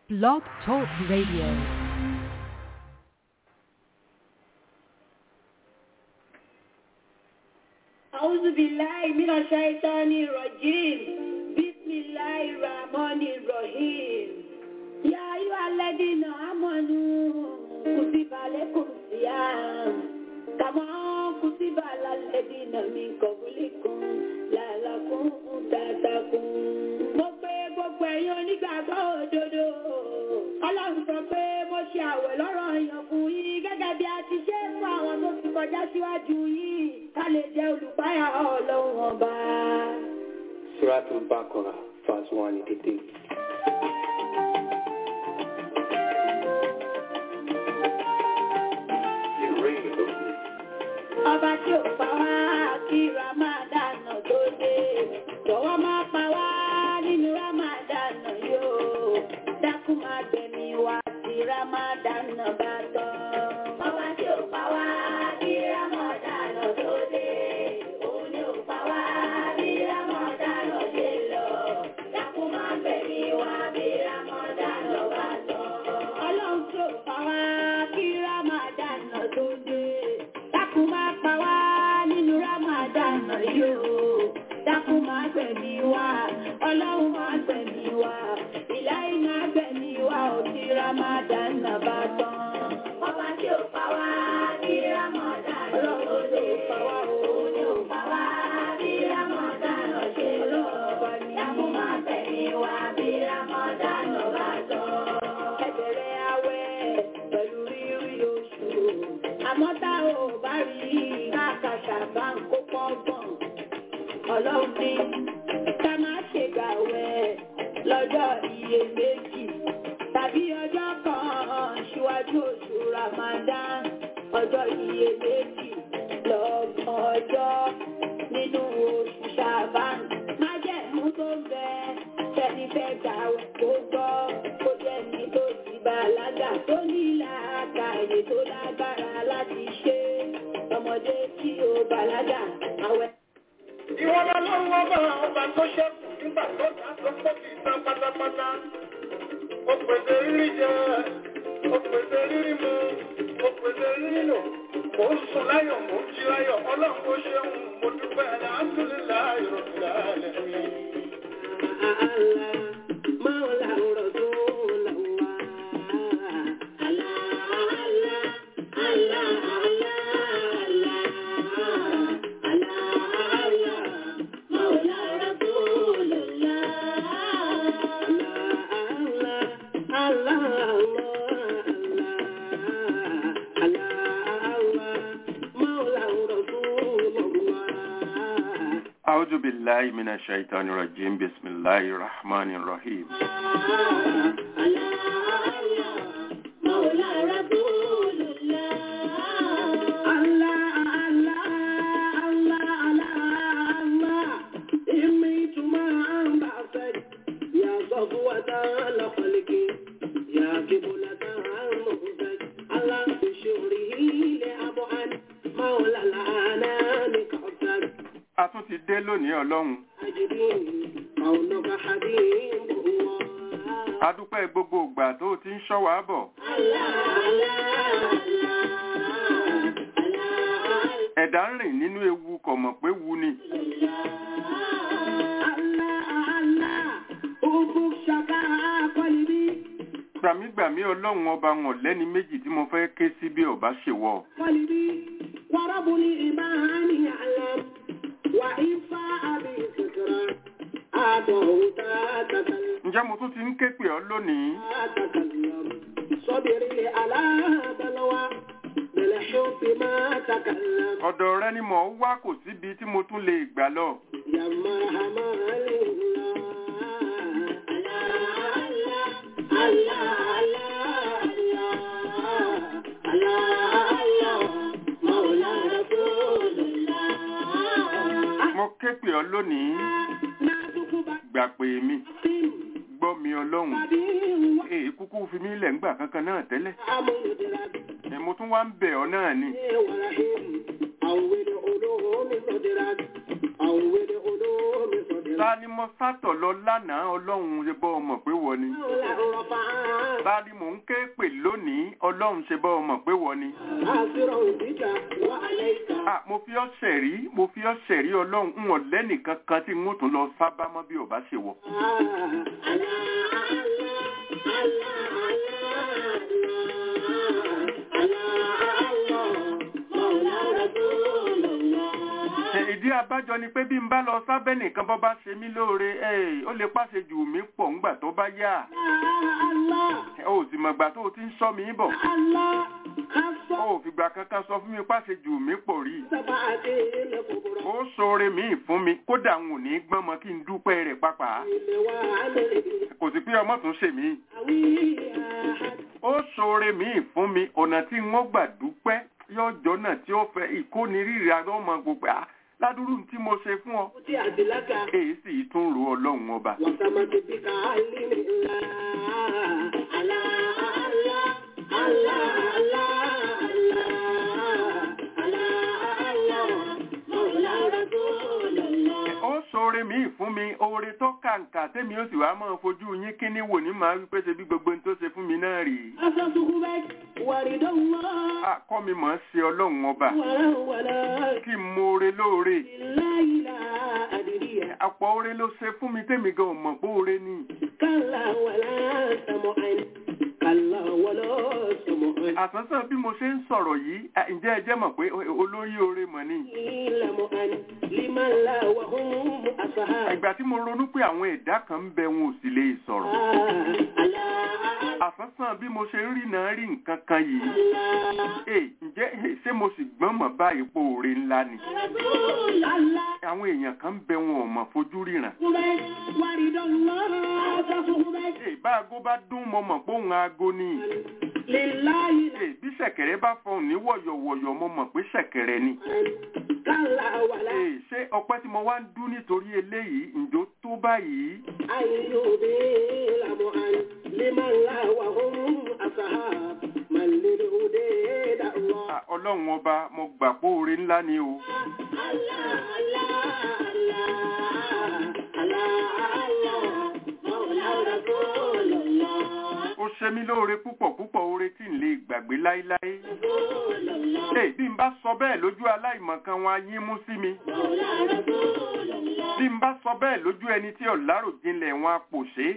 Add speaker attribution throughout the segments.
Speaker 1: Blog Talk Radio.
Speaker 2: أعوذ بالله من الشيطان الرجيم بسم الله الرحمن الرحيم يا أيها الذين آمنوا كتب عليكم الصيام كما كتب على الذين من قبلكم لعلكم تتقون mo pé gbogbo ẹ̀yin onígbàgbọ́ òdodo ọlọ́run sọ pé mo ṣe àwẹ̀ lọ́rọ̀ èèyàn fún yín gẹ́gẹ́ bí a ti ṣe fún àwọn tó ti kọjá síwájú yín ká lè jẹ́ olùpáyà ọlọ́run ọba.
Speaker 3: Suratul Baqarah, verse 183.
Speaker 2: ọba tí ò pa wá kí Ramadan tó dé jọ̀wọ́ má pa wá nínú Ramadan yóò dákun má gbẹ̀mí wá tí Ramadan bá tán. ọba tí ò pa wá kí Ramadan tó dé òun ni ò pa wá bí Ramadan dé lọ dákun má gbẹ̀mí wá bí Ramadan bá tán. ọlọ́run tí ò pa wá kí Ramadan tó dé dákun má pa wá nínú Ramadan yóò dákun má gbẹ̀mí wá ọlọ́run má gbẹ̀mí wá ìláyé má gbẹ̀mí wá ò tí Ramadan bá tán. ọba tí ò pa wá ní Ramadan ọlọ́run tí ò pa wá òun ni ò pa wá bí Ramadan ṣe lọ. dákun má gbẹ̀mí wá bí Ramadan bá tán. ẹ bẹ̀rẹ̀ àwẹ̀ pẹ̀lú rírí oṣù àmọ́ tá ò bá rí káàkàṣà bá ń kó pọ́ngbọ̀n ọlọ́run ní ká má ṣe gbàwẹ̀ lọ́jọ́ iyèméjì tàbí ọjọ́ kan ṣíwájú oṣù Ramadan ọjọ́ iyèméjì lọ́gbọ̀n ọjọ́ nínú oṣù Ṣàbán májẹ̀mú tó ń bẹ tẹ́ni fẹ́ gbàwẹ̀ kó gbọ́ kó jẹ́ ní tó ti bàlágà tó ní làákàyè tó lágbára láti ṣe ọmọdé tí ó bàlágà àwẹ̀.
Speaker 4: Ìwọ́n lọ́wọ́ ọba ọba tó ṣẹ́kù nígbà tó dá tó pọ̀ kì í tán pátápátá. Ó pèsè rírí jẹ, ó pèsè rírí mu, ó pèsè rírí lò. Mò ń sùn láyọ̀, mò ń jí láyọ̀, ọlọ́run ó ṣeun, mo dúpẹ́ alhamdulillahi rabbil alamin.
Speaker 5: أعوذ بالله من الشيطان الرجيم بسم الله الرحمن الرحيم a tún ti dé lónìí ọlọ́run a dúpẹ́ gbogbo ìgbà tó o ti ń ṣọ́ wa bọ̀ ẹ̀dá ń rìn nínú ewu kò mọ̀ pé wu ni gbàmígbàmí ọlọ́run ọba wọn lẹ́ni méjì tí mo fẹ́ ké sí bí ọba ṣèwọ
Speaker 2: وربني إيماني يعلم وإن فاء بفكرة أعطه تتكلم
Speaker 5: ǹjẹ́ mo tún ti ń ké pè ọ́ lónìí
Speaker 2: تتكلم صبري على بلوى بالحب ما تكلم
Speaker 5: ọ̀dọ̀ rẹ ni mò ń wá kò síbi tí mo tún lè gbà lọ
Speaker 2: يا مرحمة لله الله الله الله الله مولى رسول الله
Speaker 5: mo ké pè ọ́ lónìí gbà pé mi gbọ́ mi ọlọ́run èyí kúkú fi mí lẹ̀ ńgbà kankan náà tẹ́lẹ̀ ẹ̀ mo tún wá ń bẹ̀ ọ́ náà ni ta ni mo sátọ̀ lọ lánàá ọlọ́run ṣe bọ́ ọmọ pé wọ ni ta ni mò ń ké pè lónìí ọlọ́run ṣe bọ́ ọmọ pé wọ ni.
Speaker 4: حاصرا بك وعليك
Speaker 5: Ah, mo fi ọ́ ṣẹ̀rí mo fi ọ́ ṣẹ̀rí ọlọ́run ń wọ̀n lẹ́nìkan kan tí n ó tún lọ sábà mọ́ bí ò bá ṣe wọ̀. Ṣé ìdí abájọ ni pé bí n bá lọ sábẹ́ nìkan bọ́ bá ṣe mí lóore ẹ̀ ó lè pàṣẹ jù mí pọ̀ ńgbà tó bá yá. Ẹ ò sì mọ̀gbà tó o ti ń sọ mí bọ̀. Ó ò fìgbà kankan sọ fún mi pàṣẹ jù mí pọ̀ rí. Ó ṣoore míì fún mi kódà n ò ní gbọ́n mọ kí n dúpẹ́ rẹ̀ pàápàá. Kò sí pé ọmọ tún ṣe mí. Ó ṣoore míì fún mi ọ̀nà tí n ó gbà dúpẹ́ yọjọ́ náà tí ó fẹ́ ìkónirírì ọmọ gbogbo à ládùúrú tí mo ṣe fún ọ. Èyí sì tún ro ọlọ́run ọba. Ó ṣoore míì fún mi oore tó kàǹkà tẹ́mi ó sì wá máa fojú yín kíní wò ní màá wípé ṣe bí gbogbo ohun tó ṣe fún mi náà rèé. Àkọ́ mi mọ̀ ọ́ ṣe ọlọ́run ọba kí n mo oore lóore. Àpọ̀ oore ló ṣe fún mi tẹ́mi gan ò mọ̀ pé oore ni. Àsánsán bí mo ṣe ń sọ̀rọ̀ yìí, à, ǹjẹ́ ẹ jẹ́ mọ̀ pé olóyè oore mọ̀ ni. Ìgbà tí mo ronú pé àwọn ẹ̀dá kan ń bẹ wọn ò sì lè sọ̀rọ̀. Àsánsán bí mo ṣe ń rí náà rí nǹkan kan yìí. Ẹ ǹjẹ́ eh, ṣé mo sì gbọ́n mọ̀ báyìí pé oore ńlá ni. Àwọn èèyàn kan ń bẹ wọn ò mọ̀ fojú ríran. Ẹ bá aago bá dún mo mọ̀ pé òun aago ni. Ẹ bí ṣẹ̀kẹ̀rẹ̀ bá fọhùn ní wọ̀yọ̀wọ̀yọ̀ mo mọ̀ pé ṣẹ̀kẹ̀rẹ̀ ni. Ẹ ṣé ọpẹ́ tí mo wá ń dún nítorí eléyìí ǹjọ́ tó báyìí. À, Ọlọ́run ọba mo gbà pé oore ńlá ni o. Ó ṣe mí lóore púpọ̀ púpọ̀ oore tí ń lè gbàgbé láíláí. Ẹ bí n bá sọ bẹ́ẹ̀ lójú aláìmọ̀kan wọn á yín mú sí mi. Bí n bá sọ bẹ́ẹ̀ lójú ẹni tí ọ̀làrò jinlẹ̀ wọn á pòṣé.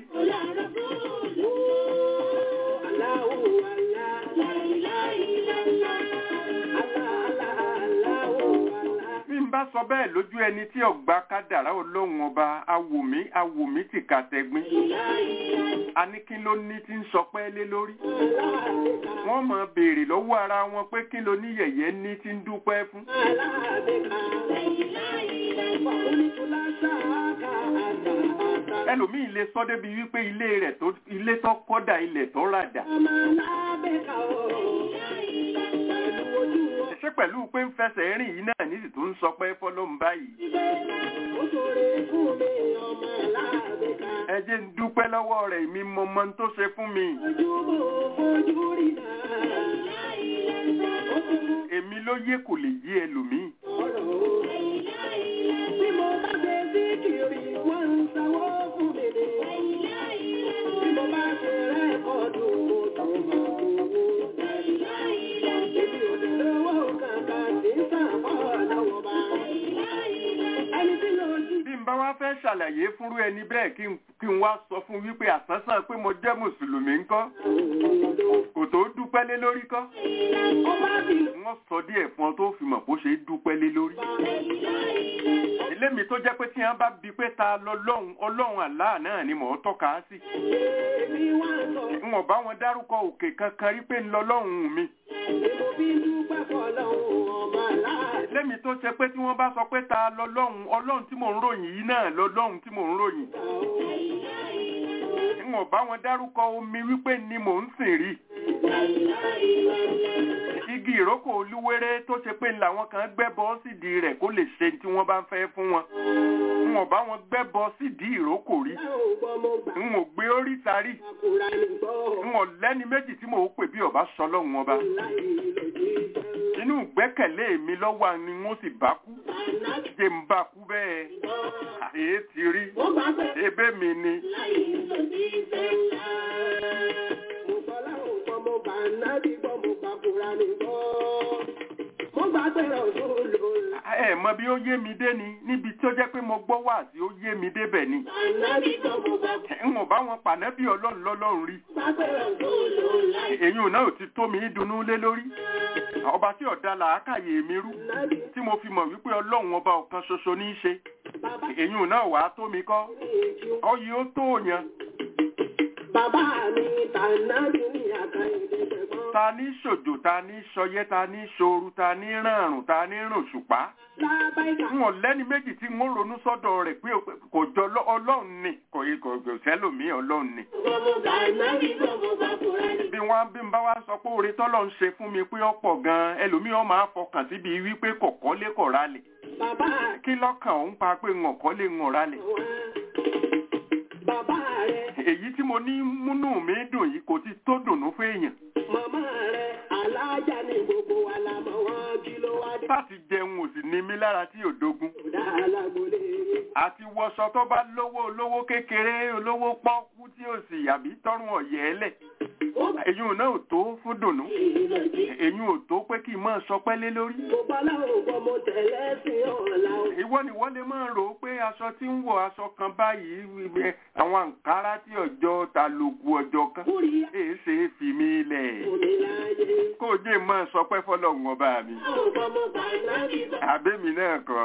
Speaker 5: Bí n bá sọ bẹ́ẹ̀ lójú ẹni tí ọ̀gbà kádàrá ọlọ́run ọba awòmí awòmí ti kàtẹ́gbín. A ní kí ló ní tí ń sọ pẹ́ lé lórí. Wọ́n máa béèrè lọ́wọ́ ara wọn pé kí ló ní yẹ̀yẹ́ ní tí ń dúpẹ́ fún. Ẹlòmíì lè sọ débi wípé ilé rẹ̀ tó ilé tó kọ́dà ilẹ̀ tó ràdà. Ṣé pẹ̀lú pé ń fẹsẹ̀ rìn yìí náà ní sì tó ń sọ pé fọlọ́run báyìí. Ẹ jẹ́ ń dúpẹ́ lọ́wọ́ rẹ̀ mi mọ mọ tó ṣe fún mi. Èmi ló yé kò lè yé ẹlòmíì. Bí n bá wá fẹ́ ṣàlàyé fúnrú ẹni bẹ́ẹ̀ kí n kí n wá sọ fún wípé àsánsán pé mo jẹ́ mùsùlùmí ńkọ́ kò tó dúpẹ́ lé lórí kọ́. Wọ́n sọ díẹ̀ fún ọ tó fi mọ̀ bó ṣe dúpẹ́ lé lórí. Elémi tó jẹ́ pé tí wọ́n bá bi pé ta lọ́lọ́run ọlọ́run àlá náà ni mò ń tọ́ka sí. N ò bá wọn dárúkọ òkè kankan rí pé ń lọ́lọ́run mi. Lémi tó ṣe pé tí wọ́n bá sọ pé ta lọ́lọ́run ọlọ́run tí mò ń ròyìn yìí náà lọ́lọ́run tí mò ń ròyìn. N ò bá wọn dárúkọ omi wípé ni mò ń sìn rí. Igi ìrókò olúwéré tó ṣe pé làwọn kan gbẹ́bọ sídìí rẹ̀ kó lè ṣe tí wọ́n bá ń fẹ́ fún wọn. N ò bá wọn gbẹ́bọ sídìí ìrókò rí. N ò gbé oríta rí. N ò lẹ́ni méjì tí mò ń pè bí ọba sọ lọ́hùn ọba. Inú ìgbẹ́kẹ̀lé mi lọ́wọ́ ni wọ́n sì bá kú. Jẹ́ ń bá kú bẹ́ẹ̀. Èé ti rí. Ebé mi ni. ẹ mọ bí ó yé mi dé ni níbi tí ó jẹ́ pé mo gbọ́ wá sí ó yé mi débẹ̀ ni n ò bá wọn pànẹ́bí ọlọ́run lọ́lọ́run rí èyí ò náà ò ti tó mi dunnú lé lórí ọba tí ọ̀dà làákàyè mi rú tí mo fi mọ̀ wípé ọlọ́run ọba ọ̀kan ṣoṣo ní í ṣe èyí ò náà wàá tó mi kọ́ ọyẹ ó tó yàn
Speaker 4: Bàbá mi tànàbí ní àkàyèdè ṣẹ̀gbọ́n.
Speaker 5: ta ní ṣòjò ta ní ṣọyẹ́ ta ní ṣoru ta ní ràrùn ta ní rùn ṣùpá
Speaker 4: Lábáìkà.
Speaker 5: n ò lẹ́ni méjì tí n ó ronú sọ́dọ̀ rẹ̀ pé kò jọ lọ- ọlọ́run ni kò yẹ kò kò sẹ́lòmíì ọlọ́run ni
Speaker 4: Gbogbo tànàbí gbogbo bàbúrẹ́ ni.
Speaker 5: bí wọ́n bí n bá wá sọ pé oore tọ́lọ̀ ń ṣe fún mi pé ọ̀pọ̀ gan-an ẹlòmíì ọ̀ máa fọkàn síbi wípé kọ̀kọ́ lé kọ̀ rálẹ̀
Speaker 4: Bàbá
Speaker 5: kí lọ́kàn òun pa pé ń ọ̀kọ́ lé ń rálẹ̀
Speaker 4: wa. Bàbá rẹ̀,
Speaker 5: èyí tí mo ní múnú mi dùn yìí kò ti tó dùnú fún èèyàn
Speaker 4: màmá rẹ̀, alájà ni gbogbo wa la mọ̀ wọ́n kí ló wá dé.
Speaker 5: láti jẹun ò sì ní mí lára tí ò dogun
Speaker 4: Kódà alágbólé yín.
Speaker 5: àti wọṣọ tó bá lówó olówó kékeré olówó pọ́kú tí ò sì àbí tọrùn ọ̀yẹ́ ẹlẹ̀
Speaker 4: Ó bá
Speaker 5: èyí ò náà ò tó fún dùnú
Speaker 4: yìí lòdì.
Speaker 5: èyí ò tó pé kí n máa sọpẹ́ lé lórí
Speaker 4: Gbogbo aláwọ̀ gbọ́ mo tẹ̀lé sí ọ̀la o.
Speaker 5: ìwọ ni wọ́n lè máa rò ó pé aṣọ tí ń wọ aṣọ kan báyìí wíwẹ́ àwọn àǹkárá tí ọjọ́ ta lògùn ọjọ́ kan
Speaker 4: Kúrì
Speaker 5: èé ṣe é fi mí lẹ̀
Speaker 4: omi láyé.
Speaker 5: kó o jẹ́ máa sọpẹ́ fọlọ́run ọba mi
Speaker 4: Àwọn ọmọ mo tànàbí gbọ́.
Speaker 5: àbẹ́mi náà kọ́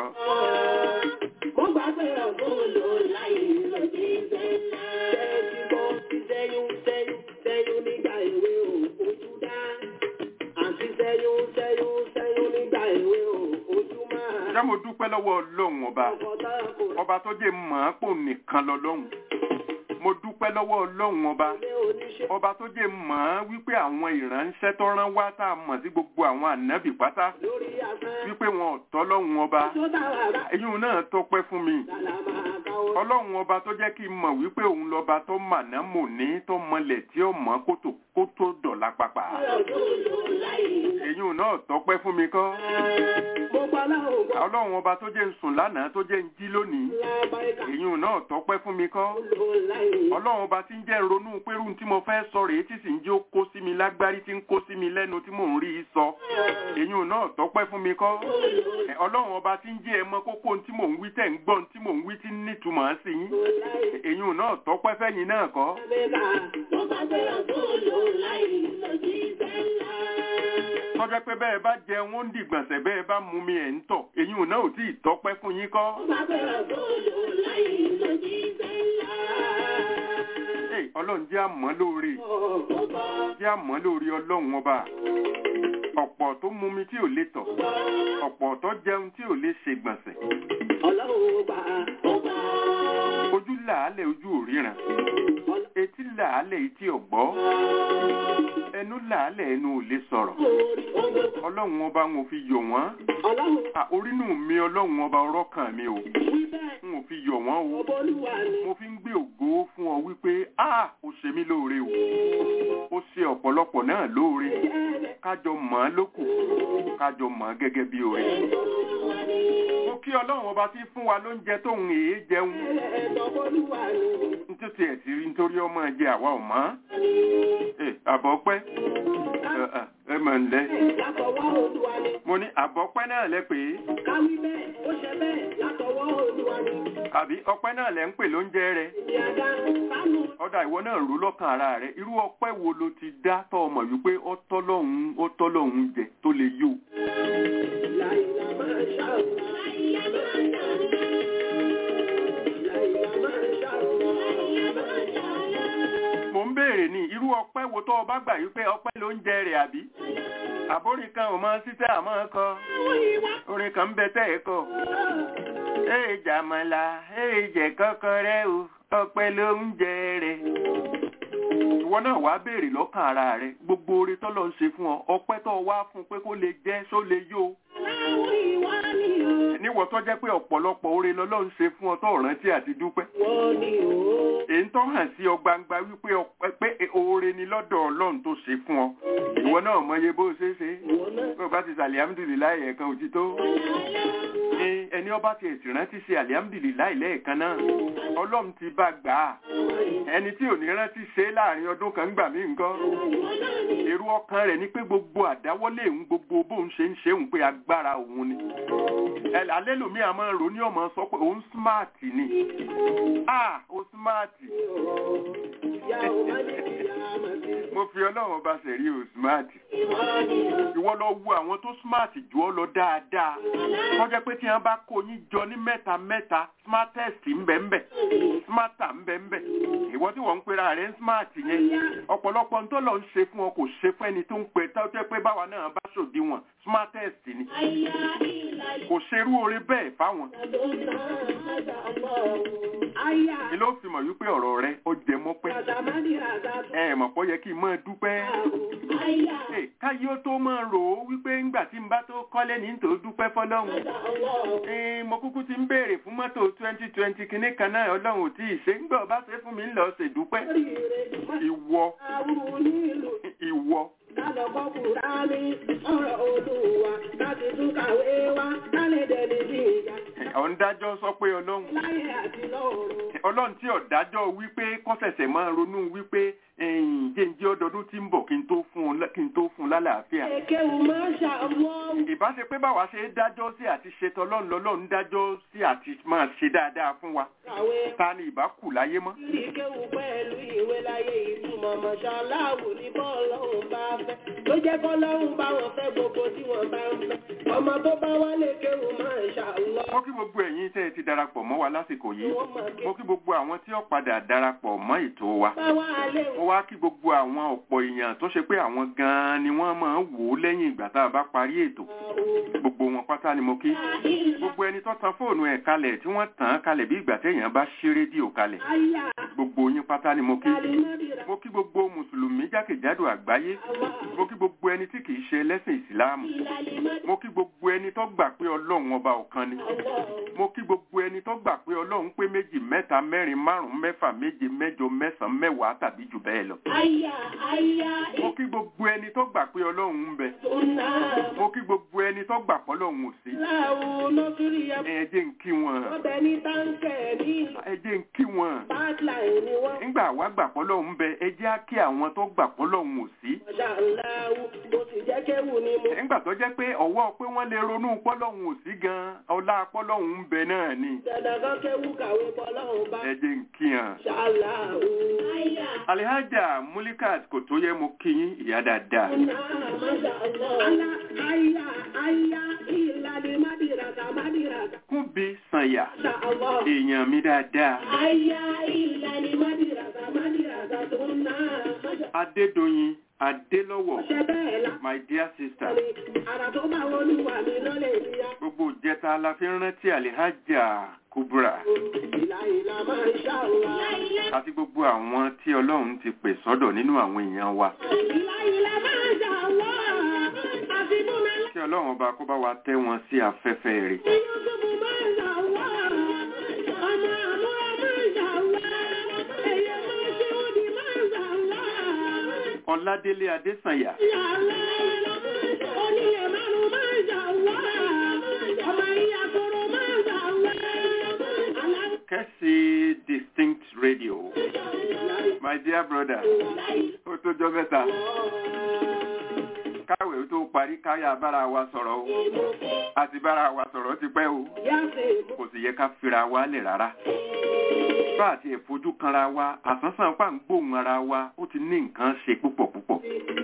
Speaker 4: Mo gbàgbé ọ̀gbọ́n lò láyé lòdì sẹ́lá. Tẹ́tí bọ́ sí sẹ́yún sẹ́yún sẹ́yún nígbà èwe ò ojú dá. Àti sẹ́yún sẹ́yún sẹ́yún nígbà èwe ò ojú máa.
Speaker 5: ṣé mo dúpẹ́ lọ́wọ́ ọlọ́run ọba
Speaker 4: Ọkọ̀ tá a kò
Speaker 5: ọba tó jẹ́ mọ̀ ọ́n pò nìkan lọ́lọ́run mo dúpẹ́ lọ́wọ́ ọlọ́run ọba
Speaker 4: lé oníṣẹ́.
Speaker 5: ọba tó jẹ́ mọ̀ ọ́n wípé àwọn ìránṣẹ́ tó rán wá tá a mọ̀ sí gbogbo àwọn ànábì pátá
Speaker 4: Lórí afẹ́.
Speaker 5: wípé wọn ò tọ́ lọ́run ọba
Speaker 4: Tó dára rà.
Speaker 5: èyí náà tọpẹ́ fún mi
Speaker 4: Lálá máa káwọ́.
Speaker 5: ọlọ́run ọba tó jẹ́ kí n mọ̀ wípé òun lọ́ba tó màná mò ní tó mọlẹ̀ tí ó mọ̀ kótó kó tó dọ̀la pàpà
Speaker 4: Ọ̀gbọ́n lò láyé.
Speaker 5: èyí náà tọpẹ́ fún mi kọ́
Speaker 4: Mo gbọ́ láwọn gbọ́.
Speaker 5: ọlọ́run ọba tó jẹ́ ń sùn lánàá tó jẹ́ ń jí lónìí
Speaker 4: Lábáìkà.
Speaker 5: èyí náà tọpẹ́ fún mi kọ́
Speaker 4: Lò láyé.
Speaker 5: ọlọ́run ọba tí ń jẹ́ ń ronú pérú tí mo fẹ́ sọ rèé tí sì ń jẹ́ ó kó sí mi lágbárí tí ń kó sí mi lẹ́nu tí mò ń rí i sọ èyí náà tọpẹ́ fún mi kọ́ Ẹ, ọlọ́run ọba tí ń jẹ́ ẹ mọ kókó tí mò ń wí tẹ̀ ń gbọ́ tí mò ń wí tí ń nítumọ̀ sí yín
Speaker 4: Lò láyé.
Speaker 5: èyí náà tọpẹ́ fẹ́yìn náà kọ́ tọ́jọ́ pé bẹ́ẹ̀ bá jẹun ó ń dìgbọ̀nsẹ̀ bẹ́ẹ̀ bá mú mi ẹ̀ ń tọ̀ èyí náà ò tí ì tọpẹ́ fún yín kọ́ Ẹ, ọlọ́run jẹ́ àmọ́ lóore jẹ́ àmọ́ lórí ọlọ́run ọba ọ̀pọ̀ tó mú mi tí ò lè tọ̀ ọ̀pọ̀ tó jẹun tí ò lè ṣègbọ̀nsẹ̀ ojú làálẹ̀ ojú òríran etí làálẹ̀ etí ọ̀gbọ́ ẹnu làálẹ̀ ẹnu ò lè sọ̀rọ̀ ọlọ́run ọba ń ò fi yọ̀ wọ́n À, orínú mi ọlọ́run ọba ọrọ́kàn mi ò ń ò fi yọ̀ wọ́n o mo fi ń gbé ògo fún ọ wípé a ó ṣe mí lóore o ó ṣe ọ̀pọ̀lọpọ̀ náà lóore kájọ mọ̀ ọ́n lókù kájọ mọ̀ ọ́n gẹ́gẹ́ bí oore mo kí ọlọ́run ọba tí fún wa lóúnjẹ tóun èé jẹun nítorí ẹ̀ ti rí nítorí ọmọ ẹ̀jẹ̀ àwa ò mọ́ ẹ àbọ̀pẹ́ ẹ ẹ ẹ mọ̀ ń lẹ́ mo ní àbọ̀pẹ́ náà lẹ pè é
Speaker 4: Káwí bẹ́ẹ̀, ó ṣe bẹ́ẹ̀ látọwọ́ Olúwa ni.
Speaker 5: àbí ọpẹ́ náà lẹ ń pè lóúnjẹ rẹ
Speaker 4: Ìyàgá kánú
Speaker 5: ọ̀dà ìwọ náà rú lọ́kàn ara rẹ irú ọpẹ́ wo ló ti dá tọ́ ọmọ wípé ó tọ́ lọ́hùn ó tọ́ lọ́hùn jẹ tó lè yó
Speaker 4: láìla máa ṣàrùnà. Láìla máa ṣàrùnà.
Speaker 5: mò ń béèrè ní irú ọpẹ́ wo tó o bá gbà wípé ọpẹ́ lóúnjẹ rẹ àbí àbórin kan ò mọ títẹ́ àmọ́ kọ orin kan ń bẹ tẹ́ ẹ̀ kọ èè jàmọ̀lá èè jẹ kọ́kọ́rẹ́ o ọpẹ́ lóúnjẹ rẹ ìwọ náà wàá béèrè lọ́kàn ara rẹ gbogbo oore tọ́lọ́ ń ṣe fún ọ ọpẹ́ tó o wá fún un pé kó lè jẹ́ só lè yó
Speaker 4: Láwọn ìwà ni o.
Speaker 5: níwọ̀ tó jẹ́ pé ọ̀pọ̀lọpọ̀ oore lọ́lọ́run ṣe fún ọ tó rántí àti dúpẹ́
Speaker 4: Wọ́n ni o.
Speaker 5: èyí tó hàn sí ọ gbangba wípé ọ- pé oore ni lọ́dọ̀ ọlọ́run tó ṣe fún ọ ìwọ náà mọye bó ṣe é ṣe bó o bá ti ṣàlẹ̀ amúdùlíláì ẹ̀ẹ̀kan òtítọ́ Ẹ- ẹni ọba ti ẹ̀sìn rántí ṣe àlẹ́amdìlíláì lẹ́ẹ̀kan náà ọlọ́run ti bá gbà á ẹni tí ò ní rántí ṣe é láàrin ọdún kan gbà mí nǹkan èrò ọkàn rẹ̀ ni pé gbogbo àdáwọ́lé òun gbogbo bóun ṣe ń ṣe òun pé agbára òun ni ẹ alẹ́ lòmí àmọ́ rò ní ọmọ sọ pé òun smart ni ah o smart mo fi ọlọ́run ọba ṣẹ̀rí o smart ìwọ lọ wo àwọn tó smart jù ọ lọ dáadáa wọ́n jẹ́ pé tí wọ́n bá kó yín jọ ní mẹ́ta mẹ́ta smartest ńbẹ́ńbẹ́ smarter ńbẹ́ńbẹ́ ìwọ tí wọ́n ń pera rẹ̀ ń smart yẹn ọ̀pọ̀lọpọ̀ ń tó lọ ń ṣe fún ọ kò ṣe fún ẹni tó ń pè tó jẹ́ pé báwa náà bá ṣòdiwọ̀n smartest ni kò ṣerú oore bẹ́ẹ̀ fáwọn ni ló fi mọ̀ wípé ọ̀rọ̀ rẹ ó jẹ mọ́pẹ́ ẹ mọ̀ pọ́ yẹ kí n máa dúpẹ́ Ẹ, káyé ó tó máa rò ó wípé ńgbà tí n bá tó kọ́lé ní tòó dúpẹ́ fọlọ́run Ẹ, mo kúkú ti ń béèrè fún mọ́tò twenty twenty kìíní kan náà ọlọ́run ò tí ì ṣe ńgbà ọba ṣe fún mi ńlọ ṣèdúpẹ́ ìwọ ìwọ ọ̀ ń dájọ́ sọ pé ọlọ́run ọlọ́run tí ọ̀dájọ́ wípé kọ́sẹ̀sẹ̀ máa ronú wípé ẹ̀yìn jẹ́ǹjẹ́ ọdọọdún tí ń bọ̀ kí n tó fún un lá- kí n tó fún un lálàáfíà ìbá ṣe pé báwa ṣe é dájọ́ sí àti ṣe tọlọ́run lọ́lọ́run dájọ́ sí àti máa ṣe dáadáa fún wa ta ni ìbá kù láyé mọ́
Speaker 4: Ìkéwù pẹ̀lú ìwé láyé ìtumọ̀ mọ̀ṣáláàwù ní bọ́ọ̀lọ́hùn bá fẹ́. Ló jẹ́ bọ́ọ̀lọ́hùn bá wọn fẹ́ gbogbo tí wọ́n bá ń fẹ́. Ọmọ tó bá wálé kéwù máa ń ṣàlọ́.
Speaker 5: mo kí gbogbo ẹ̀yin tẹ́ ẹ ti darapọ̀ mọ́ wa lásìkò yìí
Speaker 4: Wọ́n mọ̀ kí
Speaker 5: mo kí gbogbo àwọn tí ó padà darapọ̀ mọ́ ètò wa
Speaker 4: bá wá lé
Speaker 5: mo wá kí gbogbo àwọn ọ̀pọ̀ èèyàn tó ṣe pé àwọn gan-an ni wọ́n máa ń wò ó lẹ́yìn ìgbà tá a bá parí ètò gbogbo wọn pátá ni mo kí gbogbo ẹni tó tan fóònù ẹ̀ kalẹ̀ tí wọ́n tàn án kalẹ̀ bí ìgbà téèyàn bá ṣí rédíò kalẹ̀
Speaker 4: Ayá
Speaker 5: gbogbo yín pátá ni mo kí
Speaker 4: Alimọ́dìrà.
Speaker 5: mo kí gbogbo mùsùlùmí jákèjádò àgbáyé mo kí gbogbo ẹni tí kìí ṣe ẹlẹ́sìn ìsìláàmù mo kí gbogbo ẹni tó gbà pé ọlọ́run ọba ọ̀kan ni mo kí gbogbo ẹni tó gbà pé ọlọ́run pé méjì mẹ́ta mẹ́rin márùn-ún mẹ́fà méje mẹ́jọ mẹ́sàn-án mẹ́wàá tàbí jù bẹ́ẹ̀ lọ
Speaker 4: Ayá ayá
Speaker 5: mo kí gbogbo ẹni tó gbà pé ọlọ́run ń bẹ
Speaker 4: ìtúná.
Speaker 5: mo kí gbogbo ẹni tó gbà pé ọlọ́run ò sí
Speaker 4: Láwo lọ́kìrì yẹn.
Speaker 5: ẹ jẹ́ ń kí wọn
Speaker 4: Ọbẹ̀ ní táǹkẹ̀ ní
Speaker 5: ẹ jẹ́ ń kí wọn
Speaker 4: bátláì ni wọ́n.
Speaker 5: nígbà wá gbà pé ọlọ́run ń bẹ ẹ jẹ́ á kí àwọn tó gbà pé ọlọ́run ò sí
Speaker 4: Mọ̀ṣáláàwù bó ti jẹ́ kéwù ni mo.
Speaker 5: nígbà tó jẹ́ pé ọwọ́ pé wọ́n lè ronú pọ́lọ́hún ò sí gan ọlá pọ́lọ́hún ń bẹ náà ni
Speaker 4: Dandan kan kéwù kàwé bọ́lọ́hùn bá.
Speaker 5: ẹ jẹ́ ń kí hàn.
Speaker 4: Ṣáláàwù. Ayá.
Speaker 5: alihaja mulikat kò tó yẹ mo kí yín ìyá dáadáa
Speaker 4: Ala ayá ayá ìlànà mádìràkà mádìràkà.
Speaker 5: kúbi sànyà
Speaker 4: Ṣá Allah.
Speaker 5: èèyàn mi dáadáa
Speaker 4: Ayá ìlànà mádìràkà mádìràkà tó ń ná.
Speaker 5: adédọyìn adélọ́wọ̀
Speaker 4: Ṣé bẹ́ẹ̀ la?
Speaker 5: my dear sister
Speaker 4: Àrà tó bá wọnú wà mí lọ́lẹ̀ ìyá.
Speaker 5: gbogbo ìjẹta la fi ń rántí alihaja kubra
Speaker 4: Ìlà ìlà máa ń ṣàwọ̀.
Speaker 5: àti gbogbo àwọn tí ọlọ́run ti pè sọ́dọ̀ nínú àwọn èèyàn wa
Speaker 4: Ìlà ìlà máa ń ṣàwọ̀. Àti fún mi
Speaker 5: kí ọlọ́run ọba kó bá wa tẹ́ wọn sí afẹ́fẹ́ rẹ̀
Speaker 4: Yúsùfù máa ń ṣàwọ̀. Ọmọ àmúra máa ń ṣàwọ̀. Ẹyẹ máa ṣe òdì máa ń ṣàwọ̀.
Speaker 5: ọládélé adésànyà
Speaker 4: Onílé márùn-ún máa ń ṣàwọ̀. Ọmọ ìyá koro máa ń ṣàwọ̀. Aláwọ̀
Speaker 5: kẹ́sì distinct radio my dear brother ó tó jọ mẹ́ta káwé tó parí káyà bára wa sọ̀rọ̀ o àti bára wa sọ̀rọ̀ ti pẹ́ o
Speaker 4: yá sí
Speaker 5: kò sì yẹ ká fira wa lẹ̀ rárá bá àti ẹ̀fojú kanra wa àsánsán pa ń gbóhùn ara wa ó ti ní nǹkan ṣe púpọ̀ púpọ̀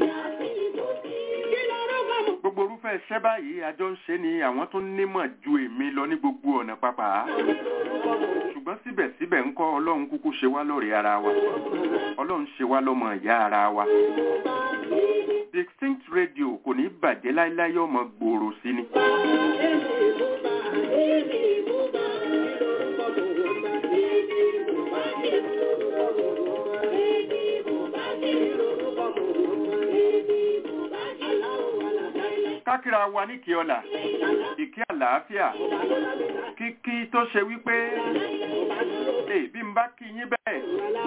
Speaker 5: gbogbo orúfẹ́ iṣẹ́ báyìí àjọ ń ṣe ni àwọn tó nímọ̀ ju èmi lọ ní gbogbo ọ̀nà pápá ṣùgbọ́n síbẹ̀síbẹ̀ ń kọ́ ọlọ́run kúkú ṣe wá lọ́rẹ̀ẹ́ ara wa ọlọ́run ṣe wá lọ́mọ ìyá ara wa distinct radio kò ní bàjẹ́ láíláí ọmọ gbòòrò sí ni kákìra wa ní kí ọlà ìkí àlàáfíà kíkí tó ṣe wípé ee bí n bá kí yín bẹ́ẹ̀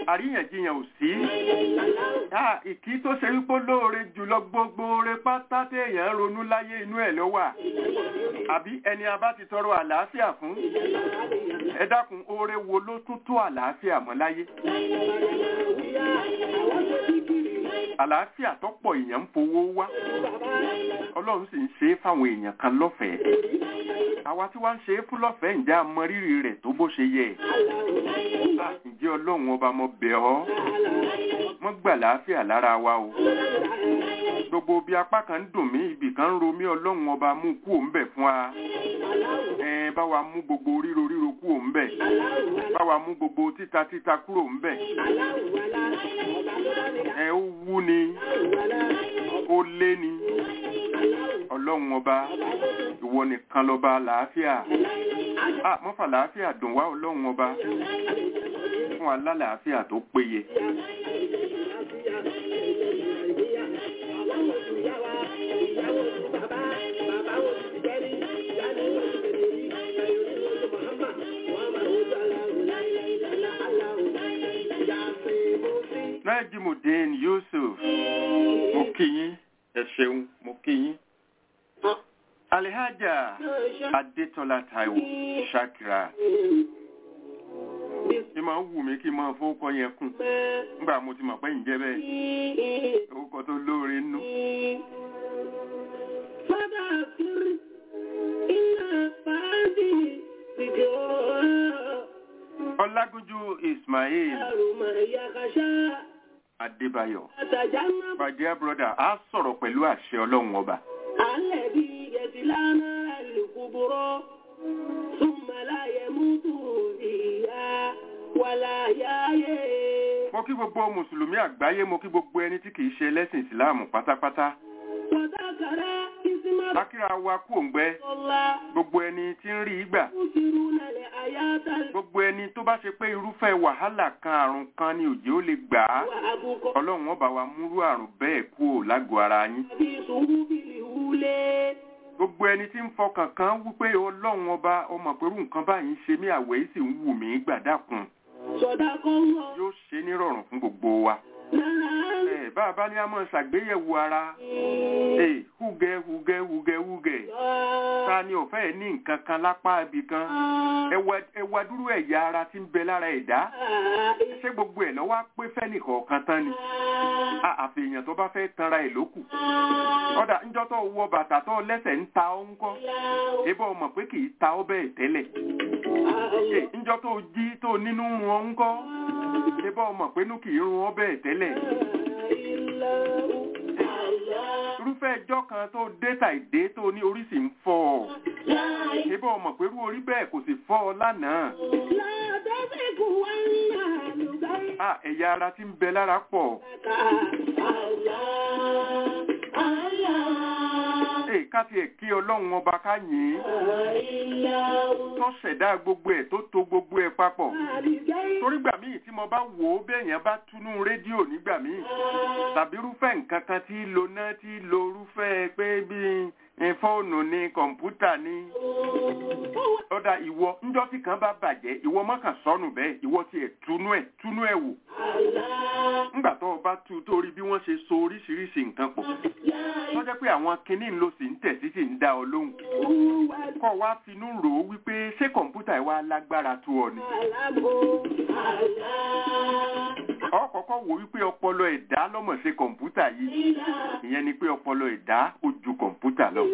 Speaker 5: àríyànjiyàn ò sí Ah, ìkí tó ṣe wípé lóore jùlọ gbogbo oore pátá téèyàn ronú láyé inú ẹ̀ ló wà àbí ẹni a bá ti tọrọ àlàáfíà fún ẹ dákun oore wo ló tún tó àlàáfíà mọ́ láyé àlàáfíà tó pọ̀ èèyàn ń fowó wá ọlọ́run sì ń ṣe é fáwọn èèyàn kan lọ́fẹ̀ẹ́ àwa tí wọ́n ń ṣe é fún lọ́fẹ̀ẹ́ ǹjẹ́ a mọ rírì rẹ̀ tó bó ṣe yẹ Ah, ǹjẹ́ ọlọ́run ọba mo bẹ̀ ọ́ mọ́ gbà láàfíà lára wa o gbogbo bí apá kan ń dùn mí ibì kan ń ro mí ọlọ́run ọba mú kú òun bẹ̀ fún wa ẹ bá wa mú gbogbo ríro ríro kú òun bẹ̀ bá wa mú gbogbo títa títa kúrò ń bẹ̀ ẹ ó wú ni ó lé ni ọlọ́run ọba ìwọ nìkan lọ́ba làáfíà à mọ́fà làáfíà dùn wá ọlọ́run ọba fún wa lálàáfíà tó péye. Najimudeen Yusuf mo kí yín ẹ ṣeun mo kí yín. Alihaja Adetola Taiwo Shakira. Ṣé máa ń wù mí kí n máa fowókọ yẹn kùn? Nígbà mo ti mọ̀ pé ǹjẹ́ bẹ́ẹ̀. Orúkọ tó lóore nú. Ọlágúnjú Ismail Adébáyọ̀. My dear brother, a sọ̀rọ̀ pẹ̀lú àṣẹ Ọlọ́run ọba.
Speaker 2: الذي يتلانا الكبر ثم لا يموت فيها ولا يحيى
Speaker 5: Mo kí gbogbo Mùsùlùmí àgbáyé, mo kí gbogbo ẹni tí kìí ṣe ẹlẹ́sìn Ìsìláàmù pátápátá.
Speaker 2: وذكر اسم
Speaker 5: Lákìrá wa kú òǹgbẹ́,
Speaker 2: الله
Speaker 5: gbogbo ẹni tí ń rí ìgbà.
Speaker 2: يؤثرون الحياة
Speaker 5: Gbogbo ẹni tó bá ṣe pé irúfẹ́ wàhálà kan àrùn kan ni òjò ó lè gbà á.
Speaker 2: وأبقى
Speaker 5: Ọlọ́run ọba wa múrú àrùn bẹ́ẹ̀ kú ò lágọ̀ọ́ ara yín.
Speaker 2: في صحف الأولى
Speaker 5: Gbogbo ẹni tí ń fọkàn kan wípé Ọlọ́run ọba ọmọ pẹ̀lú nǹkan báyìí ń ṣe mí àwẹ̀ yìí sì ń wù mí gbàdákun.
Speaker 2: صدق الله
Speaker 5: Yóò ṣe nírọ̀rùn fún gbogbo wa.
Speaker 2: نعم
Speaker 5: Ẹ bá a bá ní a máa ṣàgbéyẹ̀wò ara. Ee, húgẹ́ húgẹ́ húgẹ́ húgẹ́. Ta ni ò fẹ́ ní nǹkan kan lápá ibì kan? Ẹwà ẹwà dúró ẹ̀yà ara tí ń bẹ lára ẹ̀dá. Ṣé gbogbo ẹ̀ lọ́wọ́ á pé fẹ́nìkọ̀ọ̀kan tán ni? A àfihàn tó bá fẹ́ tanra ẹ̀ lókù. Ọ̀dà ńjọ́ tó wọ bàtà tó lẹ́sẹ̀ ń ta ọ́ ńkọ́. Ebí ọmọ pé kì í ta ọ́ bẹ́ẹ̀ tẹ́lẹ̀. Ṣé ńjọ́ tó jí tó nínú run ọ́ ńkọ́? Ebí ọmọ pé inú kì í run ọ́ bẹ́ẹ̀ tẹ́lẹ̀. Irúfẹ́ ẹjọ́ kan tó dé tàìdé tó ní orí sì ń fọ́ ọ. Ebí ọmọ pé irú orí bẹ́ẹ̀ kò sì fọ́ ọ lánàá. À ẹ̀yà ara tí ń bẹ lára pọ̀. Ee ká tiẹ̀ kí Ọlọ́run ọba ká yìn ín. Tó ṣẹ̀dá gbogbo ẹ̀ tó to gbogbo ẹ̀ papọ̀. Torí gbà míì tí mo bá wò ó bẹ́ẹ̀yàn bá túnú rédíò nígbà míì. Tàbí irúfẹ́ nǹkan kan tí lo náà tí lo irúfẹ́ pé bí fóònù ni kọ̀ǹpútà ni. Ọ̀dà ìwọ ńjọ́ tí kan bá bàjẹ́ ìwọ mọ́kàn sọnù bẹ́ẹ̀ ìwọ tiẹ̀ túnú ẹ̀ túnú ẹ̀ wò. Ńgbà tó o bá tú torí bí wọ́n ṣe so oríṣiríṣi nǹkan pọ̀. Tó jẹ́ pé àwọn kinní ń lo sì ń tẹ̀ sí sì ń dá ọ lóhùn. Kọ́ wa finú rò ó wípé ṣé kọ̀ǹpútà ẹ̀ wá lágbára tó ọ ni. Ọ kọ́kọ́ wò wípé ọpọlọ ẹ̀dá lọ́mọ̀ ṣe kọ̀ǹpútà yìí. Ìyẹn ni pé ọpọlọ ẹ̀dá ó ju kọ̀ǹpútà lọ.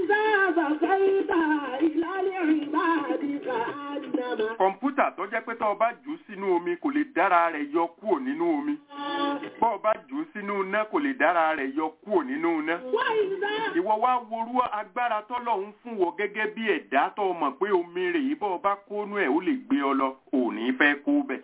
Speaker 5: Kọ̀ǹpútà tó jẹ́ pé tó o bá jù ú sínú omi kò lè dára rẹ̀ yọ kúrò nínú omi. Bọ́ ọ bá jù ú sínú iná kò lè dára rẹ̀ yọ kúrò nínú iná. Ìwọ wá worú agbára tọ́lọ́hún fún wọ gẹ́gẹ́ bí ẹ̀dá tó o mọ̀ pé omi rè yìí bọ́ ọ bá kónú ẹ̀ ó lè gbé ọ lọ ò ní fẹ́ kó bẹ̀.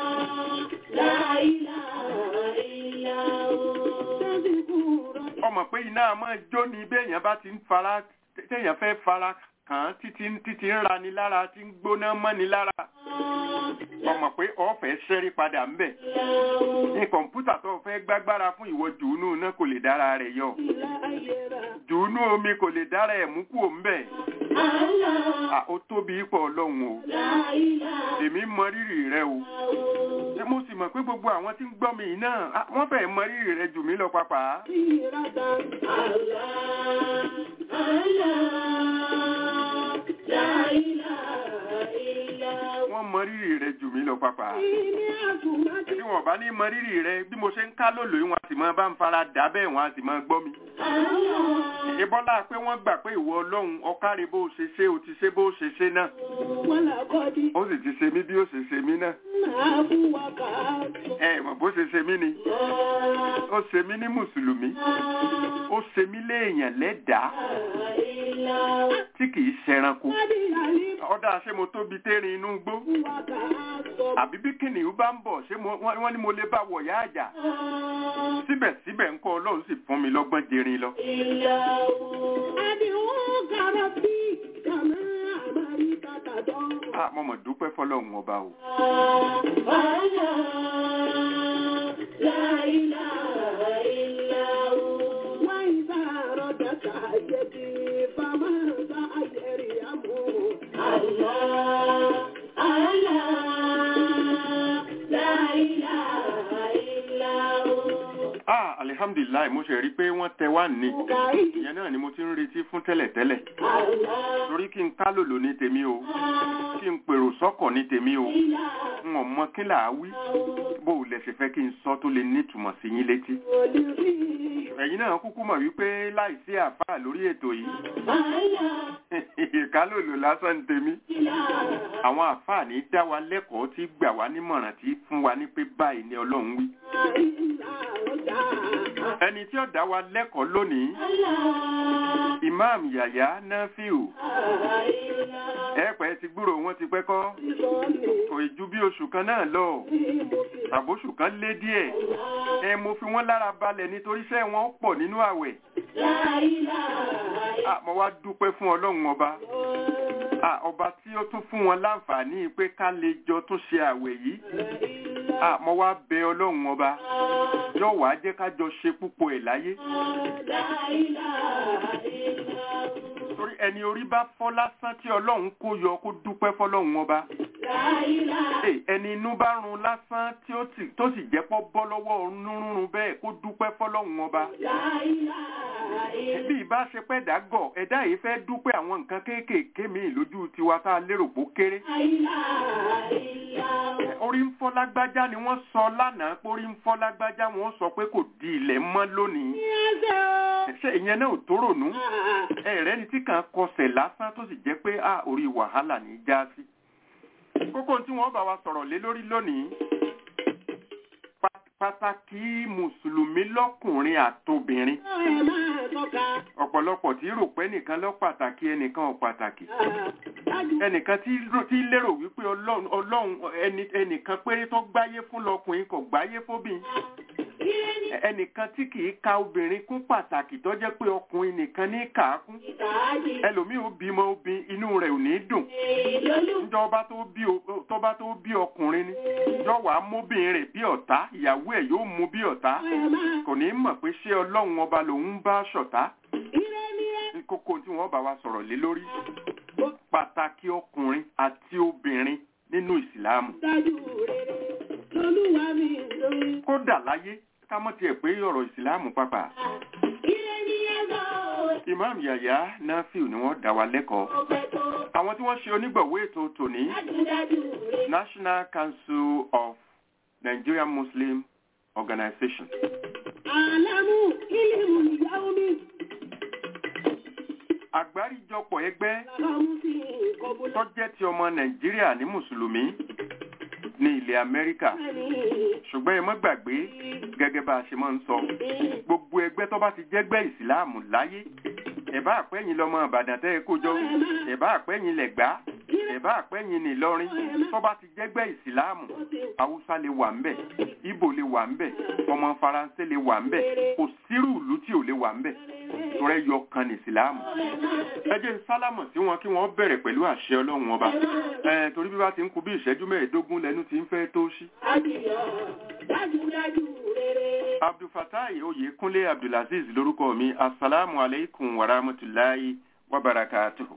Speaker 5: Ọmọ pé iná máa jó ni béèyàn bá ti ń fara téèyàn fẹ́ fara kàn án títí títí ń rani lára tí ń gbóná mọ́ni lára. Ọmọ pé ọ̀fẹ́ ṣẹ́rí padà ń bẹ̀. Ní kọ̀ǹpútà tó fẹ́ gbágbára fún ìwọ jùúnú náà kò lè dára rẹ̀ yọ. Jùúnú omi kò lè dára ẹ̀ mú kúò ń bẹ̀. À ó tóbi ipò ọlọ́run o. Èmi mọ rírì rẹ o. Ṣé mo sì mọ̀ pé gbogbo àwọn tí ń gbọ́ mi yìí náà ah, wọ́n fẹ́ mọ rírì rẹ jù mí lọ pàápàá. wọ́n mọ rírì rẹ jù mí lọ pàápàá. bí wọn bá ní mọ rírì rẹ bí mo ṣe ń ká lòlò yìí wọn á sì máa bá ń fara dà bẹ́ẹ̀ wọn á sì máa gbọ́ mi. ìbọ́lá pé wọ́n gbà pé ìwọ ọlọ́run ọ̀kárí bó ṣe ṣe o ti ṣe bó ṣe ṣe náà ó sì ti ṣe mí bí ó ṣe ṣe mí náà. ẹ mọ̀ bó ṣe ṣe mí ni ó ṣe mí ní mùsùlùmí ó ṣe mí léèyàn lẹ́dàá tí kìí ṣẹranko ọ̀dà ṣé mo tóbi térin inú gbó àbí bí kìnìún bá ń bọ̀ ṣé mo- wọ́n wọ́n ní mo lè bá wọ̀yá àjà síbẹ̀síbẹ̀ ńkọ́ ọlọ́run sì fún mi lọ́gbọ́n jẹrin lọ. Ah, mo mọ̀ dúpẹ́ fọlọ́run ọba o. Ah, alihamdulilayi mo ṣe rí i pé wọ́n tẹ wá ní. ìyẹn náà ni mo ti ń retí fún tẹ́lẹ̀tẹ́lẹ̀. torí kí n ká lòlò ní tèmi o kí n pèrò sọ́kọ̀ ní tèmi o n ò mọ kí là á wí bó o lẹ ṣe fẹ́ kí n sọ tó lè nítumọ̀ sí yín létí. ẹ̀yin náà kúkú mọ̀ wípé láìsí àfáà lórí ètò yìí ìkálòlò lásán ní tèmi. àwọn àfáà ní dá wa lẹ́kọ̀ọ́ tí gbà wá nímọ̀ràn tí fún wa ní pé báyìí ni ọlọ́run wí. ẹni tí ó dá wa lẹ́kọ̀ọ́ lónìí imam yàyà nafiu ẹ̀pẹ́ ti gbúrò wọn ti pẹ́ kọ́ kò ì ju bí oṣù kan náà lọ àbóṣù kan lé díẹ̀ ẹ mo fi wọ́n lára balẹ̀ nítorí iṣẹ́ wọn pọ̀ nínú àwẹ̀ Ah, mo wá dúpẹ́ fún ọlọ́run ọba Ah, ọba tí ó tún fún wọn láǹfààní pé ká lè jọ tún ṣe àwẹ̀ yìí Ah, mo wá bẹ ọlọ́run ọba yóò wá jẹ́ ká jọ ṣe púpọ̀ ẹ̀ láyé torí ẹni orí bá fọ́ lásán tí ọlọ́run kó yọ kó dúpẹ́ fọlọ́run ọba Ẹ, ẹni inú bá run lásán tí ó sì tó sì jẹ́ pọ́ bọ́ lọ́wọ́ nírúurú bẹ́ẹ̀ kó dúpẹ́ fọlọ́run ọba bí ìbá ṣe pẹ́ dàgọ̀ ẹ̀dá yìí fẹ́ dúpẹ́ àwọn nǹkan kéékèèké míì lójú tiwa tá a lérò pó kéré orí ń fọ́ lágbájá ni wọ́n sọ lánàá pé orí ń fọ́ lágbájá wọ́n sọ pé kò di ilẹ̀ mọ́ lónìí ṣe ìyẹn náà ò tó rònú ẹ̀rẹ́ ni tí kàn kọsẹ̀ lásán tó sì jẹ́ pé a orí wàhálà ní í já sí. kókó tí wọ́n bá wa sọ̀rọ̀ lé lórí lónìí pa- pàtàkì mùsùlùmí lọ́kùnrin àtobìnrin ọ̀pọ̀lọpọ̀ tí rò pé ẹnìkan lọ pàtàkì ẹnìkan ò pàtàkì ẹnìkan tí rò- tí lérò wípé ọlọ́run ọlọ́run ẹni- ẹnìkan péré tó gbáyé fún lọkùnrin kò gbáyé fóbìn ẹnìkan tí kìí ka obìnrin kún pàtàkì tó jẹ́ pé ọkùnrin nìkan ní kà á kún ẹlòmíì ó bímọ obìn inú rẹ̀ ò ní dùn njọba tó bí o- tọba tó bí ọkùnrin ni jọwọ amóbìnrin rẹ̀ bí ọ̀tá ìyàwó ẹ̀ yóò mú bí ọ̀tá kò ní mọ̀ pé ṣé ọlọ́run ọba lòun ń bá ṣọ̀tá kókó tí wọ́n bá wa sọ̀rọ̀ lé lórí pàtàkì ọkùnrin àti obìnrin nínú ìsìlámù kódà láyé ká mọ̀ tiẹ̀ pé ọ̀rọ̀ ìsìlámù pàpà imam yaya nafiu ni wọ́n dá wa lẹ́kọ̀ọ́ àwọn tí wọ́n ṣe onígbọ̀wọ́ ètò tòní national council of nigerian muslim organization àgbáríjọpọ̀ ẹgbẹ́ tó jẹ́ ti ọmọ nàìjíríà ní mùsùlùmí ní ilẹ̀ amẹ́ríkà ṣùgbọ́n ẹ má gbàgbé gẹ́gẹ́ bá a ṣe máa ń sọ gbogbo ẹgbẹ́ tó bá ti jẹ́gbẹ́ ìsìláàmù láyé ẹ̀bá àpẹ́yìn lọ́mọ ìbàdàn tẹ́ ẹ kó jọ ẹ̀bá àpẹ́yìn lẹ̀gbá ẹ̀bá àpẹ́yìn nìlọrin tó bá ti jẹ́gbẹ́ ìsìláàmù haúsá lè wà ńbẹ̀ ìbò lè wà ńbẹ̀ ọmọ faransé lè wà ńbẹ̀ kò sírù ìlú tí ò lè wà ńbẹ̀ torí ẹyọ kan ní ìsìláàmù ẹ jẹ́ n sálámọ̀ sí wọn kí wọ́n bẹ̀rẹ̀ pẹ̀lú àṣẹ ọlọ́run ọba ẹ torí bí wá ti ń kú bí ìṣẹ́jú mẹ́ẹ̀ẹ́dógún lẹ́nu ti ń fẹ́ tó ṣí. abdulfatai oyekunle abdulaziz lórúkọ mi asalaamu aleykum wa rahmatulahi wa barakatuhu.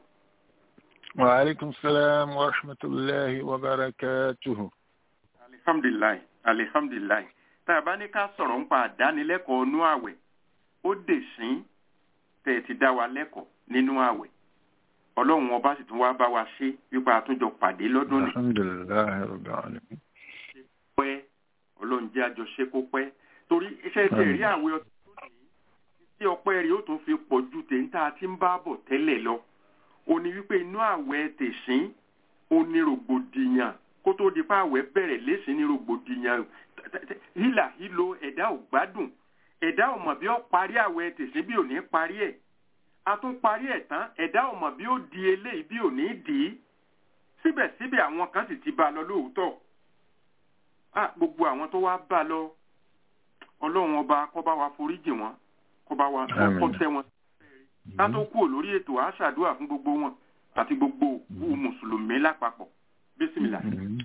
Speaker 6: وعليكم السلام ورحمة الله وبركاته
Speaker 5: alihamdulilayi alihamdulilayi tá a bá ní ká sọ̀rọ̀ ń pa àdánilẹ́kọ̀ọ́ nú àwẹ̀ ó dè sí tẹ̀ ti dá wa lẹ́kọ̀ọ́ nínú àwẹ̀ ọlọ́run ọba sì tún wá bá wa ṣe wípé àtúnjọ pàdé lọ́dún ní
Speaker 6: alhamdulilayi rabbil alamin
Speaker 5: pẹ́ ọlọ́run jẹ́ àjọṣe kó pẹ́ torí iṣẹ́ tẹ̀ rí àwẹ̀ ọtí tó ní tí ọpẹ́ rí ó tún fi pọ̀ ju tèńtà tí ń bá bọ̀ tẹ́lẹ̀ lọ ó ní wípé inú àwẹ̀ tẹ̀sín ó ní rògbòdìyàn kó tó di pa àwẹ̀ bẹ̀rẹ̀ lẹ́sìn ní rògbòdìyàn hílà hílo ẹ̀dá ò gbádùn ẹ̀dá ò mọ̀ bí ó parí àwẹ̀ tẹ̀sín bí ò ní parí ẹ̀ a tún parí ẹ̀ tán ẹ̀dá ò mọ̀ bí ó di eléyìí bí ò ní dì í síbẹ̀síbẹ̀ àwọn kan sì ti bá a lọ lóòótọ́ ah gbogbo àwọn tó wá bá a lọ ọlọ́run ọba kó bá wa foríjì wọn kó bá wa
Speaker 6: Àmín.
Speaker 5: kó tẹ́ wọn ká tó kúrò lórí ètò à ṣàdúrà fún gbogbo wọn àti gbogbo òkú mùsùlùmí lápapọ̀ bísímìlà.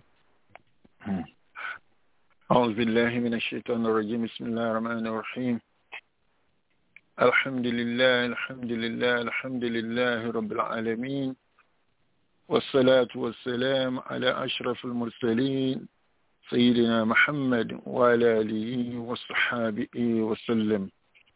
Speaker 6: أعوذ بالله من الشيطان الرجيم بسم الله الرحمن الرحيم الحمد لله الحمد لله الحمد لله رب العالمين والصلاة والسلام على أشرف المرسلين سيدنا محمد وعلى آله وصحابه وسلم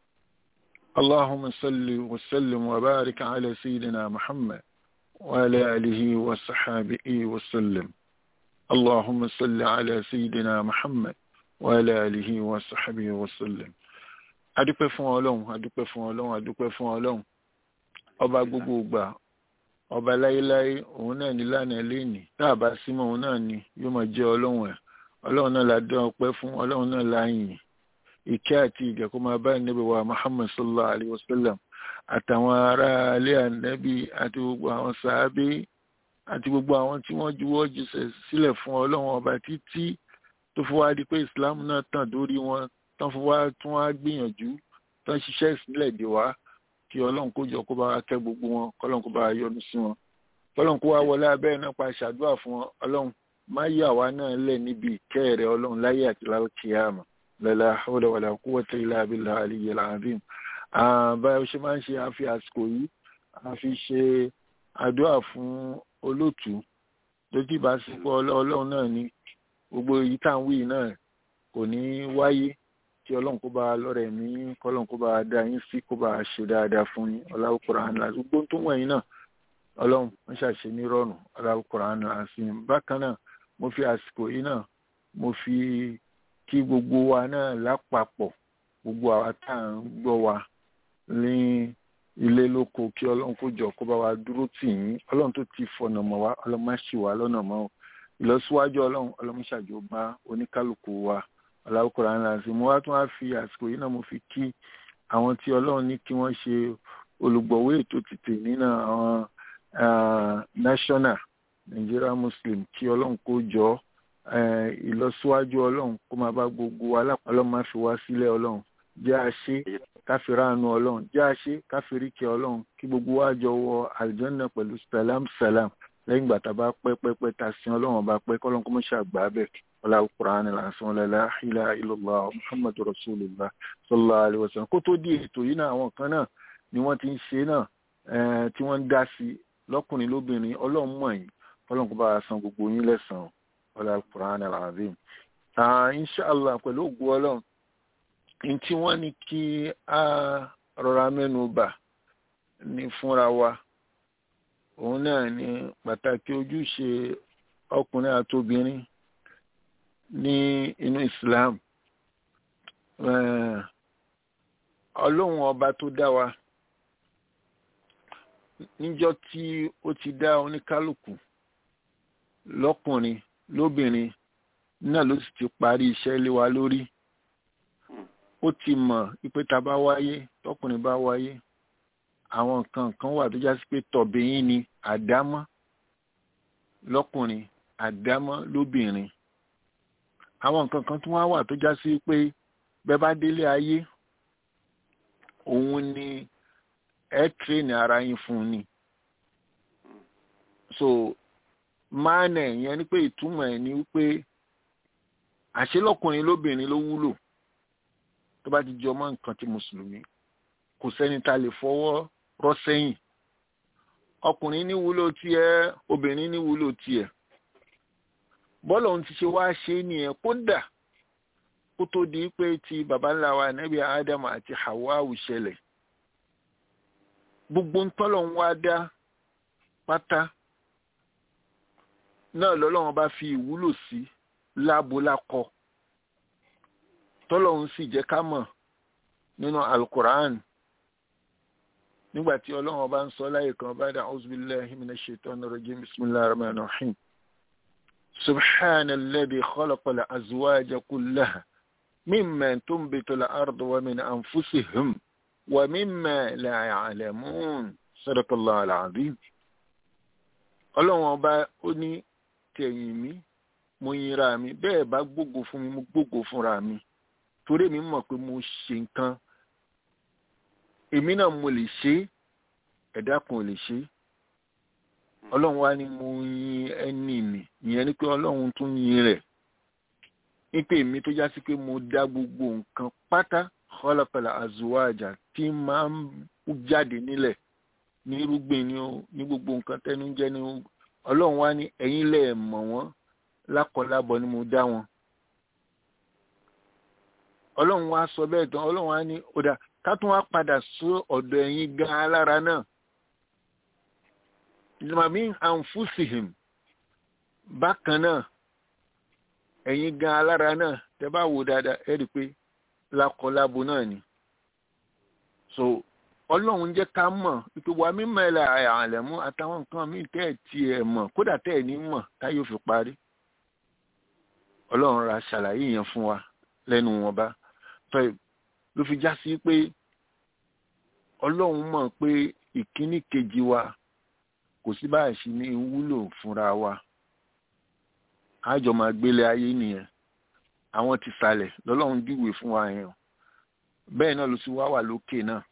Speaker 6: اللهم صل وسلم وبارك على سيدنا محمد وعلى آله وصحابه وسلم اللهم صل على سيدنا محمد وعلى آله وصحبه وسلم adúpẹ́ fún ọlọ́run adúpẹ́ fún ọlọ́run adúpẹ́ fún ọlọ́run ọba gbogbo ìgbà ọba láéláé òun náà ní lánàá léènì tá a bá símọ́ òun náà ni yóò máa jẹ́ ọlọ́run ẹ̀ ọlọ́run náà la dán ọpẹ́ fún ọlọ́run náà la yìn ìkẹ́ àti ìgẹ̀ kó máa bá ìnáwó wa muhammad sallallahu alayhi wa sallam àtàwọn ará alẹ́ ànábì àti gbogbo àwọn sàábé àti gbogbo àwọn tí wọ́n juwọ́ jùsẹ̀ sílẹ̀ fún ọlọ́run ọba títí tó fi wá di pé islam náà tàn dórí wọn tán fi wá tún wá gbìyànjú tán ṣiṣẹ́ ìsílẹ̀ dè wá kí ọlọ́run kó jọ kó bá wa kẹ́ gbogbo wọn kọ́lọ́run kó bá wa yọ́nú sí wọn kọ́lọ́run kó wá wọlé abẹ́rẹ́ náà pa ṣàdúrà fún wọn ọlọ́run má yà wá náà lẹ̀ níbi ìkẹ́ rẹ̀ ọlọ́run láyé àti lálùkìyàmà lala hawla wala quwwata illa billahi aliyyil azim báyọ̀ ṣe máa ń ṣe àfi àsìkò yìí àfi ṣe àdúrà fún olóòtú lójú ìbáṣepọ̀ ọlọ́run náà ni gbogbo èyí tá à ń wí náà kò ní wáyé kí ọlọ́run kó bá lọ́rẹ̀ mí kọ́lọ́run kó bá dá yín sí kó bá ṣe dáadáa fún yín ọláwùkúrà ńlá gbogbo tó wọ̀nyí náà ọlọ́run wọ́n ṣàṣe ní rọrùn ọláwùkúrà ńlá sí i bákan náà mo fi àsìkò yìí náà mo fi kí gbogbo wa náà lápapọ̀ gbogbo àwa tá à ń gbọ́ wa ní ilé lóko kí ọlọ́run kó jọ kó bá wa dúró tì yín ọlọ́run tó ti fọ̀nà mọ́ wa ọlọ́run má ṣì wá lọ́nà mọ́ o ìlọsíwájú ọlọ́run ọlọ́run ṣàjò bá oníkálukú wa aláwòkọ́ra ńlá sí mo wá tún wá fi àsìkò yìí náà mo fi kí àwọn tí ọlọ́run ní kí wọ́n ṣe olùgbọ̀wé ètò tètè nínú àwọn national Nigeria Muslim kí ọlọ́run kó jọ ìlọsíwájú ọlọ́run kó máa bá gbogbo wa lápá ọlọ́run má fi wá sílẹ̀ ọlọ́run jẹ́ àṣẹ káfíráàánú ọlọ́run jẹ́ àṣẹ káfíríkì ọlọ́run kí gbogbo wa jọ wọ àlùjànnà pẹ̀lú salam salam lẹ́yìn ìgbà tá a bá pẹ́ pẹ́ pẹ́ ta sí ọlọ́run bá pẹ́ kọ́lọ́n kó mọ̀ ṣàgbà bẹ̀ ọlá Qur'an lásán la ilaha illallah muhammadu rasulillah sallallahu alayhi wa sallam kó tó di ètò yìí náà àwọn kan náà ni wọ́n ti ń ṣe náà tí wọ́n ń dá sí lọ́kùnrin lóbìnrin ọlọ́run mọ̀ yín kọ́lọ́n kó bá a san gbogbo yín lẹ́sàn-án ọlá Qur'an alazim inshallah pẹ̀lú ògùn ọlọ́run ní tí wọ́n ní kí a rọra mẹ́nu bà ní fúnra wa òun náà ni pàtàkì ojúṣe ọkùnrin àtobìnrin ní inú Islam ọlọ́run ọba tó dá wa níjọ́ tí ó ti dá oníkálukú lọ́kùnrin lóbìnrin náà ló sì ti parí iṣẹ́ lé wa lórí ó ti mọ̀ ipe tá bá wáyé tọkùnrin bá wáyé àwọn nǹkan kan wà tó já sí pé tọ̀bìyín ni àdámọ́ lọ́kùnrin àdámọ́ lóbìnrin àwọn nǹkan kan tó wá wà tó já sí pé bẹ́ẹ̀ bá délé ayé òun ni ẹ tírèèni ara yín fún ni so máànà yẹn ni pé ìtumọ̀ ẹ̀ ni wípé àṣelọ́kùnrin lóbìnrin ló wúlò tó bá ti jọ mọ́ nǹkan ti mùsùlùmí kò sẹ́ni tá a lè fọwọ́ rọ́ sẹ́yìn ọkùnrin ní wúlò tiẹ̀ obìnrin ní wúlò tiẹ̀ bọ́ọ̀lù ohun ti ṣe wá ṣe é nìyẹn kódà kó tó di pé ti baba ńlá wa nẹ́bí ádámù àti hawawu ṣẹlẹ̀ gbogbo ntọ́lọ̀ ń wá dá pátá náà lọ́lọ́run bá fi ìwúlò sí lábo lákọ tọ́lọ́run sì jẹ́ ká mọ̀ nínú alukur'an nígbà tí ọlọ́run bá ń sọ láyé kan bá dá auzubillahi minash shaitani rajim bismillahir rahmanir rahim subhana alladhi khalaqa al-azwaja kullaha mimma tunbitu al-ardu wa min anfusihim wa mimma la ya'lamun sadaqallahu al-azim ọlọ́run ọba ó ní tẹ̀yìn mi mo yinra mi bẹ́ẹ̀ bá gbógo fún mi mo gbógo fúnra mi torí mi mọ̀ pé mo ṣe nǹkan èmi náà mo lè ṣe ẹ̀dá kan ò lè ṣe ọlọ́run wá ní mo yin ẹni mi ìyẹn ni pé ọlọ́run tún yin rẹ̀ nípa èmi tó já sí pé mo dá gbogbo nǹkan pátá khalaqal azwaja tí máa ń jáde nílẹ̀ ní irúgbìn ni ó ní gbogbo nǹkan tẹnu jẹ́ ni ó ọlọ́run wá ní ẹ̀yin lẹ̀ mọ̀ wọ́n lákọlábọ̀ ni mo dá wọn ọlọ́run wá sọ bẹ́ẹ̀ tán ọlọ́run wá ní ọ̀dà ká tún wá padà sí ọ̀dọ̀ ẹ̀yin gan alára náà ìdìmọ̀mí àǹfùsìhìm bákan náà ẹ̀yin gan alára náà tẹ́ bá wò dáadáa ẹ rí i pé lákọlábo náà ni so ọlọ́run jẹ́ ká mọ̀ pé wà mí mẹ́lẹ̀ àlẹ́mú àtàwọn nǹkan míì tẹ́ ẹ̀ tí ẹ̀ mọ̀ kódà tẹ́ ẹ̀ ní mọ̀ táyé ò fi parí ọlọ́run ra ṣàlàyé yẹn fún wa lẹ́nu wọn bá fẹ́ ló fi já sí pé ọlọ́run mọ̀ pé ìkíní kejì wa kò sí báyìí sí ní wúlò fúnra wa àjọ máa gbélé ayé nìyẹn àwọn ti sàlẹ̀ lọ́lọ́run júwe fún wa yẹn bẹ́ẹ̀ náà ló sì wá wà lókè náà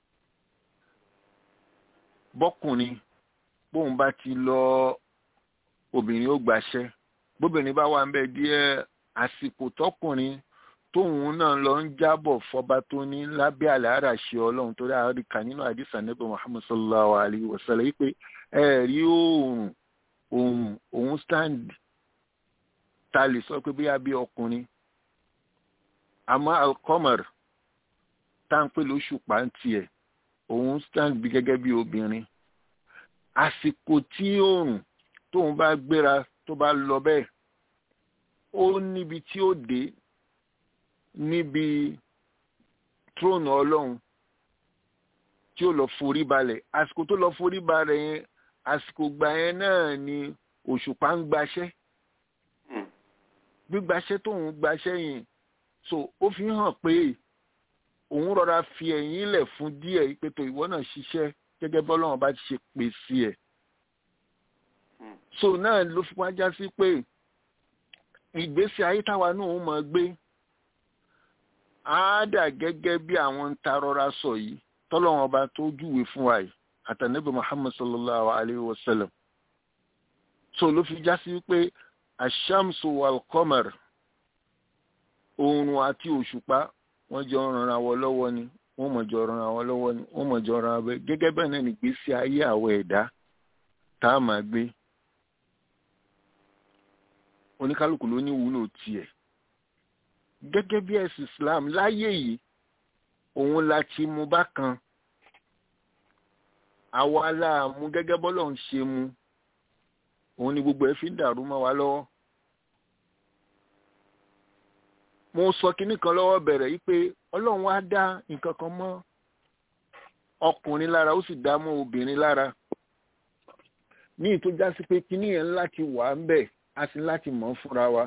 Speaker 6: bọ́kùnrin bóun bá ti lọ obìnrin ó gbàṣẹ́ bóbìnrin bá wà ń bẹ díẹ̀ àsìkò tọkùnrin tóun náà lọ ń jábọ̀ fọba tó ní lábẹ́ àlàárà ṣe ọlọ́run torí àríkà nínú àdìsá níbi muhammad sallallahu alayhi wa sallam yìí pé ẹ rí oòrùn òun òun stand ta lè sọ pé bóyá bí ọkùnrin àmọ́ alcomer tá à ń pè lóṣù pàǹtì ẹ̀ òun stand bí gẹ́gẹ́ bí obìnrin àsìkò tí oòrùn tóun bá gbéra tó bá lọ bẹ́ẹ̀ ó níbi tí ó dé níbi tróònù ọlọ́run tí ó lọ forí balẹ̀ àsìkò tó lọ forí balẹ̀ yẹn àsìkò gbà yẹn náà ni òṣùpá ń gbaṣẹ́ gbígbaṣẹ́ tóun gbaṣẹ́ yẹn so ó fi hàn pé òun rọra fi ẹ̀yìn lẹ̀ fún díẹ̀ ìpètò ìwọ náà ṣiṣẹ́ gẹ́gẹ́ bọ́lọ́run bá ti ṣe pè sí ẹ̀ so náà ló fi wájá sí pé ìgbésí ayé táwa náà ń mọ gbé á dà gẹ́gẹ́ bí àwọn ń ta rọra sọ yìí tọ́lọ́run ọba tó júwe fún wa yìí àtànẹ́bí muhammad sallallahu alayhi wa sallam so ló fi já sí pé ashamsu wal qamar oòrùn àti òṣùpá wọ́n jọ ràn àwọ̀ lọ́wọ́ ni wọ́n mọ̀ jọ ràn àwọ̀ lọ́wọ́ ni wọ́n mọ̀ jọ ràn àwọ̀ gẹ́gẹ́ bẹ́ẹ̀ náà nìgbésí ayé àwọ̀ ẹ̀dá tá a máa gbé oníkálukú ló ní wúlò tiẹ̀ gẹ́gẹ́ bí ẹ̀sìn islam láyé yìí òun la ti mú bákan àwa la mú gẹ́gẹ́ bọ́lọ̀ ń ṣe mu òun ni gbogbo ẹ̀ fi ń dàrú mọ́ wa lọ́wọ́ mo sọ kinní kan lọ́wọ́ bẹ̀rẹ̀ yìí pé ọlọ́run wá dá nǹkan kan mọ́ ọkùnrin lára ó sì dá mọ́ obìnrin lára ní ìtọ́já sí pé kinní yẹn láti wà ń bẹ̀ a sì láti mọ̀ fúnra wa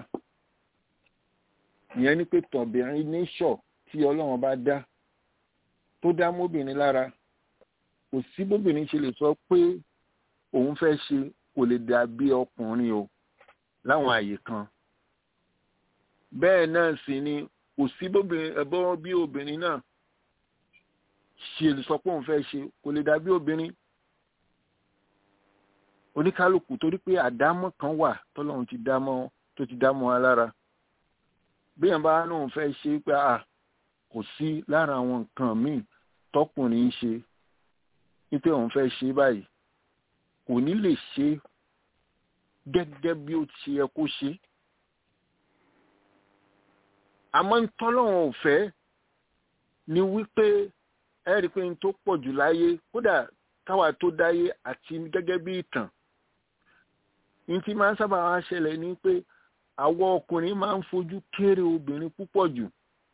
Speaker 6: ìyẹn ni pé tọ̀bìnrin níṣọ̀ tí ọlọ́run bá dá tó dá mọ́bìnrin lára kò sí bóbìnrin ṣe lè sọ pé òun fẹ́ ṣe kò lè dàbí ọkùnrin o láwọn àyè kan bẹ́ẹ̀ náà sì ni kò sí ẹ̀bọ́n bí obìnrin náà ṣe lè sọ pé òun fẹ́ ṣe kò lè dàbí obìnrin oníkálukú torí pé àdámọ́ kan wà tọ́lọ́run ti dámọ́ tó ti dámọ́ wa lára bí yẹn bá náà fẹ́ ṣe pé à kò sí lára àwọn nǹkan míì tọkùnrin ń ṣe wípé òun fẹ́ ṣe báyìí kò ní lè ṣe gẹ́gẹ́ bí ó ti yẹ kó ṣe àmọ́ ń tọ́lọ́wọ̀n ò fẹ́ ni wípé ẹ rí i pé n tó pọ̀ jù láyé kódà káwa tó dáyé àti gẹ́gẹ́ bí ìtàn ní tí máa ń sábà wá ṣẹlẹ̀ ni pé àwọn ọkùnrin máa ń fojú kéré obìnrin púpọ̀ jù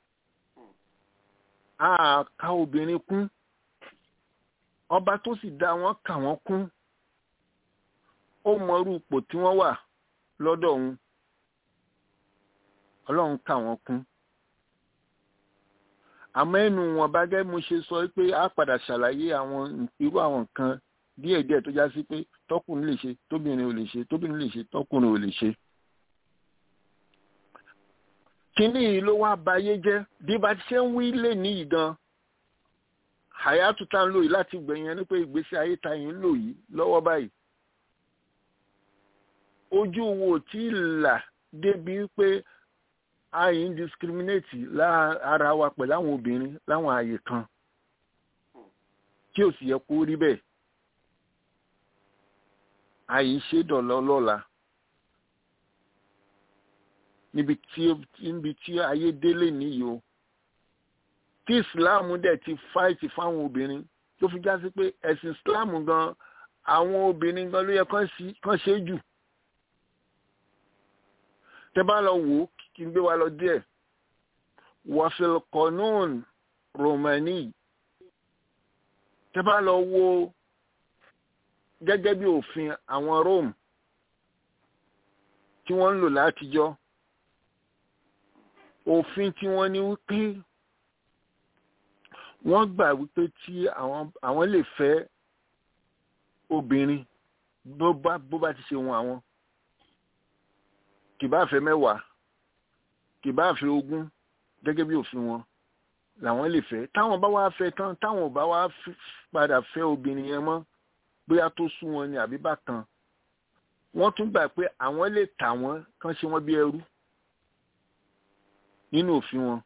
Speaker 6: a ka obìnrin kún ọba tó sì dá wọn kà wọ́n kún ó mọrú ipò tí wọ́n wà lọ́dọ̀ òun ọlọ́run kà wọ́n kún àmọ́ ẹnu wọn bá gẹ́ mo ṣe sọ pé a padà ṣàlàyé àwọn irú àwọn nǹkan díẹ̀díẹ̀ tó já sí pé tọkùnrin lè ṣe tóbìnrin ò lè ṣe tóbìnrin lè ṣe tọkùnrin ò lè ṣe. kínní yìí ló wá bayé jẹ́ bí bá ti ṣe ń wí lè ní ìgan àyàtú tá ń lò yìí láti gbẹ̀yìn ẹni pé ìgbésí ayé ta yìí ń lò yìí lọ́wọ́ báyìí. ojú wo tí là débi pé a yìí ń discriminate lára wa pẹ̀lú àwọn obìnrin láwọn àyè kan tí ò sì yẹ kó rí bẹ́ẹ̀ a yìí ṣe dọ̀lọ́ lọ́la níbi tí níbi tí ayé délé nìyí o tí ìsìláàmù dẹ̀ ti fáìtì fáwọn obìnrin tó fi já sí pé ẹ̀sìn ìsìláàmù gan àwọn obìnrin gan ló yẹ kán ṣe jù tẹ́ bá lọ wò ó kí n gbé wa lọ díẹ̀ wafil qanun romani tẹ́ bá lọ wo gẹ́gẹ́ bí òfin àwọn Rome tí wọ́n ń lò látijọ́ òfin tí wọ́n ní wípé wọ́n gbà wípé tí àwọn lè fẹ́ obìnrin bó bá bó bá ti ṣe wọn àwọn kì bá fẹ́ mẹ́wàá kì bá fẹ́ ogún gẹ́gẹ́ bí òfin wọn làwọn lè fẹ́ táwọn bá wá fẹ́ tán táwọn bá wá padà fẹ́ obìnrin yẹn mọ́ bóyá tó sú wọn ni àbí bákan wọ́n tún gbà pé àwọn lè tà wọ́n kán ṣe wọ́n bí ẹrú nínú òfin wọn.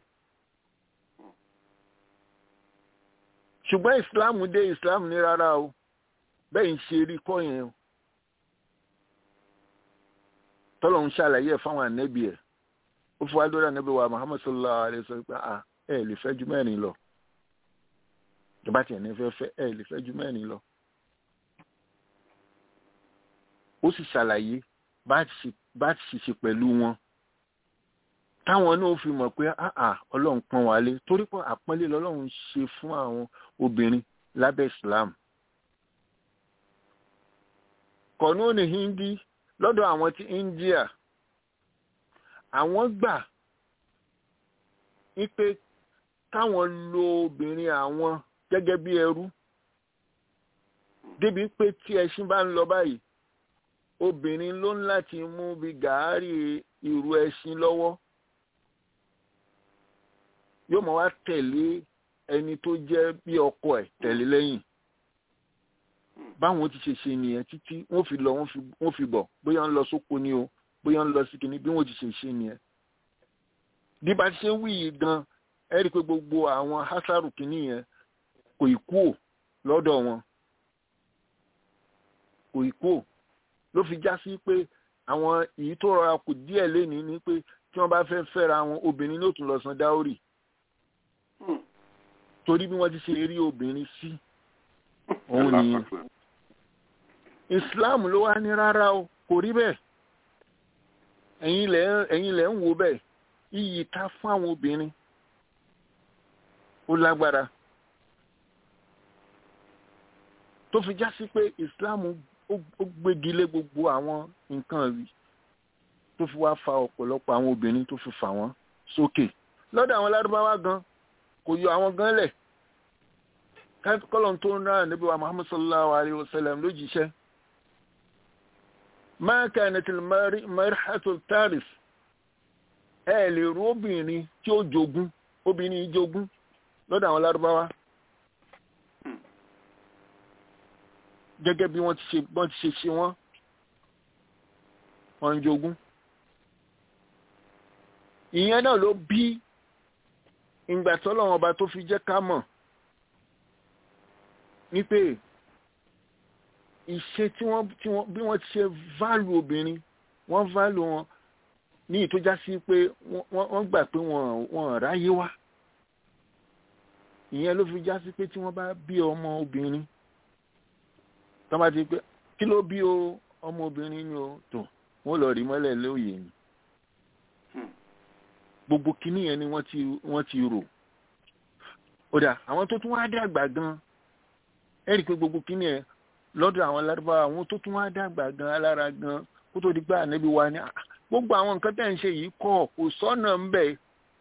Speaker 6: ṣùgbọ́n islam dé islam ní rárá o bẹ́ẹ̀ ń ṣe rí kọ́ yẹn o tọ́lọ̀ ń ṣàlàyé ẹ̀ fáwọn ànẹ́bí ẹ̀ ó fi wá lórí ànẹ́bí wa muhammad sallallahu alayhi wa sallam pé ah ẹ lè fẹ́ ju mẹ́rin lọ ìjọba tiẹ̀ ní fẹ́ fẹ́ ẹ lè fẹ́ ju mẹ́rin lọ. ó sì ṣàlàyé bá ti ṣe pẹ̀lú wọn táwọn náà fi mọ̀ pé àà ọlọ́run pọ́n wálé torí pé àpọ́nlé lọ́lọ́run ṣe fún àwọn obìnrin lábẹ́ islam. kọ̀núùnì hindi lọ́dọ̀ àwọn ti india àwọn gbà wípé káwọn lo obìnrin àwọn gẹ́gẹ́ bí ẹrú débi pé tí ẹṣin bá ń lọ báyìí obìnrin ló ń láti mú bí gàárì ìrù ẹṣin lọ́wọ́ yóò mọ̀ wá tẹ̀lé ẹni tó jẹ́ bí ọkọ ẹ̀ tẹ̀lé lẹ́yìn báwọn ti ṣe ṣe nìyẹn títí wọ́n fi lọ wọ́n fi bọ̀ bóyá ń lọ sóko ni o bóyá ń lọ sí kinní bí wọ́n ti ṣe ṣe nìyẹn bí bá ti ṣe wí yìí gan ẹ rí i pé gbogbo àwọn hasaru kinní yẹn kò ì kúò lọ́dọ̀ wọn kò ì kúò ló fi já sí pé àwọn èyí tó rọra kù díẹ̀ lénìí ni pé tí wọ́n bá fẹ́ fẹ́ra wọn obìnrin ló tún lọ san dáórì torí bí wọ́n ti ṣe rí obìnrin sí òun nìyẹn islam ló wá ní rárá o kò rí bẹ́ẹ̀ ẹ̀yin lẹ̀ ẹ̀yin lẹ̀ ń wo bẹ́ẹ̀ iyì ta fún àwọn obìnrin ó lágbára tó fi já sí pé islam ó gbégi lé gbogbo àwọn nǹkan rí tó fi wá fa ọ̀pọ̀lọpọ̀ àwọn obìnrin tó fi fà wọ́n sókè lọ́dọ̀ àwọn lárúbáwá gan kò yọ àwọn gan lẹ̀ kọ́lọ̀n tó ń rán níbi wa muhammad sallallahu alayhi wa sallam lójíṣẹ́ ma kanat al-mar'atu tarif ẹ lè rú obìnrin tí ó jogún obìnrin jogún lọ́dọ̀ àwọn lárúbáwá gẹ́gẹ́ bí wọ́n ti ṣe wọ́n ti ṣe ṣe wọ́n wọ́n ń jogún ìyẹn náà ló bí ìgbà tọ́lọ́wọ́n ọba tó fi jẹ́ ká mọ̀ ní pé ìṣe tí wọ́n tí wọ́n bí wọ́n ti ṣe válù obìnrin wọ́n válù wọn ní ìtójá sí pé wọ́n gbà pé wọ́n ráyé wá ìyẹn ló fi já sí pé tí wọ́n bá bí ọmọ obìnrin tó bá ti pé kí ló bí o ọmọ obìnrin ni o tó wọ́n lọ rí mọ́lẹ̀ lóye ni gbogbo kinní yẹn ni wọ́n ti wọ́n ti rò ó dà àwọn tó tún wá dàgbà gan ẹ rí i pé gbogbo kinní yẹn lọ́dọ̀ àwọn lárúbáwá àwọn tó tún wá dàgbà gan alára gan kó tó di pé ànábi wa ni gbogbo àwọn nǹkan tẹ̀ ń ṣe yìí kọ̀ kò sọ́nà ń bẹ̀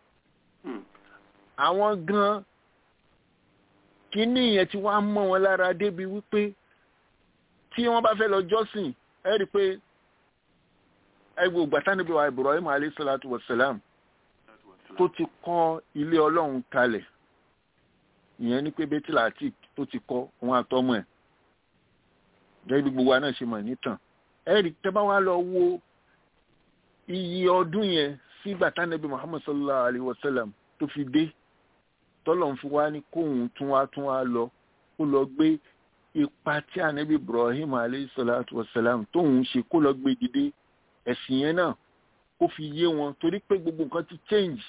Speaker 6: àwọn gan kinní yẹn ti wá mọ́ wọn lára débi wípé tí wọ́n bá fẹ́ lọ jọ́sìn ẹ rí i pé ẹgbẹ́ ògbàtánibí wa Ibrahim alayhi salatu wa salam tó ti kọ́ ilé ọlọ́run kalẹ̀ ìyẹn ní pé bẹ́tìlá àti tó ti kọ́ òun àtọ́mọ̀ ẹ̀ gẹ́gẹ́ bí gbogbo wa náà ṣe mọ̀ nítàn ẹ̀rí tẹ́ bá wá lọ wo iye ọdún yẹn sí bàtánẹ́bí Muhammad sallallahu alayhi wa sallam tó fi dé tọ́lọ̀ ń fi wá ní kóhun tún wá tún wá lọ kó lọ gbé ipa tí ànábì Ibrahim alayhi salatu wa salam tóhun ṣe kó lọ gbé dìde ẹ̀sìn yẹn náà kó fi yé wọn torí pé gbogbo nǹkan ti change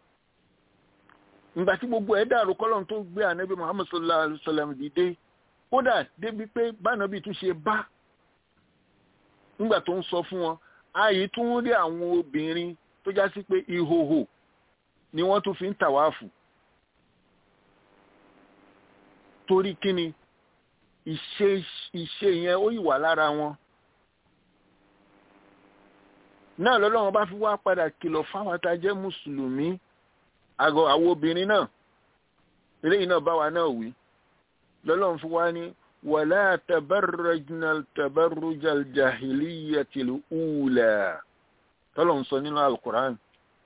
Speaker 6: ìgbà tí gbogbo ẹ̀ dàrú kọ́lọ́n tó gbé ànábì Muhammad sallallahu alayhi wa sallam dìde kódà débi pé bánábì tún ṣe bá nígbà tó ń sọ fún wọn ààyè tún rí àwọn obìnrin tó já sí pé ìhòhò ni wọ́n tún fi ń tàwáàfù torí kíni ìṣe ìṣe yẹn ó yìí wà lára wọn náà lọ́lọ́run bá fi wá padà kìlọ̀ fáwọn tá a jẹ́ mùsùlùmí àgọ́ àwọn obìnrin náà eléyìí náà bá wa náà wí lọ́lọ́run fi wá ní wàlá tabarrajna tabarrujal jahiliyatil ula tọ́lọ́run sọ nínú alukur'an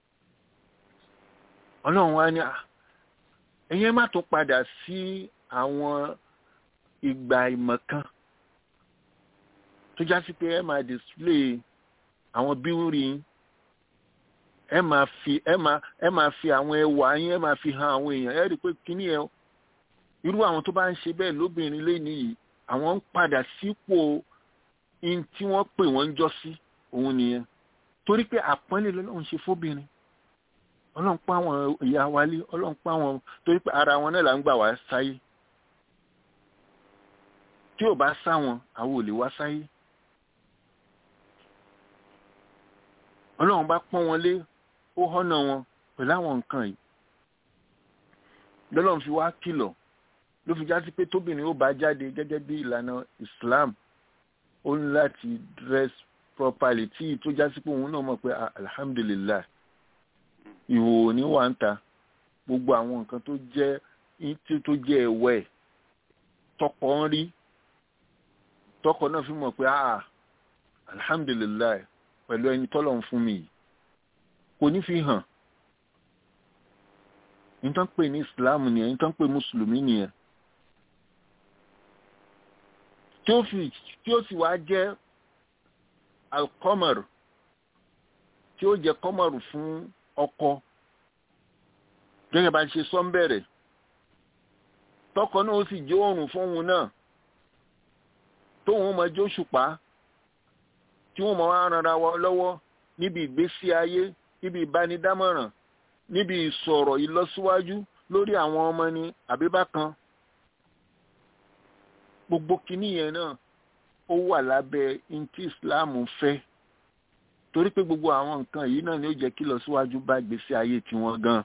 Speaker 6: ọlọ́run wá ní ẹ̀yẹ́ má tó padà sí àwọn ìgbà ìmọ̀kan tó já sí pé ẹ máa display àwọn bíwúrí ẹ máa fi ẹ máa ẹ máa fi àwọn ẹwà yín ẹ máa fi hàn àwọn èèyàn ẹ rí i pé kíní ẹ irú àwọn tó bá ń ṣe bẹ́ẹ̀ lóbìnrin lẹ́ni yìí àwọn ń padà sípò in tí wọ́n pè wọ́n ń jọ́ sí òun nìyẹn torí pé àpọ́nlé lọ́lọ́run ṣe fóbìnrin ọlọ́run pa àwọn ìyá wa lé ọlọ́run pa àwọn torí pé ara wọn náà là ń gbà wá sáyé tí ò bá sá wọn àwọn ò lè wá sáyé ọlọ́run bá pọ́n wọn lé ó họ́nà wọn pẹ̀lú àwọn nǹkan yìí lọ́lọ́run fi wá kìlọ̀ ló fi já sí pé tóbìnrin ó bá jáde gẹ́gẹ́ bí ìlànà Islam ó ní láti dress properly tí tó já sí pé òun náà mọ̀ pé alhamdulillah ìhòòhò ní wà ń ta gbogbo àwọn nǹkan tó jẹ́ tí tó jẹ́ ẹ̀wẹ̀ tọkọ ń rí tọkọ náà fi mọ̀ pé ah alhamdulillah pẹ̀lú ẹni tọ́lọ̀ ń fún mi yìí kò ní fi hàn ní tán pè ní Islam nìyẹn ní tán pè mùsùlùmí nìyẹn tí ó fi tí ó sì wá jẹ́ alkọ́mọ̀rù tí ó jẹ́ kọ́mọ̀rù fún ọkọ gẹ́gẹ́ bá ṣe sọ ń bẹ̀rẹ̀ tọkọ náà ó sì jẹ́ oòrùn fóun náà tóun máa jó ṣùpá tí wọ́n máa wá ranra wa lọ́wọ́ níbi ìgbésí ayé níbi ìbánidámọ̀ràn níbi ìsọ̀rọ̀ ìlọsíwájú lórí àwọn ọmọ ní àbíbá kan gbogbo kinní yẹn náà ó wà lábẹ́ ntí Islam fẹ́ torí pé gbogbo àwọn nǹkan yìí náà ni ó jẹ́ kí lọsíwájú bá gbèsè ayé tiwọn gan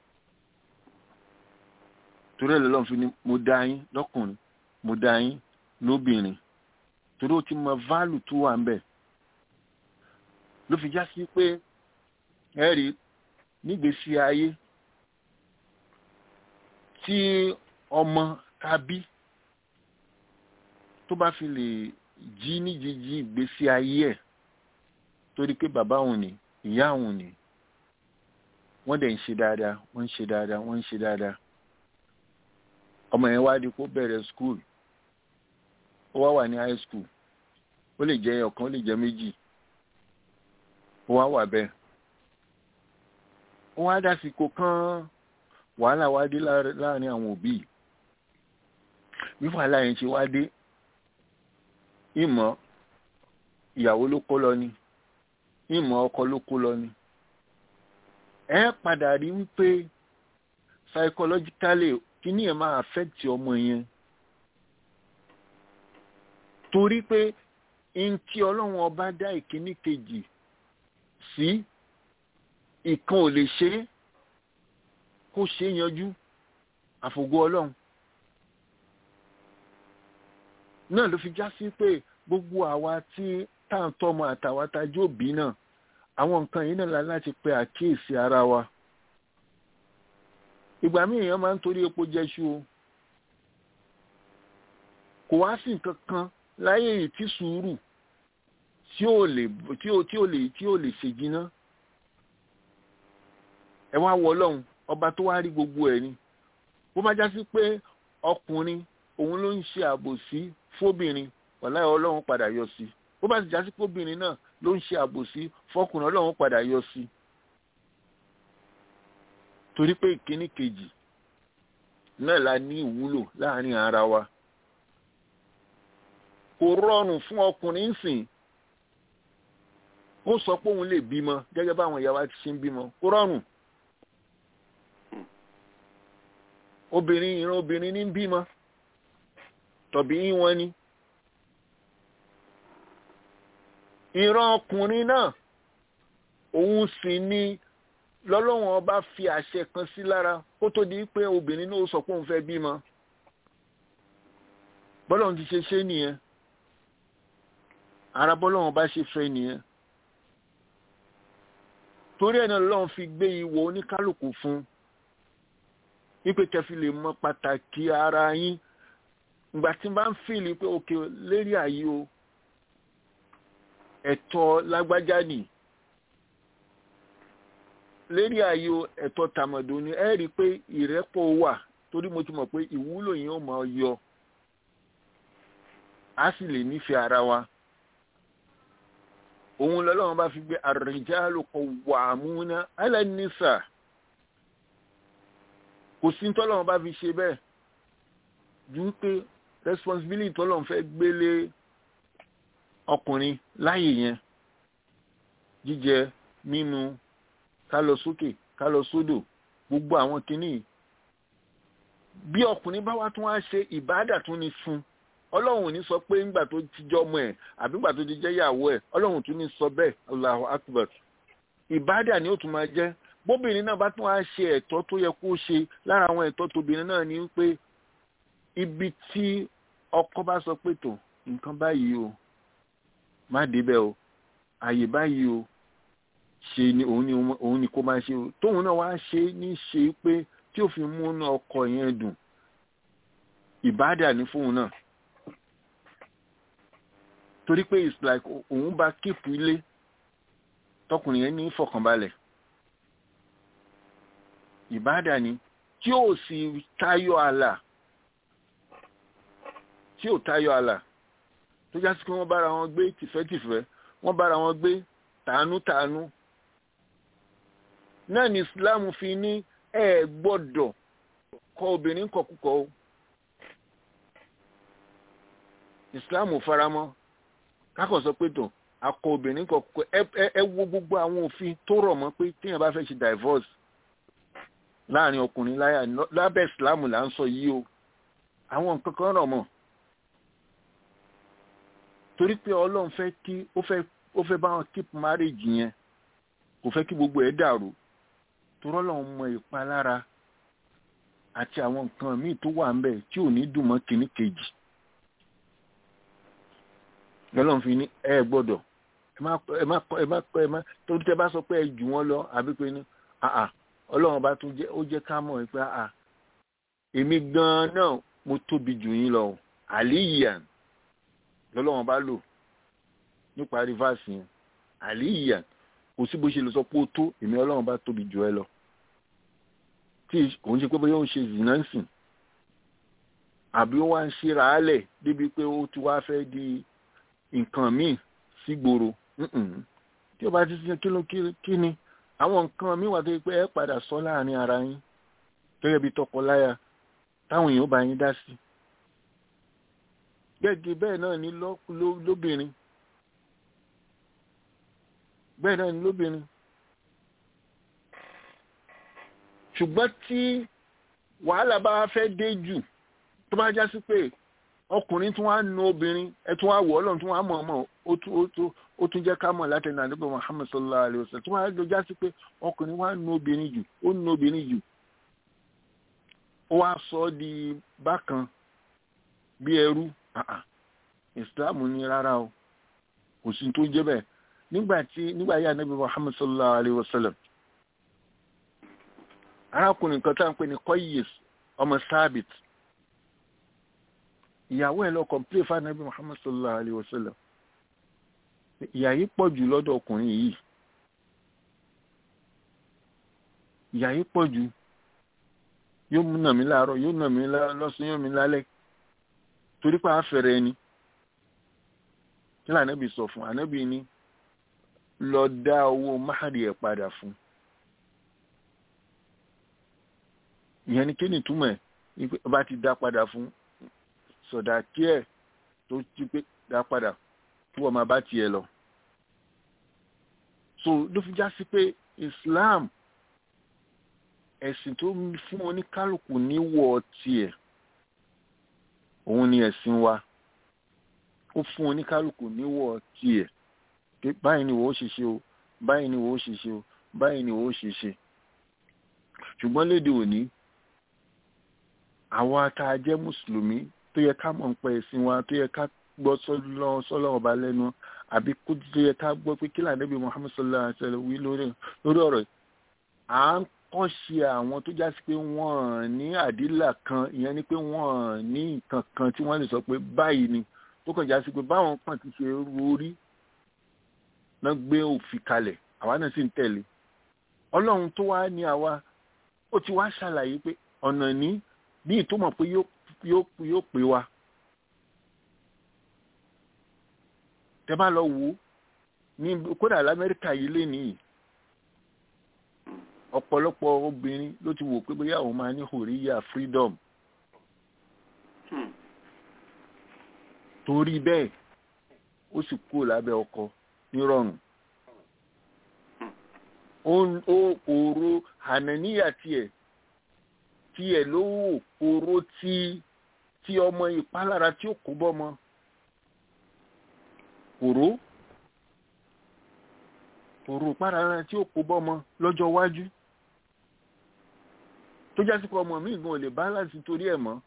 Speaker 6: torí ẹ̀ lọ́lọ́run fi ni mo dá yín lọ́kùnrin mo dá yín lóbìnrin torí ó ti mọ válù tó wà ń bẹ̀ ló fi já sí pé ẹ rí nígbèsí ayé tí ọmọ tàbí tó bá fi lè jí níjíjí ìgbésí ayé ẹ̀ torí pé bàbá òun ni ìyá òun ni wọ́n dẹ̀ ń ṣe dáadáa wọ́n ń ṣe dáadáa wọ́n ń ṣe dáadáa ọmọ yẹn wá di kó bẹ̀rẹ̀ skul ó wá wà ní high school ó lè jẹ́ ọ̀kan ó lè jẹ́ méjì ó wá wà bẹ́ẹ̀ ó wá dásìkò kan wàhálà wá dé láàrin àwọn òbí bí wàhálà yẹn ṣe wá dé ìmọ̀ ìyàwó ló kó lọ ni ìmọ̀ ọkọ ló kó lọ ni ẹ padà rí wípé psychologically kíní ẹ̀ máa affect ọmọ yẹn torí pé n tí ọlọ́run ọba dá ìkíní kejì sí ìkan ò lè ṣe é kó ṣe é yanjú àfògo ọlọ́run náà ló fi já sí pé gbogbo àwa tí tá à ń tọ́mọ àtàwa tá a jó bí náà àwọn nǹkan yìí náà la láti pe àkíyèsí ara wa ìgbà míì èèyàn máa ń torí epo jẹṣu o kò wá sí nǹkan kan láyé yìí tí sùúrù tí ò lè tí ò tí ò lè tí ò lè ṣèjìnà ẹ wá wọ ọlọ́run ọba tó wá rí gbogbo ẹ̀ ni bó bá já sí pé ọkùnrin òun ló ń ṣe àbòsí fóbìnrin wàláhì ọlọ́run padà yọ sí bó bá sì já sí pé obìnrin náà ló ń ṣe àbòsí fọkùnrin ọlọ́run padà yọ sí torí pé ìkíní kejì náà la ní ìwúlò láàrin ara wa kò rọrùn fún ọkùnrin sìn ó sọ pé òun lè bímọ gẹ́gẹ́ báwọn ìyá wa ti ṣe ń bímọ kò rọrùn obìnrin ìran obìnrin ní bímọ tọ̀bí wọn ni ìran ọkùnrin náà òun sì ni lọ́lọ́wọ́n ọba fi àṣẹ kan sí lára kó tó di pé obìnrin náà sọ pé òun fẹ́ bímọ bọ́lọ́run ti ṣe ṣe nìyẹn ara bọ́lọ́run bá ṣe fẹ́ nìyẹn torí ẹ̀ náà lọ́run fi gbé ìwọ oníkálukú fún wípé kẹfì lè mọ pàtàkì ara yín ìgbà tí n bá ń fìlì pé òkè lérí àyè o ẹ̀tọ́ lágbájá nì lérí ààyè ẹ̀tọ́ tàmọ̀dò ni ẹ rí i pé ìrẹ́pọ̀ wà torí mo ti mọ̀ pé ìwúlò yẹn ó máa yọ a sì lè nífẹ̀ẹ́ ara wa òun lọ́lọ́run bá fi gbé ar-rijalu qawwamuna 'ala an-nisa kò sí tọ́lọ́run bá fi ṣe bẹ́ẹ̀ ju pé responsibility tọ́lọ́run fẹ́ gbélé ọkùnrin láyè yẹn jíjẹ mímu ká lọ sókè ká lọ sódò gbogbo àwọn kinní bí ọkùnrin bá wá tún wá ṣe ìbádà tún ní fún ọlọ́run ò ní sọ pé ńgbà tó ti jọ ọmọ ẹ̀ àbí ńgbà tó ti jẹ́ ìyàwó ẹ̀ ọlọ́run tún ní sọ bẹ́ẹ̀ Allahu akbar ìbádà ni ó tún máa jẹ́ bóbìnrin náà bá tún wá ṣe ẹ̀tọ́ tó yẹ kó ṣe lára àwọn ẹ̀tọ́ tóbìnrin náà ni pé ibi tí ọkọ bá sọ pé tó nǹkan báyìí o má débẹ̀ o àyè báyìí o ṣe ni òun ni òun ni kó máa ṣe o tóun náà wá ṣe ní ṣe pé tí ó fi múnú ọkọ yẹn dùn ìbádà ní fóun náà torí pé it's like òun bá kíìpù ilé tọkùnrin yẹn ní ìfọ̀kànbalẹ̀ ìbádà ni tí ó sì tayọ àlà tí ò tayọ àlà tó já sí pé wọ́n bára wọn gbé tìfẹ́tìfẹ́ wọ́n bára wọn gbé tàánútàánú náà ni Islam fi ní ẹ gbọ́dọ̀ kọ obìnrin kọkúkọ o Islam faramọ́ kákọ̀ sọ pé tó akọ obìnrin kọkúkọ ẹ wo gbogbo àwọn òfin tó rọ̀ mọ́ pé téèyàn bá fẹ́ ṣe divorce láàrin ọkùnrin láyà lábẹ́ Islam là ń sọ yìí o àwọn nǹkan kan rọ̀ mọ́ torí pé Ọlọ́run fẹ́ kí ó fẹ́ ó fẹ́ bá wọn keep marriage yẹn kò fẹ́ kí gbogbo ẹ̀ dàrú torọ́ lọ́wọ́ mọ ìpalára àti àwọn nǹkan míì tó wà ńbẹ̀ tí ò ní dùn mọ́ kìíní kejì lọ́lọ́run fi ní ẹ gbọ́dọ̀ ẹ má ẹ má ẹ má ẹ má torí tẹ bá sọ pé ẹ jù wọ́n lọ àbí pé ní àà ọlọ́run bá tún jẹ́ ó jẹ́ ká mọ̀ pé àà èmi gan-an náà mo tóbi jù yín lọ àlìyàn lọ́lọ́run bá lò nípa rivers yẹn àlìyàn kò sí bó ṣe lè sọ pé ó tó èmi ọlọ́run bá tóbi jù ẹ lọ tí òun ṣe pé bóyá ó ń ṣe zinansin àbí ó wá ń ṣe ràálẹ̀ débi pé ó ti wá fẹ́ di nǹkan míì sígboro tí ó bá ti ṣe kíló kí ni àwọn nǹkan míì wà tó yẹ pé ẹ padà sọ láàrin ara yín gẹ́gẹ́ bí tọkọláya táwọn èèyàn bá yín dá sí gẹ́gẹ́ bẹ́ẹ̀ náà ni lóbìnrin bẹ́ẹ̀ náà ni lóbìnrin ṣùgbọ́n tí wàhálà bá fẹ́ dé jù tó bá já sí pé ọkùnrin tún wá nu obìnrin ẹ tún wá wọ̀ ọlọ́run tún wá mọ̀ ọmọ ó tún jẹ́ ká mọ̀ láti ẹ̀nà àdúgbò Muhammad sallallahu alayhi wa sallam tún wá lọ já sí pé ọkùnrin wá nu obìnrin jù ó nu obìnrin jù ó wá sọ ọ́ di bákan bí ẹrú Islam ní rárá o kò sí tó jẹ́ bẹ́ẹ̀ nígbà tí nígbà yà Ànábì Muhammad sallallahu alayhi wa sallam arákùnrin kan tá à ń pè ní Qayyis ọmọ Sábit ìyàwó ẹ̀ lọ kọ̀m̀plé fún Ànábì Muhammad sallallahu alayhi wa sallam ìyà yìí pọ̀ jù lọ́dọ̀ ọkùnrin yìí ìyà yìí pọ̀ jù yóò mú nà mí láàárọ̀ yóò nà mí lọ́sùn yóò mí lálẹ́ torí pé àfẹ́rẹ́ ẹni kí ló ànábì sọ fún ànábì ní lọ dá owó máàrí ẹ̀ padà fún ìyẹn ni kí ni túmọ̀ ẹ̀ bá ti dá padà fún sọ̀dà kí ẹ̀ tó ti pé dá padà kí wọ́n máa bá tiẹ̀ lọ. so ló fi já sí pé Islam ẹ̀sìn tó fún oníkálukú níwọ̀ tiẹ̀ òun ni ẹ̀sìn wa ó fún oníkálukú níwọ̀ tiẹ̀ pé báyìí ni wò ó ṣe ṣe o báyìí ni wò ó ṣe ṣe o báyìí ni wò ó ṣe ṣe ṣùgbọ́n léde òní àwa tá a jẹ́ mùsùlùmí tó yẹ ká mọ̀ ń pẹ́ ẹ̀sìn wa tó yẹ ká gbọ́ sọ́lọ́ ọba lẹ́nu àbí kó tó yẹ ká gbọ́ pé kí lànàbí Muhammad sallallahu alaihi wasallam wí lórí ọ̀rọ̀ à ń kọ́ ṣe àwọn tó já sí pé wọ́n ní àdílà kan ìyẹn ni pé wọ́n ní nǹkan kan tí wọ́n lè sọ pé báyìí ni tó kàn já sí pé báwọn kan ti ṣe rórí náà gbé òfin kalẹ̀ àwa náà sì ń tẹ̀lé ọlọ́run tó wá ní àwa ó ti wá ṣàlàyé pé ọ̀nà ní bí ìtumọ̀ pé yóò pé wa tẹ bá lọ wò ó ní kódà lamẹ́ríkà yìí lé nìyí ọ̀pọ̀lọpọ̀ obìnrin ló ti wò pé bóyá òun máa ní hòríyà freedom torí bẹ́ẹ̀ ó sì kúrò lábẹ́ ọkọ nírọ̀rùn ó kóró hànàníyà tiẹ̀ tiẹ̀ ló wò kóró tí tí ọmọ ìpalára tí ó kó bọ́mọ kóró kóró ìpalára tí ó kó bọ́mọ lọ́jọ́ iwájú tó jásí pé ọmọ mi gan ò lè balance torí ẹ̀ mọ́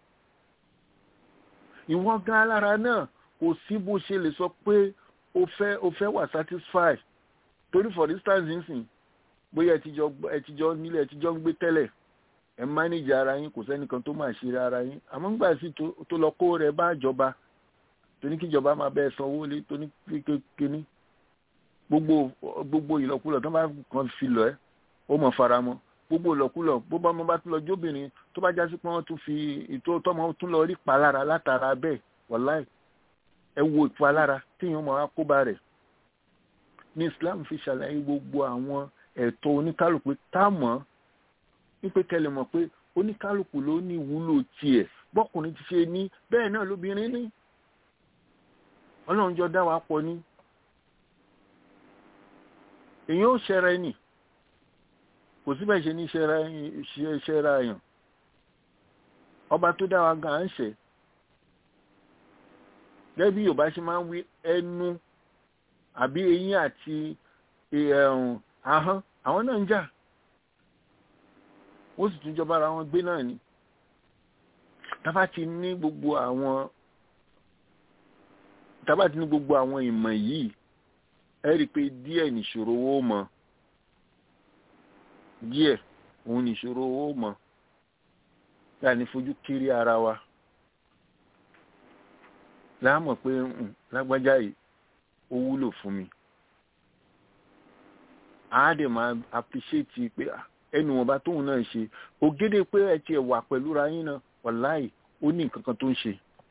Speaker 6: ìwọ gan alára náà kò sí bó ṣe lè sọ pé o fẹ́ o fẹ́ wà satisfied torí for instance nsìn bóyá ẹ ti jọ nílẹ̀ ẹ ti jọ ń gbé tẹ́lẹ̀ ẹ manage ara yín kò sẹ́nìkan tó máa ṣe ara yín àmọ́ nígbà sí tó lọ kó rẹ bá jọba tó ní kíjọba máa bẹ́ẹ̀ sanwó lé tó ní kékeré gbogbo gbogbo ìlọkulọ̀ tó bá kàn fi lọ ẹ́ ó mọ̀ fara mọ́ gbogbo ìlọkulọ̀ bó bá wọn bá tún lọ jóbìnrin tó bá jásí pé wọ́n tún fi ètò tọ́mọ tún lọ rí palára látara bẹ́ẹ̀ wàláì ẹ wo ìpalára téèyàn máa kó bá rẹ̀ ní Islam fi ṣàlàyé gbogbo àwọn ẹ̀tọ́ oníkálukú tá mọ̀ wípé kẹlẹ̀ mọ̀ pé oníkálukú ló ní ìwúlò tiẹ̀ bọ́kùnrin ti ṣe ní bẹ́ẹ̀ náà lóbìnrin ní ọlọ́run jọ dá wa pọ̀ ní èyàn ó ṣẹra ẹni kò síbẹ̀ ṣe ní ṣẹra èèyàn ọba tó dá wa gan à ń ṣẹ̀ gẹ́gẹ́ bí Yorùbá ṣe máa ń wí ẹnu àbí eyín àti ahọ́n àwọn náà ń jà ó sì tún jọba ara wọn gbé náà ni tábà ti ní gbogbo àwọn tábà ti ní gbogbo àwọn ìmọ̀ yìí ẹ rí i pé díẹ̀ nìṣòro owó mọ̀ díẹ̀ òun nìṣòro owó mọ̀ yà ní fojú kiri ara wa láàmọ̀ pé lágbájá yìí ó wúlò fún mi àádẹ́ máa appreciate pé ẹnu wọn bá tóun náà ṣe ògédé pé ẹ tiẹ̀ wà pẹ̀lú ra yín náà wàláì ó ní nǹkan kan tó ń ṣe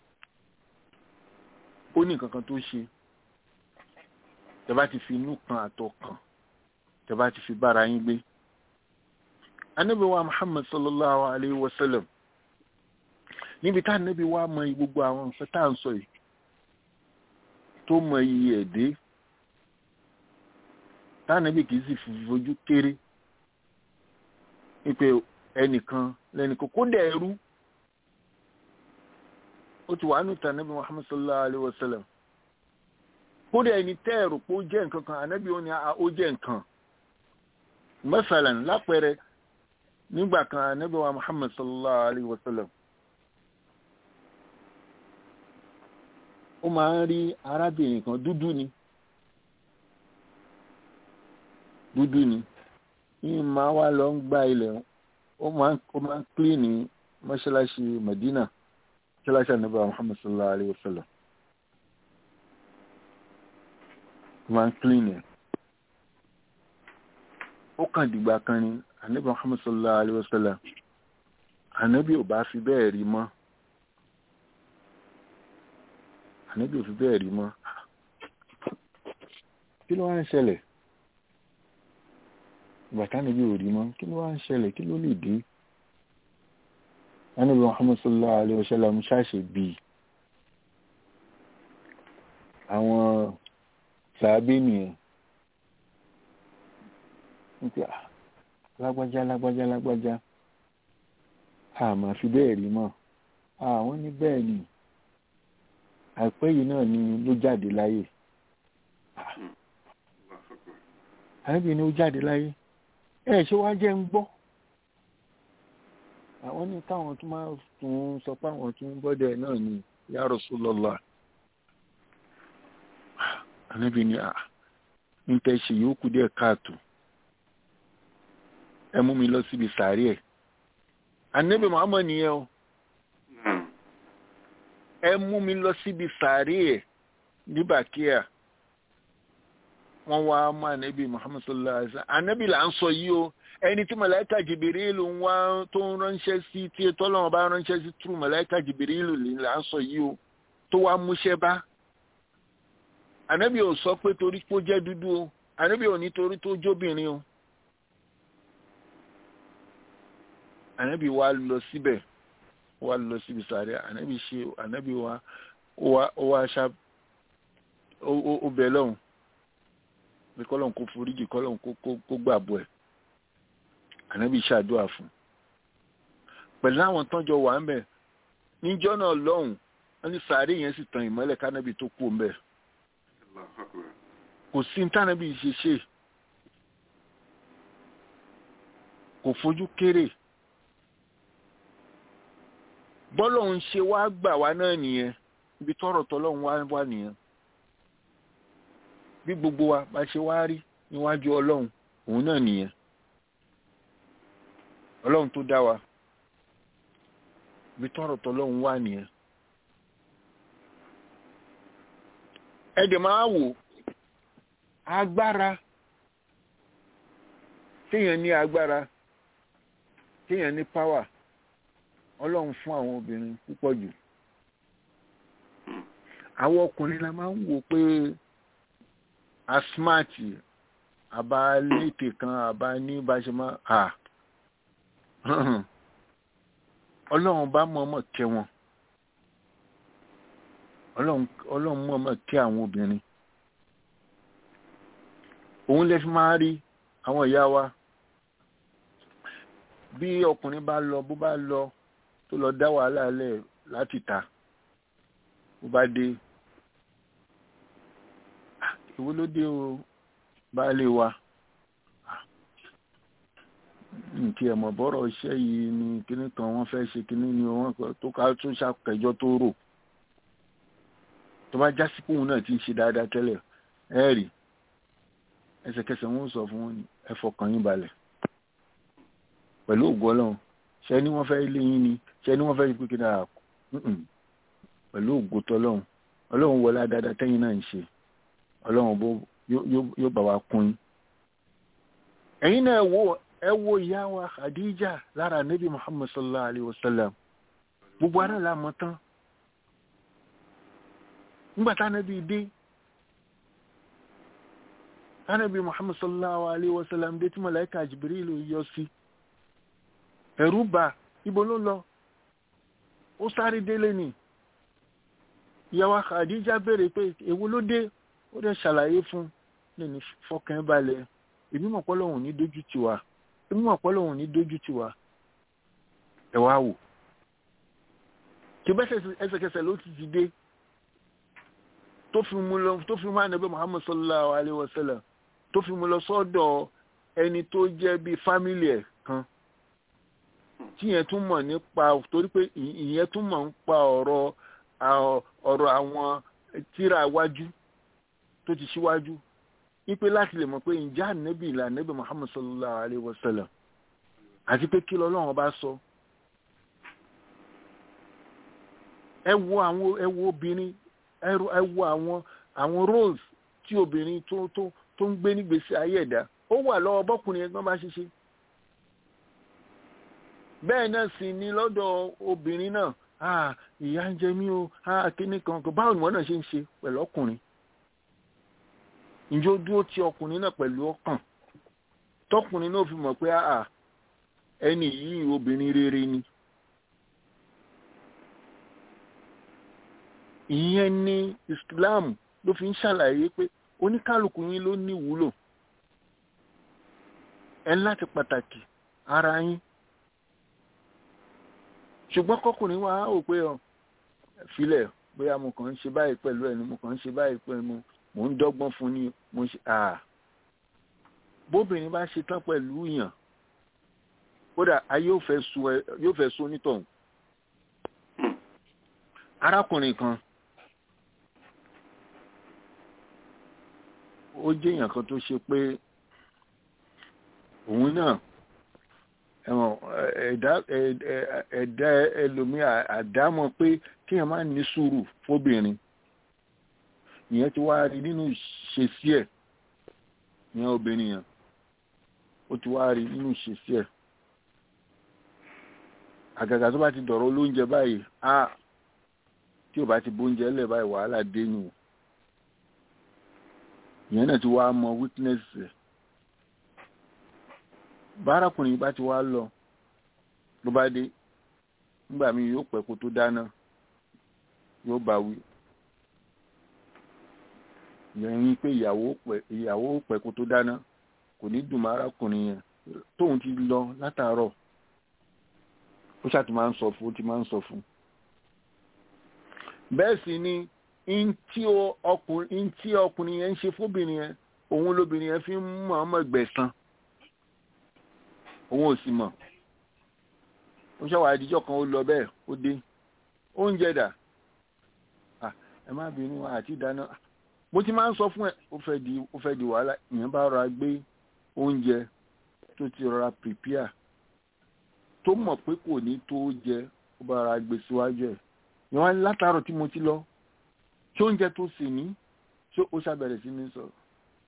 Speaker 6: ó ní nǹkan kan tó ń ṣe tẹ bá ti fi inú kan àtọ̀ kan tẹ bá ti fi bára yín gbé anábì wa Muhammad sallallahu alayhi wa sallam níbi tá anábì wa mọ gbogbo àwọn nǹkan tá à ń sọ yìí tó mọ iye ẹ̀dẹ́ tánàbí kì í sì fojú kéré wípé ẹnìkan lẹ́nìkan kó dẹ̀ ẹrú ó ti wà nù tànàbí muhammad sallallahu alayhi wa sallam kó dẹ̀ ẹni tẹ́ ẹ̀rù pé ó jẹ́ nǹkan kan ànábì ó ní ó jẹ́ nǹkan masalan lápẹẹrẹ nígbà kan ànábì wa muhammad sallallahu alayhi wa sallam ó máa ń rí arábìnrin kan dúdú ni dúdú ni yìí máa wá lọ ń gba ilẹ̀ ó máa ń clean ní mọ́ṣáláṣí Medina mọ́ṣáláṣí ànábì Muhammad sallallahu alayhi wa sallam ó máa ń clean ẹ̀ ó kàn dìgbà kan ni ànábì Muhammad sallallahu alayhi wa sallam ànábì ò bá fi bẹ́ẹ̀ rí mọ́ ànábì ò fi bẹ́ẹ̀ rí mọ́ kí ló wá ń ṣẹlẹ̀ bàtà níbi òrí mọ́ kí ló wá ń ṣẹlẹ̀ kí ló lè dé ànábì Muhammad sallallahu alaihi wasallam ṣáṣe bíi àwọn sàábé nìyẹn nípa lágbájá lágbájá lágbájá a máa fi bẹ́ẹ̀ rí mọ́ àwọn ní bẹ́ẹ̀ ni àìpẹ́ yìí náà ni ló jáde láyé àìpẹ́ ni ó jáde láyé ẹ ṣé wá jẹ́ ń gbọ́ àwọn ní káwọn tún máa tún sọ pé àwọn tún bọ́dẹ̀ náà ni ya Rasulullah ànábì ni à ń tẹ́ ṣe yóò kú díẹ̀ káàtó ẹ mú mi lọ síbi sàárì ẹ̀ ànábì Muhammad nìyẹn o ẹ mú mi lọ síbi sàárì ẹ̀ ní bàkíyà wọ́n wá mú ànábì Muhammad sallallahu alaihi wasallam ànábì là ń sọ yìí o ẹni tí màláíkà Jibril ń wá tó ń ránṣẹ́ sí tí tọ́lọ́wọ́n bá ránṣẹ́ sí túrú màláíkà Jibril là ń sọ yìí o tó wá múṣẹ́ bá ànábì ò sọ pé torí pé ó jẹ́ dúdú o ànábì ò ní torí tó jóbìnrin o ànábì wa lọ síbẹ̀ wa lọ síbi sàárẹ̀ ànábì ṣe ànábì wa ó wá ṣá ó bẹ̀ lọ́hùn pé kọ́lọ́hùn kó foríjì kọ́lọ́hùn kó gbàbọ̀ ẹ̀ ànábì ṣàdúrà fún pẹ̀lú àwọn tọ́jọ wà ń bẹ̀ níjọ́ náà lọ́hùn wọ́n ní sàárẹ̀ yẹn sì tàn ìmọ́lẹ̀ kánábì tó kú ń bẹ̀ kò sí ní tànábì ṣe ṣe kò fojú kéré bọ́lọ̀ ń ṣe wá gbà wá náà nìyẹn ibi tọ́rọ̀ tọ́lọ́run wá wá nìyẹn bí gbogbo wa bá ṣe wá rí níwájú ọlọ́run òun náà nìyẹn ọlọ́run tó dá wa ibi tọ́rọ̀ tọ́lọ́run wá nìyẹn ẹ̀dẹ̀ máa wò agbára téèyàn ní agbára téèyàn ní power ọlọ́run fún àwọn obìnrin púpọ̀ jù àwọn ọkùnrin la máa ń wò pé asmati àbá létè kan àbá ní bá ṣe máa à ọlọ́run bá mọ̀ọ́mọ̀ kẹ́ wọn ọlọ́run mọ̀ọ́mọ̀ kẹ́ àwọn obìnrin òun lè fi máa rí àwọn ìyá wa bí ọkùnrin bá lọ bó bá lọ tó lọ dá wàhálà lẹ̀ láti ta bó bá dé ìwé ló dé o baálé wa nǹkí ẹ̀mọ̀ bọ́rọ̀ iṣẹ́ yìí ni kíní kan wọ́n fẹ́ ṣe kíní ni wọ́n tó ká tó ṣàkẹjọ́ tó rò tó bá já sí pòun náà ti ń ṣe dáadáa tẹ́lẹ̀ ẹ rí ẹsẹ̀kẹsẹ̀ wọn sọ fún wọn ni ẹ fọkàn yín balẹ̀ pẹ̀lú ògùn ọlọ́run ṣe ni wọ́n fẹ́ lé yín ni ṣe ni wọ́n fẹ́ pé kí náà pẹ̀lú ògùn tọ́lọ́run ọlọ́run wọlé dáadáa tẹ́yìn náà ń ṣe ọlọ́run bó yóò bá wa kún yín ẹ̀yin náà wo ẹ wo ìyá wa Khadija lára nabi Muhammad sallallahu alayhi wa sallam gbogbo ara la mọ̀ tán nígbà tá nabi dé tá nabi Muhammad sallallahu alayhi wa sallam dé tí malaika Jibril yọ sí ẹ̀rù bà ibo ló lọ ó sáré délé ni ìyá wa Khadija béèrè pé èwo ló dé ó dẹ̀ ṣàlàyé fún lẹ́ni fọkàn balẹ̀ èmi mọ̀ pọ́ lọ́hùn ní dójú tì wá èmi mọ̀ pọ́ lọ́hùn ní dójú tì wá ẹ wá wò kí bẹ́sẹ̀ ẹsẹ̀kẹsẹ̀ ló ti ti dé tó fi mú lọ tó fi mú ànábẹ́ Muhammad sallallahu alayhi wa sallam tó fi mú lọ sọ́dọ̀ ẹni tó jẹ́ bíi fámìlì ẹ̀ kan tí yẹn tún mọ̀ nípa torí pé ìyẹn tún mọ̀ nípa ọ̀rọ̀ ọ̀rọ̀ àwọn tíra iwájú tó ti ṣíwájú wípé láti lè mọ̀ pé ǹjẹ́ ànábì ìlà ànábì Muhammad sallallahu alayhi wa sallam àti pé kí lọ́lọ́run bá sọ ẹ wo àwọn ẹ wo obìnrin ẹ wo àwọn àwọn roles tí obìnrin tó tó tó ń gbé nígbèsí ayé ẹ̀dá ó wà lọ́wọ́ bọ́kùnrin ẹgbọ́n bá ṣiṣẹ́ bẹ́ẹ̀ náà sì ni lọ́dọ̀ obìnrin náà ah ìyá ń jẹ mí o ah kíní kan kan báwo ni wọ́n náà ṣe ń ṣe pẹ̀lú ọkùnrin ǹjẹ́ ó dúró ti ọkùnrin náà pẹ̀lú ọkàn tọkùnrin náà fi mọ̀ pé ah ẹni yìí obìnrin rere ni ìyẹn ni Islam ló fi ń ṣàlàyé pé oníkálukú yín ló ní ìwúlò ẹ láti pàtàkì ara yín ṣùgbọ́n kọkùnrin wa ò pé ọ filẹ̀ bóyá mo kàn ń ṣe báyìí pẹ̀lú ẹni mo kàn ń ṣe báyìí pẹ̀lú mo mò ń dọ́gbọ́n fún ni mo ń ṣe à bóbìnrin bá ṣe tán pẹ̀lú yàn kódà ayé yóò fẹ́ sun onítọ̀hún arákùnrin kan ó jẹ́ èèyàn kan tó ṣe pé òun náà ẹ̀wọ̀n ẹ̀dá ẹ̀dá ẹlòmí àdámọ̀ pé kéèyàn máa ní sùúrù fóbìnrin ìyẹn ti wá rí nínú ìṣesí ẹ̀ ìyẹn obìnrin yẹn ó ti wá rí nínú ìṣesí ẹ̀ àgàgà tó bá ti dọ̀rọ̀ olóúnjẹ báyìí á tí ò bá ti bóúnjẹ lẹ̀ báyìí wàhálà dé nù ìyẹn náà ti wá mọ weakness ẹ̀ bárakùnrin bá ti wá lọ ló bá dé nígbà míì yóò pẹ́ kó tó dáná yóò bá wí ìyẹn ní pé ìyàwó pẹ́ kó tó dáná kò ní dùn mọ́ arákùnrin yẹn tóun ti lọ látàárọ̀ ó ṣáà ti máa ń sọ fún ó ti máa ń sọ fún bẹ́ẹ̀ sì ni ntí ọkùnrin yẹn ń ṣe fóbìnrin yẹn òun lóbìnrin yẹn fi ń mọ̀ ọmọ ẹgbẹ̀sán òun ò sì mọ̀ ó ṣàwà àdíjọ́ kan ó lọ bẹ́ẹ̀ ó dé oúnjẹ dà ẹ má bínú àti ìdáná mo ti máa ń sọ fún ẹ ó fẹ́ di ó fẹ́ di wàhálà ìyẹn bá rọra gbé oúnjẹ tó ti rọra prepare tó mọ̀ pé kò ní tó jẹ ó bá rọra gbé síwájú ẹ̀ ìyẹn wá látàárọ̀ tí mo ti lọ tí oúnjẹ tó sì ní ṣé ó ṣàbẹ̀rẹ̀ sí ní sọ̀rọ̀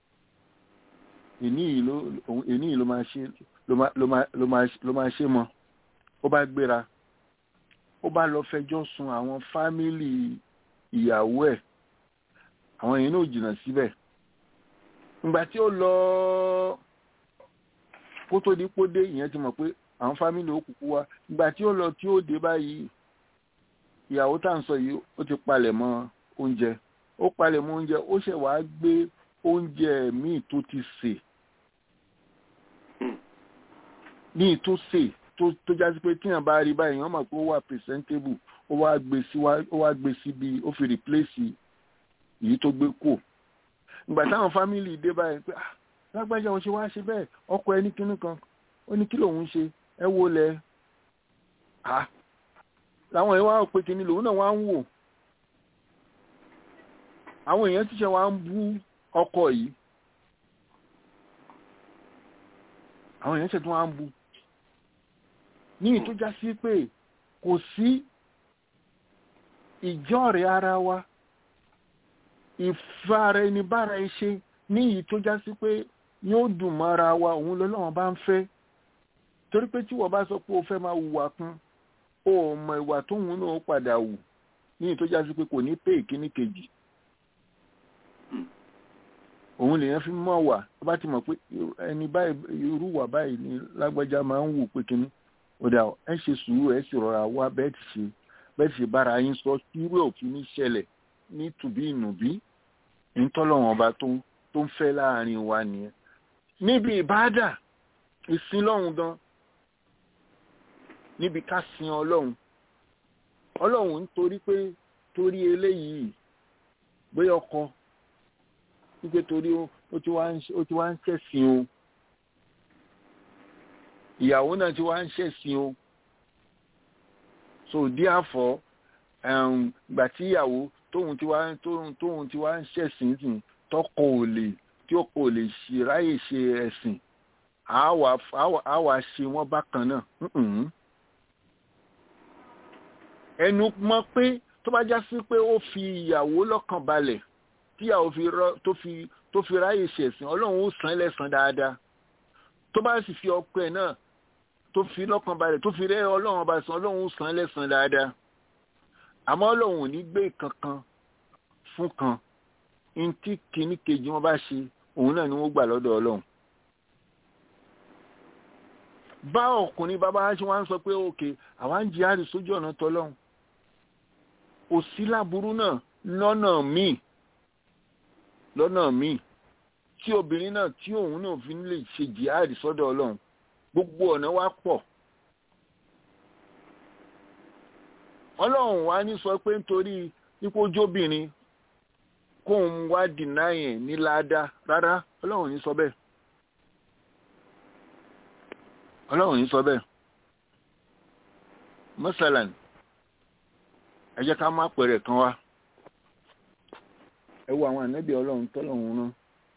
Speaker 6: èní yìí ló máa ṣe ló máa ṣe mọ́ ó bá gbéra ó bá lọ fẹjọ́ sùn àwọn fámìlì ìyàwó ẹ̀ àwọn èèyàn náà jìnnà síbẹ̀ ìgbà tí ó lọ kó tó di pódé ìyẹn ti mọ̀ pé àwọn fámìlì ó kúkú wá ìgbà tí ó lọ tí ó dé báyìí ìyàwó tá à ń sọ yìí ó ti palẹ̀ mọ́ oúnjẹ ó palẹ̀ mọ́ oúnjẹ ó ṣẹ̀ wá gbé oúnjẹ míì tó ti sè ní tó sè tó jásí pé tíyàn bá rí báyìí wọ́n mọ̀ pé ó wà presentable ó wá gbé sí ó wá gbé síbi ó fi replace èyí tó gbé kù ìgbà táwọn fámìlì dé báyìí pé ah lágbájá òun ṣe wá ṣe bẹ́ẹ̀ ọkọ ẹni kínní kan ó ní kí lòun ṣe ẹ wo lẹ ah làwọn èèyàn wá pé kínní lòun náà wá ń wò àwọn èèyàn ti ṣe wá ń bú ọkọ yìí àwọn èèyàn ṣe tún wá ń bú ní ìtújá sí pé kò sí ìjọ́rẹ̀ ara wa ìfara ẹni bára ẹṣe ní ìtújá sí pé yóò dùn mọ́ra wa òun lọ́lọ́wọ́n bá ń fẹ́ torí pé tí wọ́n bá sọ pé o fẹ́ máa hùwà kan o mọ ìwà tóun náà padà wù ní ìtújá sí pé kò ní pé ìkíní kejì òun lèyàn fi mọ̀ wà tó bá ti mọ̀ pé ẹni báyìí irú wà báyìí ni lágbájá máa ń wù pé kíní ó dà ẹ ṣe sùúrù ẹ sì rọra wá bẹ́ẹ̀ ti ṣe bẹ́ẹ̀ ti ṣe bára yín sọ irú òfin ní ṣẹlẹ̀ ní tùbí ìnùbí ntọ́lọ́wọ́n ọba tó ń fẹ́ láàrin wa nìyẹn níbi ìbáàdà ìsìn lọ́hùn gan níbi ká sin ọlọ́run ọlọ́run nítorí pé torí eléyìí bóyá ọkọ wípé torí ó ti wá ń ṣẹ̀sìn o ìyàwó náà ti wá ń ṣẹ̀sìn o so therefore gbà tí ìyàwó tóun ti wá tóun ti wá ń ṣẹ̀sìn sìn tọkọ ò lè tí ó kò lè ṣe ráyè ṣe ẹ̀sìn á wà ṣe wọ́n bákan náà ẹnu mọ̀ pé tó bá já sí pé ó fi ìyàwó lọ́kàn balẹ̀ tí ìyàwó tó fi tó fi ráyè ṣẹ̀sìn ọlọ́run ó san lẹ́san dáadáa tó bá sì fi ọkọ ẹ̀ náà tó fi lọ́kàn balẹ̀ tó fi rẹ́ ọlọ́run ọba san ọlọ́run ó san lẹ́san dáadáa àmọ́ ọlọ́run ò ní gbé kankan fún kan ní tí kìíní kejì wọn bá ṣe òun náà ni wọ́n gbà lọ́dọ̀ ọlọ́run bá ọkùnrin bàbá ṣe wá ń sọ pé òkè àwa ń jihad sójú ọ̀nà tọlọ́run kò sí láburú náà lọ́nà míì lọ́nà míì tí obìnrin náà tí òun náà fi lè ṣe jihad sọ́dọ̀ ọlọ́run gbogbo ọ̀nà wa pọ̀ ọlọ́run wa ní sọ pé nítorí ipò ojóbìnrin kóun wá dìnnà yẹn ní ládàá rárá ọlọ́run ní sọ bẹ́ẹ̀ ọlọ́run ní sọ bẹ́ẹ̀ mọ́sálàn ẹ jẹ́ ká má pẹ̀rẹ̀ kan wá ẹ wo àwọn ànábì ọlọ́run tọ́lọ́run rán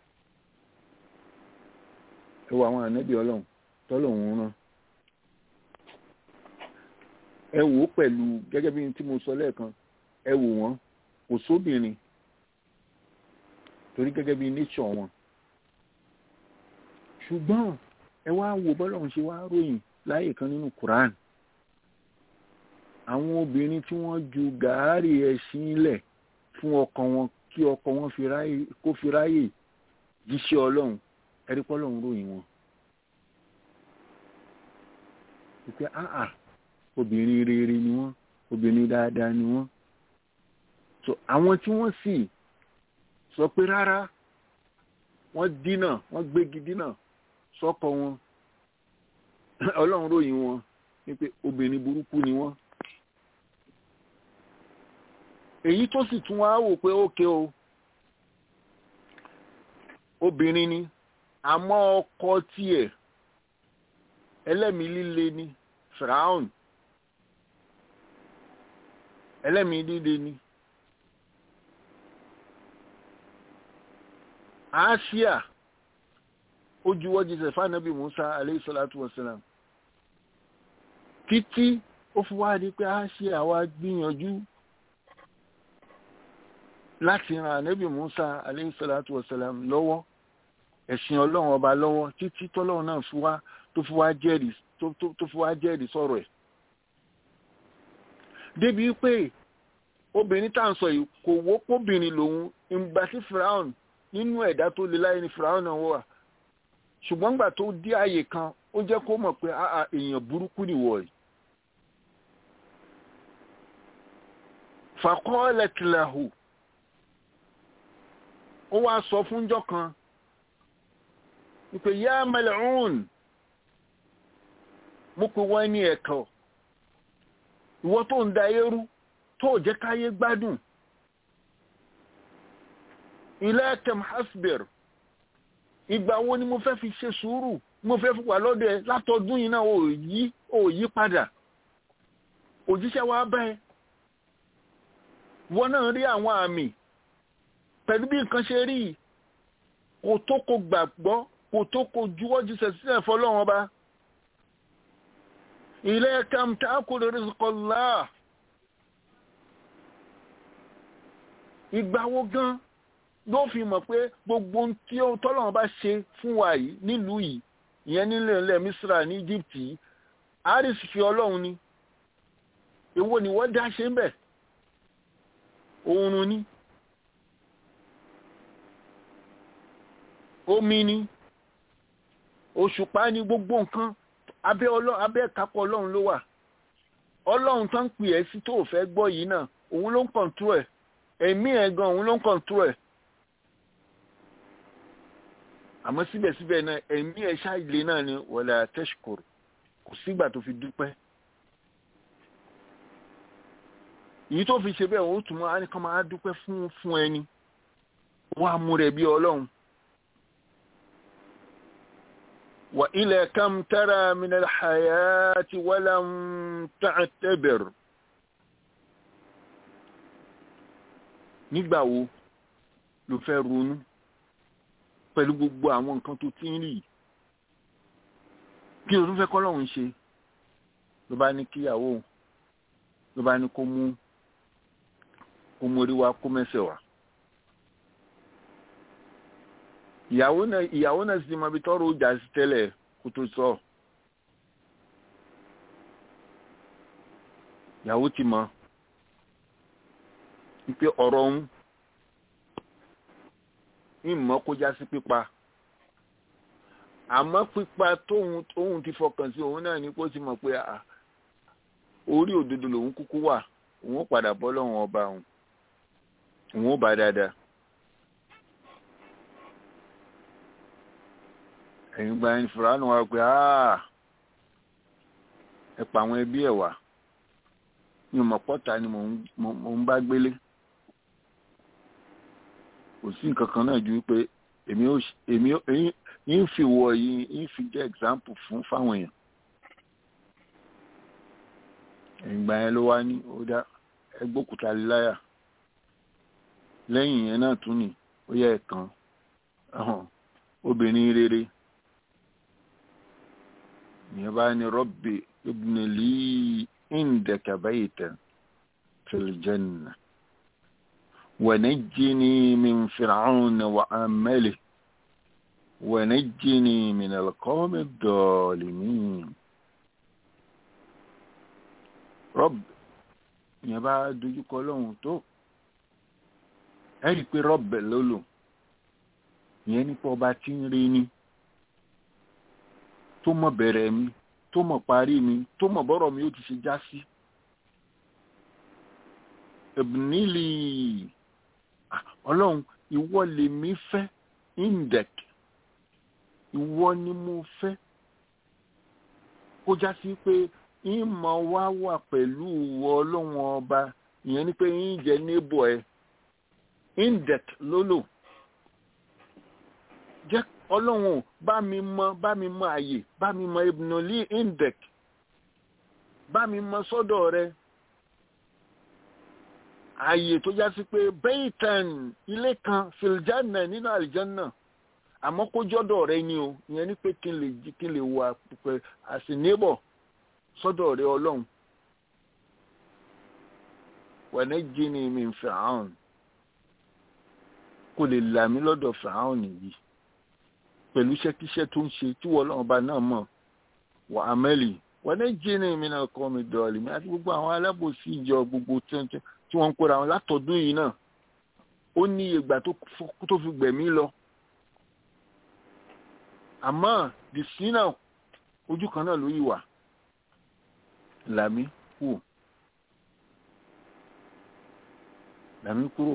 Speaker 6: ẹ wo àwọn ànábì ọlọ́run tọ́lọ́run rán ẹ wò ó pẹ̀lú gẹ́gẹ́ bí tí mo sọ lẹ́ẹ̀kan ẹ wò wọ́n kò sóbìnrin torí gẹ́gẹ́ bí nature wọn ṣùgbọ́n ẹ wá wo bọ́lọ́run ṣe wá ròyìn láyè kan nínú Quran àwọn obìnrin tí wọ́n ju gàárì ẹṣin lẹ̀ fún ọkọ wọn kí ọkọ wọn kó fi ráyè jíṣẹ́ ọlọ́run ẹ̀rí pọ́lọ́run ròyìn wọn. ìpè áà obìnrin rere ni wọ́n obìnrin dáadáa ni wọ́n. so àwọn tí wọ́n sì sọ pé rárá wọ́n dínà wọ́n gbégi dínà sọ́kọ wọn ọlọ́run ròyìn wọn wípé obìnrin burúkú ni wọ́n èyí tó sì tún wá wò pé ókè o obìnrin ni àmọ́ ọkọ tiẹ̀ ẹlẹ́mìí líle ni firaun ẹlẹ́mìí líle ni àásíà ó juwọ́ jíṣẹ́ fáànàbí musa aleyhisalatu wasalam títí ó fi wá di pé àásíà wá gbìyànjú láti ran ànábì musa aleyhisalatu wasalam lọ́wọ́ ẹ̀sìn ọlọ́run ọba lọ́wọ́ títí tọ́lọ́run náà fi wá tó fi wá jẹ́rìí tó fi wá jẹ́rìí sọ̀rọ̀ ẹ̀ débi pé obìnrin tá à ń sọ yìí kò wọ́pọ̀bìnrin lòun ìgbà tí firaun nínú ẹ̀dá tó le láyé ni firaun náà wà ṣùgbọ́n gbà tó dé àyè kan ó jẹ́ kó mọ̀ pé àà èèyàn burúkú nìwọ̀ yìí faqalat lahu ó wá sọ fúnjọ́ kan wípé yá mal'un mo pè wọ́n ní ẹ̀kọ́ ìwọ tó ń da eérú tó jẹ́ káyé gbádùn ila kam hasbir ìgbà wo ni mo fẹ́ fi ṣe sùúrù mo fẹ́ fi wà lọ́dọ̀ ẹ látọdún yìí náà ò yí ò yí padà òjíṣẹ́ wa bẹ́ẹ̀ wọ́n náà rí àwọn àmì pẹ̀lú bí nǹkan ṣe rí kò tó kò gbàgbọ́ kò tó kò juwọ́ jíṣẹ́ sílẹ̀ fọlọ́wọ́n bá ilé kam ta'kulu rizqallah ìgbà wo gan ló fi mọ̀ pé gbogbo tí tọ́lọ́wọ́n bá ṣe fún wa yìí nílùú yìí ìyẹn nílẹ̀ ilẹ̀ misra ní egypt yìí àrísì fi ọlọ́run ni èwo ni wọ́n dá ṣe ń bẹ̀ oorun ni omi ni òṣùpá ni gbogbo nǹkan abẹ́ ọlọ́run abẹ́ kápọ̀ ọlọ́run ló wà ọlọ́run tó ń pè ẹ́ sí tó fẹ́ gbọ́ yìí náà òun ló ń kọ̀ǹtú ẹ̀ ẹ̀mí ẹ̀ gan òun ló ń kọ̀ǹtú ẹ̀ àmọ́ síbẹ̀síbẹ̀ náà ẹ̀mí ẹ̀ ṣáìlè náà ni wala tashkur kò sígbà tó fi dúpẹ́ èyí tó fi ṣe bẹ́ẹ̀ ó tún máa ní kán máa dúpẹ́ fún fún ẹni wọ́n á mú rẹ̀ bí ọlọ́run wa ila kam tara min al-hayati walam ta'tabir nígbà wo ló fẹ́ ronú pẹ̀lú gbogbo àwọn nǹkan tó ti ń rí kí ló tún fẹ́ kọ́lọ́run ṣe ló bá ní kíyàwó ló bá ní kó mú kó mórí wá kó mẹ́sẹ̀ wá ìyàwó náà ìyàwó náà sì mọ ibi tọ́rọ ó jà sí tẹ́lẹ̀ kó tó sọ ìyàwó ti mọ wípé ọ̀rọ̀ ń ìmọ̀ kó já sí pípa àmọ́ pípa tóun tóun ti fọkàn sí òun náà ni kó ti mọ̀ pé orí òdodo lòun kúkú wà òun ó padà bọ́ lọ́wọ́n ọba òun òun ó bá dáadáa. ẹ̀yin gba ẹni fúlànù wa pé ẹ pa àwọn ẹbí ẹ̀ wá mi ò mọ̀ pọ́ta ni mò ń bá gbélé kò sí nǹkan kan náà ju pé èmi ò èmi ò ń fi wọ yìí ń fi jẹ́ example fún fáwọn èèyàn ìgbà yẹn ló wá ní ó dá ẹgbókúta láyà lẹ́yìn yẹn náà tún ní ó yẹ ẹ̀kan obìnrin rere ìyẹn bá ní rọ́bì ibni lí indaka baytan fil janna wa najjini min fir'auna wa amalihi wa najjini min al-qawmi ad-dalimin rọ́bì ìyẹn bá dojúkọ lọ́hùn tó ẹ̀rí pé rọ́bì lólò ìyẹn nípa ọba tí ń rí ni tó mọ̀ bẹ̀rẹ̀ mi tó mọ̀ parí mi tó mọ̀ bọ́rọ̀ mi ó ti ṣe já sí. ẹ̀bùnílì ọlọ́run ìwọ lèmi fẹ́ indec ìwọ ni mo fẹ́ kó já sí pé ìmọ̀ wa wà pẹ̀lú ìwọ ọlọ́run ọba ìyẹn ni pé yín jẹ́ níbọ̀ ẹ̀ indec lólò jẹ́ ọlọ́run bá mi mọ bá mi mọ àyè bá mi mọ ibùnàlí indec bá mi mọ sọ́dọ̀ rẹ àyè tó já sí pé bẹ́ẹ̀tẹ̀n ilé kan filjanna nínú àlìjánná àmọ́ kó jọ́dọ̀ rẹ ni o ìyẹn ni pé kí n lè kí n lè wà pẹ̀ àsìnébọ̀ sọ́dọ̀ rẹ ọlọ́run wẹ̀nẹ́ jí ni mi ń fẹ́ àwọn kò lè là mí lọ́dọ̀ fẹ́ àwọn nìyí pẹ̀lú iṣẹ́kíṣẹ́ tó ń ṣe tí wọ́n lọ́wọ́ bá náà mọ̀ wà á mẹ́lì wọ́n ní jíní mi náà kọ́ mi dọ̀ọ̀lì mi àti gbogbo àwọn alábòsí ìjọ gbogbo tí wọ́n ń kóra wọn látọ̀dún yìí náà ó ní ìgbà tó fi gbẹ̀mí lọ àmọ́ dìsí náà ojú kan náà ló yìí wà làmí kù làmí kúrò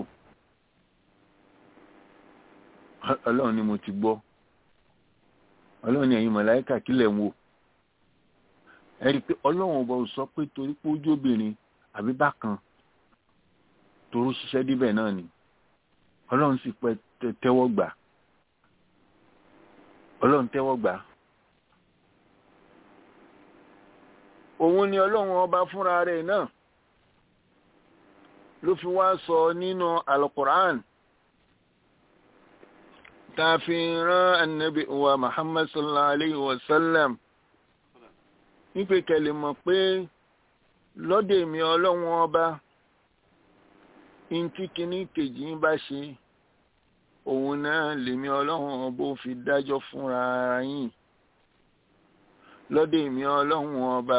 Speaker 6: ọlọ́run ni mo ti gbọ́ ọlọ́run ni ẹ̀yin mọ̀láíkà kílẹ̀ ń wò ẹ rí i pé ọlọ́run ọba ò sọ pé torí pé ojú obìnrin àbí bákan toró ṣiṣẹ́ díbẹ̀ náà ni ọlọ́run sì pẹ́ tẹ́wọ́ gbà ọlọ́run tẹ́wọ́ gbà òun ni ọlọ́run ọba fúnra rẹ̀ náà ló fi wá sọ nínú alukur'an tàfihàn annabi wa muhammad sallallahu alaihi wasallam nípe kẹlẹ̀ mọ̀ pé lọ́dẹ̀ mi ọlọ́run ọba ntí kìíní kejì ń bá ṣe òun náà lèmi ọlọ́run ọba ó fi dájọ́ fúnra yín lọ́dẹ̀ mi ọlọ́run ọba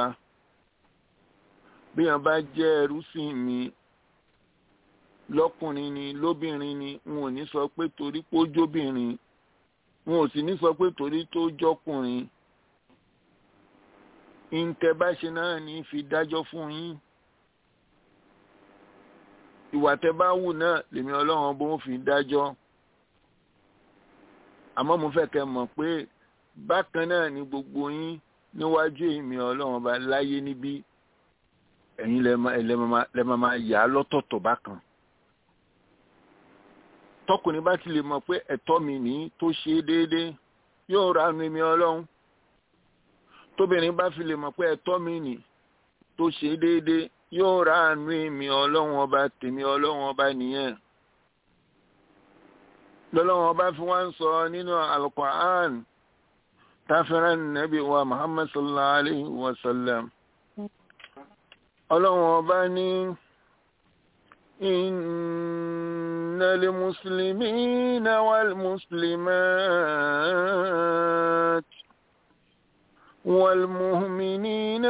Speaker 6: bí wọn bá jẹ́ ẹrú sí mi lọ́kùnrin ni lóbìnrin ni n ò ní sọ pé torí pé ó jóbìnrin n ò sì ní sọ pé torí tó jọkùnrin ìǹtẹ̀ bá ṣe náà ní fi dájọ́ fún yín ìwà tẹ́ bá wù náà lèmi ọlọ́run bó ń fi dájọ́ àmọ́ mo fẹ́ kẹ́ mọ̀ pé bákan náà ni gbogbo yín níwájú èmi ọlọ́run ọba láyé níbí ẹ̀yin lẹ máa yà á lọ́tọ̀ọ̀tọ̀ bákan tọkùnrin bá ti lè mọ̀ pé ẹ̀tọ́ mi ní tó ṣe é déédéé yóò ránu èmi ọlọ́run tóbìnrin bá fi lè mọ̀ pé ẹ̀tọ́ mi ní tó ṣe é déédéé yóò ránu èmi ọlọ́run ọba tèmi ọlọ́run ọba nìyẹn lọ́lọ́run ọba fi wá ń sọ nínú Al-Qur'an táfẹ́rẹ́ nàbí wa Muhammad sallallahu alayhi wa sallam ọlọ́run ọba ní. إن المسلمين والمسلمات والمؤمنين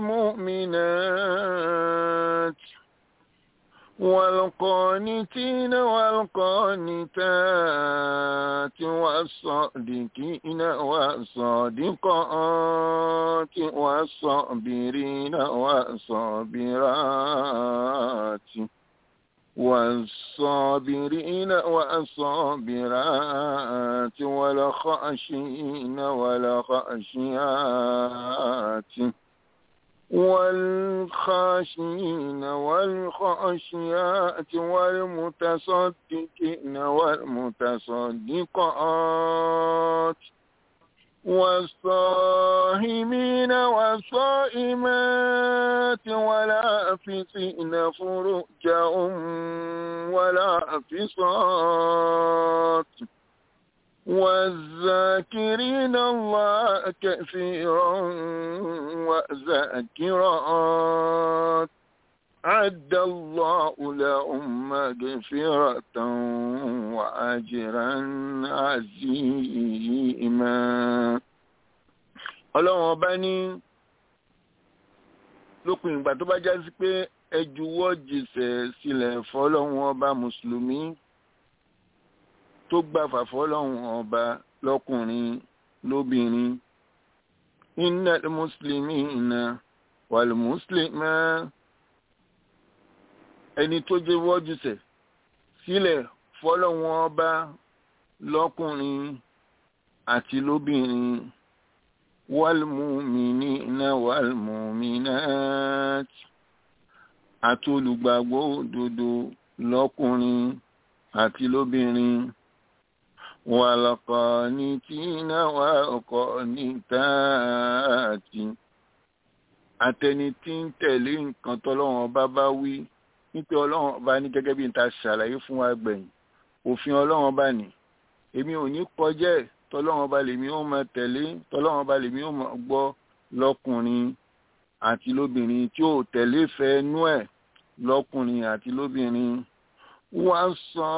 Speaker 6: والمؤمنات والقانتين والقانتات والصادقين والصادقات والصابرين والصابرات والصابرين والصابرات والخاشين والخاشيات والخاشين والخاشيات والمتصدقين والمتصدقات والصائمين والصائمات ولا أفسين فروجهم ولا أفصات والذاكرين الله كثيرا وذاكرات عد الله لهم مغفرة وأجرا عظيما ọlọ́run ọba ní lópin ìgbà tó bá já sí pé ẹ juwọ́ jìṣẹ́ sílẹ̀ fọlọ́run ọba mùsùlùmí tó gbàfà fọlọ́run ọba lọ́kùnrin lóbìnrin innal muslimina wal muslimat ẹni tó jẹ́ wọ́júṣẹ̀ sílẹ̀ fọlọ́run ọba lọ́kùnrin àti lóbìnrin wàlmùmínínà wàlmùmínàt àti olùgbàgbọ́ òdodo lọ́kùnrin àti lóbìnrin wàlọ́kọ̀ọ́nìtìnà wàlọ́kọ̀ọ́nìtààtì àtẹni tí ń tẹ̀lé nǹkan tọ́lọ́run ọba bá wí nípa ọlọ́run ọba ní gẹ́gẹ́ bí n ta ṣàlàyé fún wa gbẹ̀yìn òfin ọlọ́run ọba ní èmi ò ní kọjá ẹ̀ tọ́lọ́run ọba lèmi ó máa tẹ̀lé tọ́lọ́run ọba lèmi ó máa gbọ́ lọ́kùnrin àti lóbìnrin tí ó tẹ̀lé fẹ́ nú ẹ̀ lọ́kùnrin àti lóbìnrin wá sọ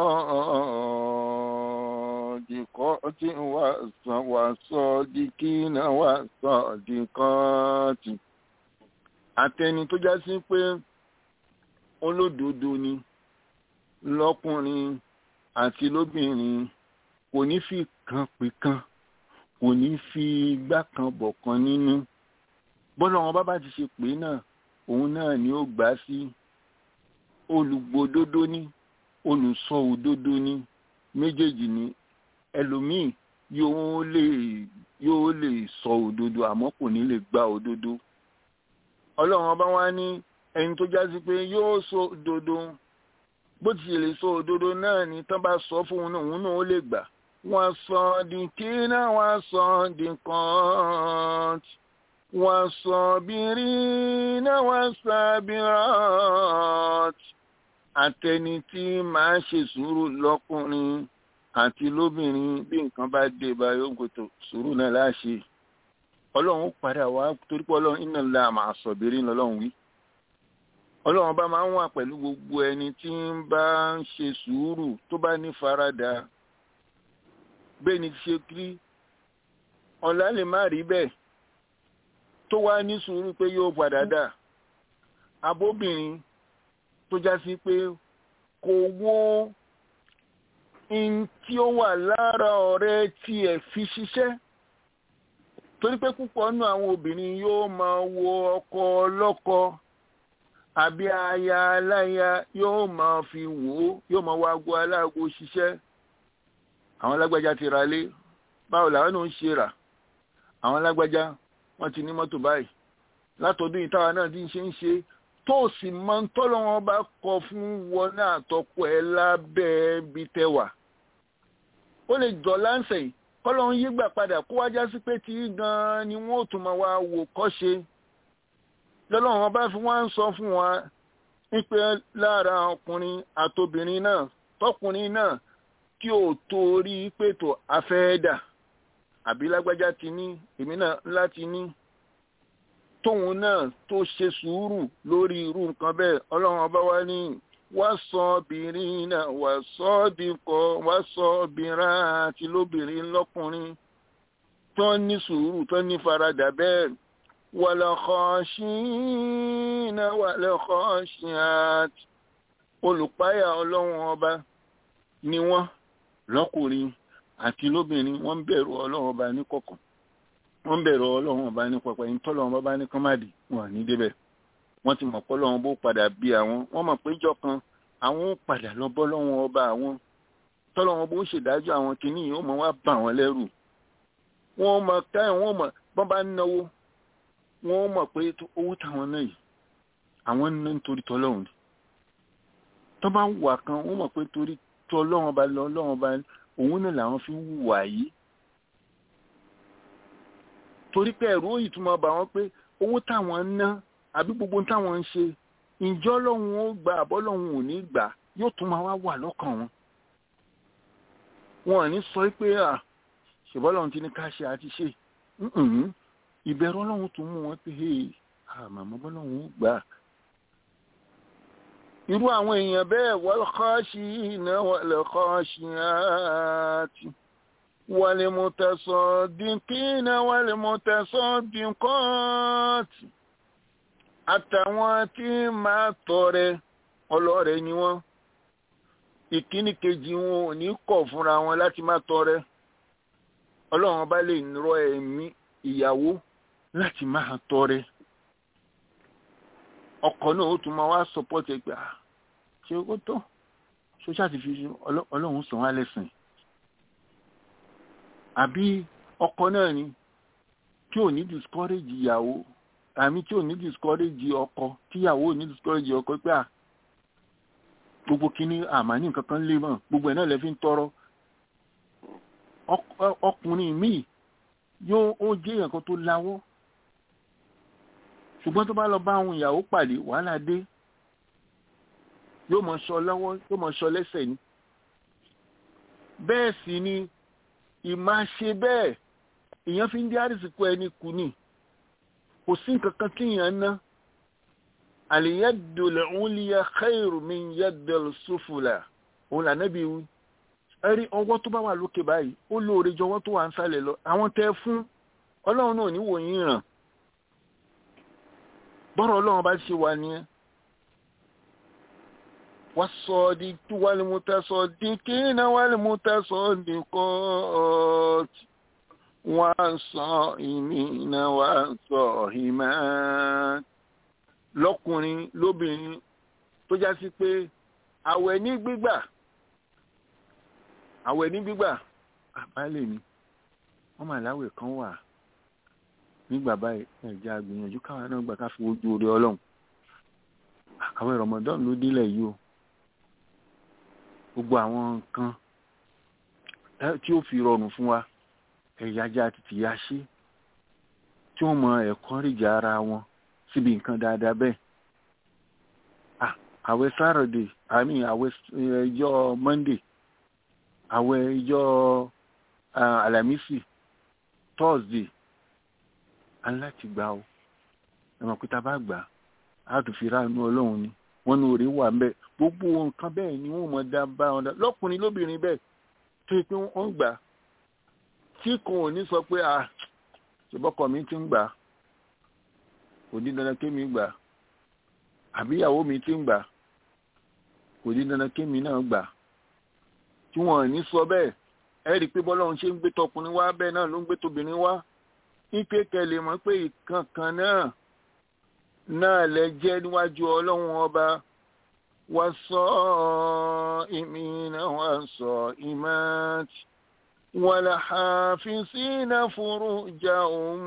Speaker 6: dìkọ́ tí wà sọ dìkí náà wà sọ dìkọ́ tì àtẹni tó já sí pé olódodo ni lọ́kùnrin àti lóbìnrin kò ní fi kan pè kan kò ní fi igbá kan bọ̀ kan nínú bọ́lá wọn bá bá ti ṣe pé náà òun náà ni ó gbà sí olùgbòdodo ní olùsọ òdodo ní méjèèjì ní ẹlòmíì yóò lè yóò lè sọ òdodo àmọ́ kò ní lè gba òdodo ọlọ́run ọba wa ní ẹni tó já sí pé yóò sọ òdodo bó ti lè sọ òdodo náà ni tán bá sọ fún òun náà òun náà ó lè gbà wọ́n sọ di kíná wọ́n sọ di kan wọ́n sọ bìrì náà wọ́n sọ bìrọ̀t àtẹni tí màá ṣe sùúrù lọ́kùnrin àti lóbìnrin bí nǹkan bá dé bá yóò gbòtò sùúrù náà láṣẹ ọlọ́run padà wá torí pé ọlọ́run iná la màá sọ bìrì lọ́lọ́run wí ọlọ́run bá máa ń wà pẹ̀lú gbogbo ẹni tí ń bá ń ṣe sùúrù tó bá ní faradà bẹ́ẹ̀ ni ṣe kí ọ̀la lè má rí bẹ́ẹ̀ tó wá ní sùúrù pé yóò padà dà abóbìnrin tó já sí pé kò wo in tí ó wà lára ọ̀rẹ́ tiẹ̀ fi ṣiṣẹ́ torí pé púpọ̀ nù àwọn obìnrin yóò máa wo ọkọ ọlọ́kọ àbí aya aláya yóò máa fi wò ó yóò máa wá ago aláàgó ṣiṣẹ́ àwọn alágbájá ti ra lé báwo làwọn náà ń ṣe rà àwọn alágbájá wọ́n ti ní mọ́tò báyìí látọdún ìtawà náà ti ń ṣe ń ṣe tó sì máa ń tọ́lọ́ wọn bá kọ fún wọn náà tọkọ ẹ lábẹ́ bí tẹwà ó lè jọ láǹṣẹ̀ yìí kọ́lọ́run yí gbà padà kó wá já sí pé tí gan-an ni wọ́n ò tún máa wá wò kọ́ṣe lọ́lọ́run ọba fi wá ń sọ fún wa wípé lára ọkùnrin àtobìnrin náà tọkùnrin náà tí ò torí pé tó afẹ́ẹ́dà àbí lágbájá ti ní èmi náà láti ní tóun náà tó ṣe sùúrù lórí irú nǹkan bẹ́ẹ̀ ọlọ́run ọba wa ní wasọ́bìnrin náà wasọ́bìkọ́ wasọ́bìnrin àti lóbìnrin lọ́kùnrin tó ní sùúrù tó ní faradà bẹ́ẹ̀ wàlọ́kọ́ṣínà wàlọ́kọ́ṣínàt olùpáyà ọlọ́run ọba ni wọ́n lọ́kùnrin àti lóbìnrin wọ́n ń bẹ̀rù ọlọ́run ọba ní kọ̀kọ̀ wọ́n ń bẹ̀rù ọlọ́run ọba ní pọ̀pọ̀ yìí tọ́lọ́run ọba ní kọ́mádì wọn ní débẹ̀ wọ́n ti mọ̀ pọ́lọ́run bó padà bí àwọn wọ́n mọ̀ pé ìjọ kan àwọn ó padà lọ bọ́ lọ́wọ́n ọba àwọn tọ́lọ́run bó ṣèdájọ́ àwọn kìíní yìí ó mọ̀ wá bà wọ́n lẹ́rù wọ́n mọ̀ káyọ̀ wọ́n mọ̀ bọ́n bá náwó wọ́n mọ̀ pé owó táwọn náà yìí àwọn ń ná nítorí tọ́lọ́run ni tọ́ bá wà kan wọ́n mọ̀ pé torí tọ́lọ́run ọba lọ ọlọ́run ọba òun náà làwọn fi wùwà yìí torí pé ẹ̀rú òyì túmọ̀ bá wọn pé owó táwọn ń ná àbí gbogbo táwọn ń ṣe ìjọ lọ́hùn ó gbà àbọ́ lọ́hùn ò ní gbà yóò tún máa wá wà lọ́kàn wọn. wọn ò ní sọ pé à ṣèbọ́ lọ́hùn ti ní ká ṣe àti ṣe ìbẹ̀rù ọlọ́hùn tún mú wọn pé àmàmọ́ bọ́ lọ́hùn ó gbà. irú àwọn èèyàn bẹ́ẹ̀ wal khashina wal khashiyati wal mutasaddiqina wal mutasaddiqat àtàwọn tí máa tọrẹ ọlọ́rẹ ni wọ́n ìkíní kejì wọn ò ní kọ̀ fúnra wọn láti máa tọrẹ ọlọ́run bá lè rọ ẹ̀mí ìyàwó láti máa tọrẹ ọkọ náà ó tún máa wá sọpọ́tì ẹgbẹ́ à ṣé ó tó ṣóṣà ti fi ọlọ́run sàn wá lẹ́sìn àbí ọkọ náà ni tí ò ní discourage ìyàwó àmì tí ò ní discourage ọkọ tíyàwó ò ní discourage ọkọ pé à gbogbo kíní àmàní nǹkan kan lé mọ gbogbo ẹ̀ náà lè fi ń tọrọ ọkùnrin míì yóò ó jẹ́ èèyàn kan tó láwọ́ ṣùgbọ́n tó bá lọ bá àwọn ìyàwó pàdé wàhálà dé yóò mọ sọ lọ́wọ́ yóò mọ sọ lẹ́sẹ̀ ni bẹ́ẹ̀ sì ni ìmáṣe bẹ́ẹ̀ èèyàn fi ń dí àrísìkò ẹni kù ni kò sí nǹkan kan tí yàn ná àlìyàdò lẹ́húnlíyà khairu min yàdò sufula òun là nẹ́bí wí ẹ̀rí ọwọ́ tó bá wà lókè báyìí ó lóore jọ ọwọ́ tó wà ń sálẹ̀ lọ àwọn tẹ́ fún ọlọ́run náà ní wòyìn ràn bọ́rọ̀ ọlọ́run bá ṣe wà nìyẹn والصادق والمتصدقين والمتصدقات والصائمين والصائمات lọ́kùnrin lóbìnrin tó já sí pé àwẹ̀ ní gbígbà àwẹ̀ ní gbígbà àbálẹ̀ mi wọ́n mà láwẹ̀ kan wà nígbà báyìí ẹ̀já gbìyànjú káwọn náà gbà ká fi wojú orí ọlọ́run àwẹ̀ Ramadan ló délẹ̀ yìí o gbogbo àwọn nǹkan tí ó fi rọrùn fún wa ẹ̀yájá títí ya ṣe tí wọ́n mọ ẹ̀kọ́ ríjà ara wọn síbi nǹkan dáadáa bẹ́ẹ̀ àwẹ̀ sátọ̀dé àmì àwẹ̀ ìjọ mọ́ndé àwẹ̀ ìjọ àlàmísì tọ́sdé aláti gbà ó ẹ̀mọ̀ pé tá a bá gbà á tún fi ráàánú ọlọ́run ni wọ́n ní orí wà ńbẹ̀ gbogbo nǹkan bẹ́ẹ̀ ni wọ́n mọ̀ dá bá wọn dá lọ́kùnrin lóbìnrin bẹ́ẹ̀ tó yẹ pé wọ́n gbà tí kò ní sọ pé à ṣùgbọ́kọ̀ mi ti ń gbà kò ní dandan kémi gbà àbí ìyàwó mi ti ń gbà kò ní dandan kémi náà gbà tí wọ́n ní sọ bẹ́ẹ̀ ẹ rí i pé bọ́lọ́run ṣe ń gbé tọkùnrin wá bẹ́ẹ̀ náà ló ń gbé tóbìnrin wá ní kékeré lè mọ̀ pé ìkankan náà náà lẹ jẹ́ níwájú ọlọ́run ọba wá sọ ìmìnà wá sọ ìmáàtì والحافظين فروجهم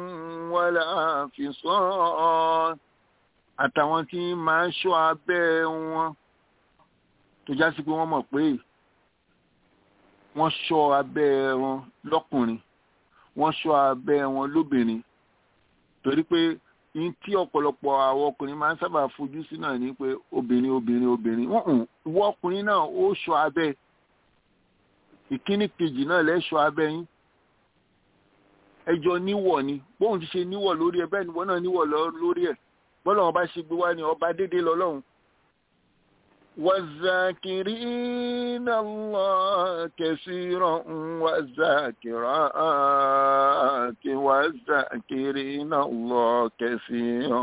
Speaker 6: والحافظات àtàwọn tí máa ń ṣọ́ abẹ́ wọn tó já sí pé wọ́n mọ̀ pé wọ́n ṣọ́ abẹ́ wọn lọ́kùnrin wọ́n ṣọ́ abẹ́ wọn lóbìnrin torí pé ní tí ọ̀pọ̀lọpọ̀ àwọn ọkùnrin máa ń sábà fojú sí náà ni pé obìnrin obìnrin obìnrin ìwọ ọkùnrin náà ó ṣọ́ abẹ́ ìkíní kejì náà lẹ́ṣọ́ abẹ́ yín ẹjọ́ níwọ̀ ni bóun ti ṣe níwọ̀ lórí ẹ bẹ́ẹ̀ ni wọ́n náà níwọ̀ lórí ẹ̀ bọ́lá wọn bá ṣe gbé wá ní ọba dédé lọ́lọ́run والذاكرين الله كثيرا والذاكرات والذاكرين الله كثيرا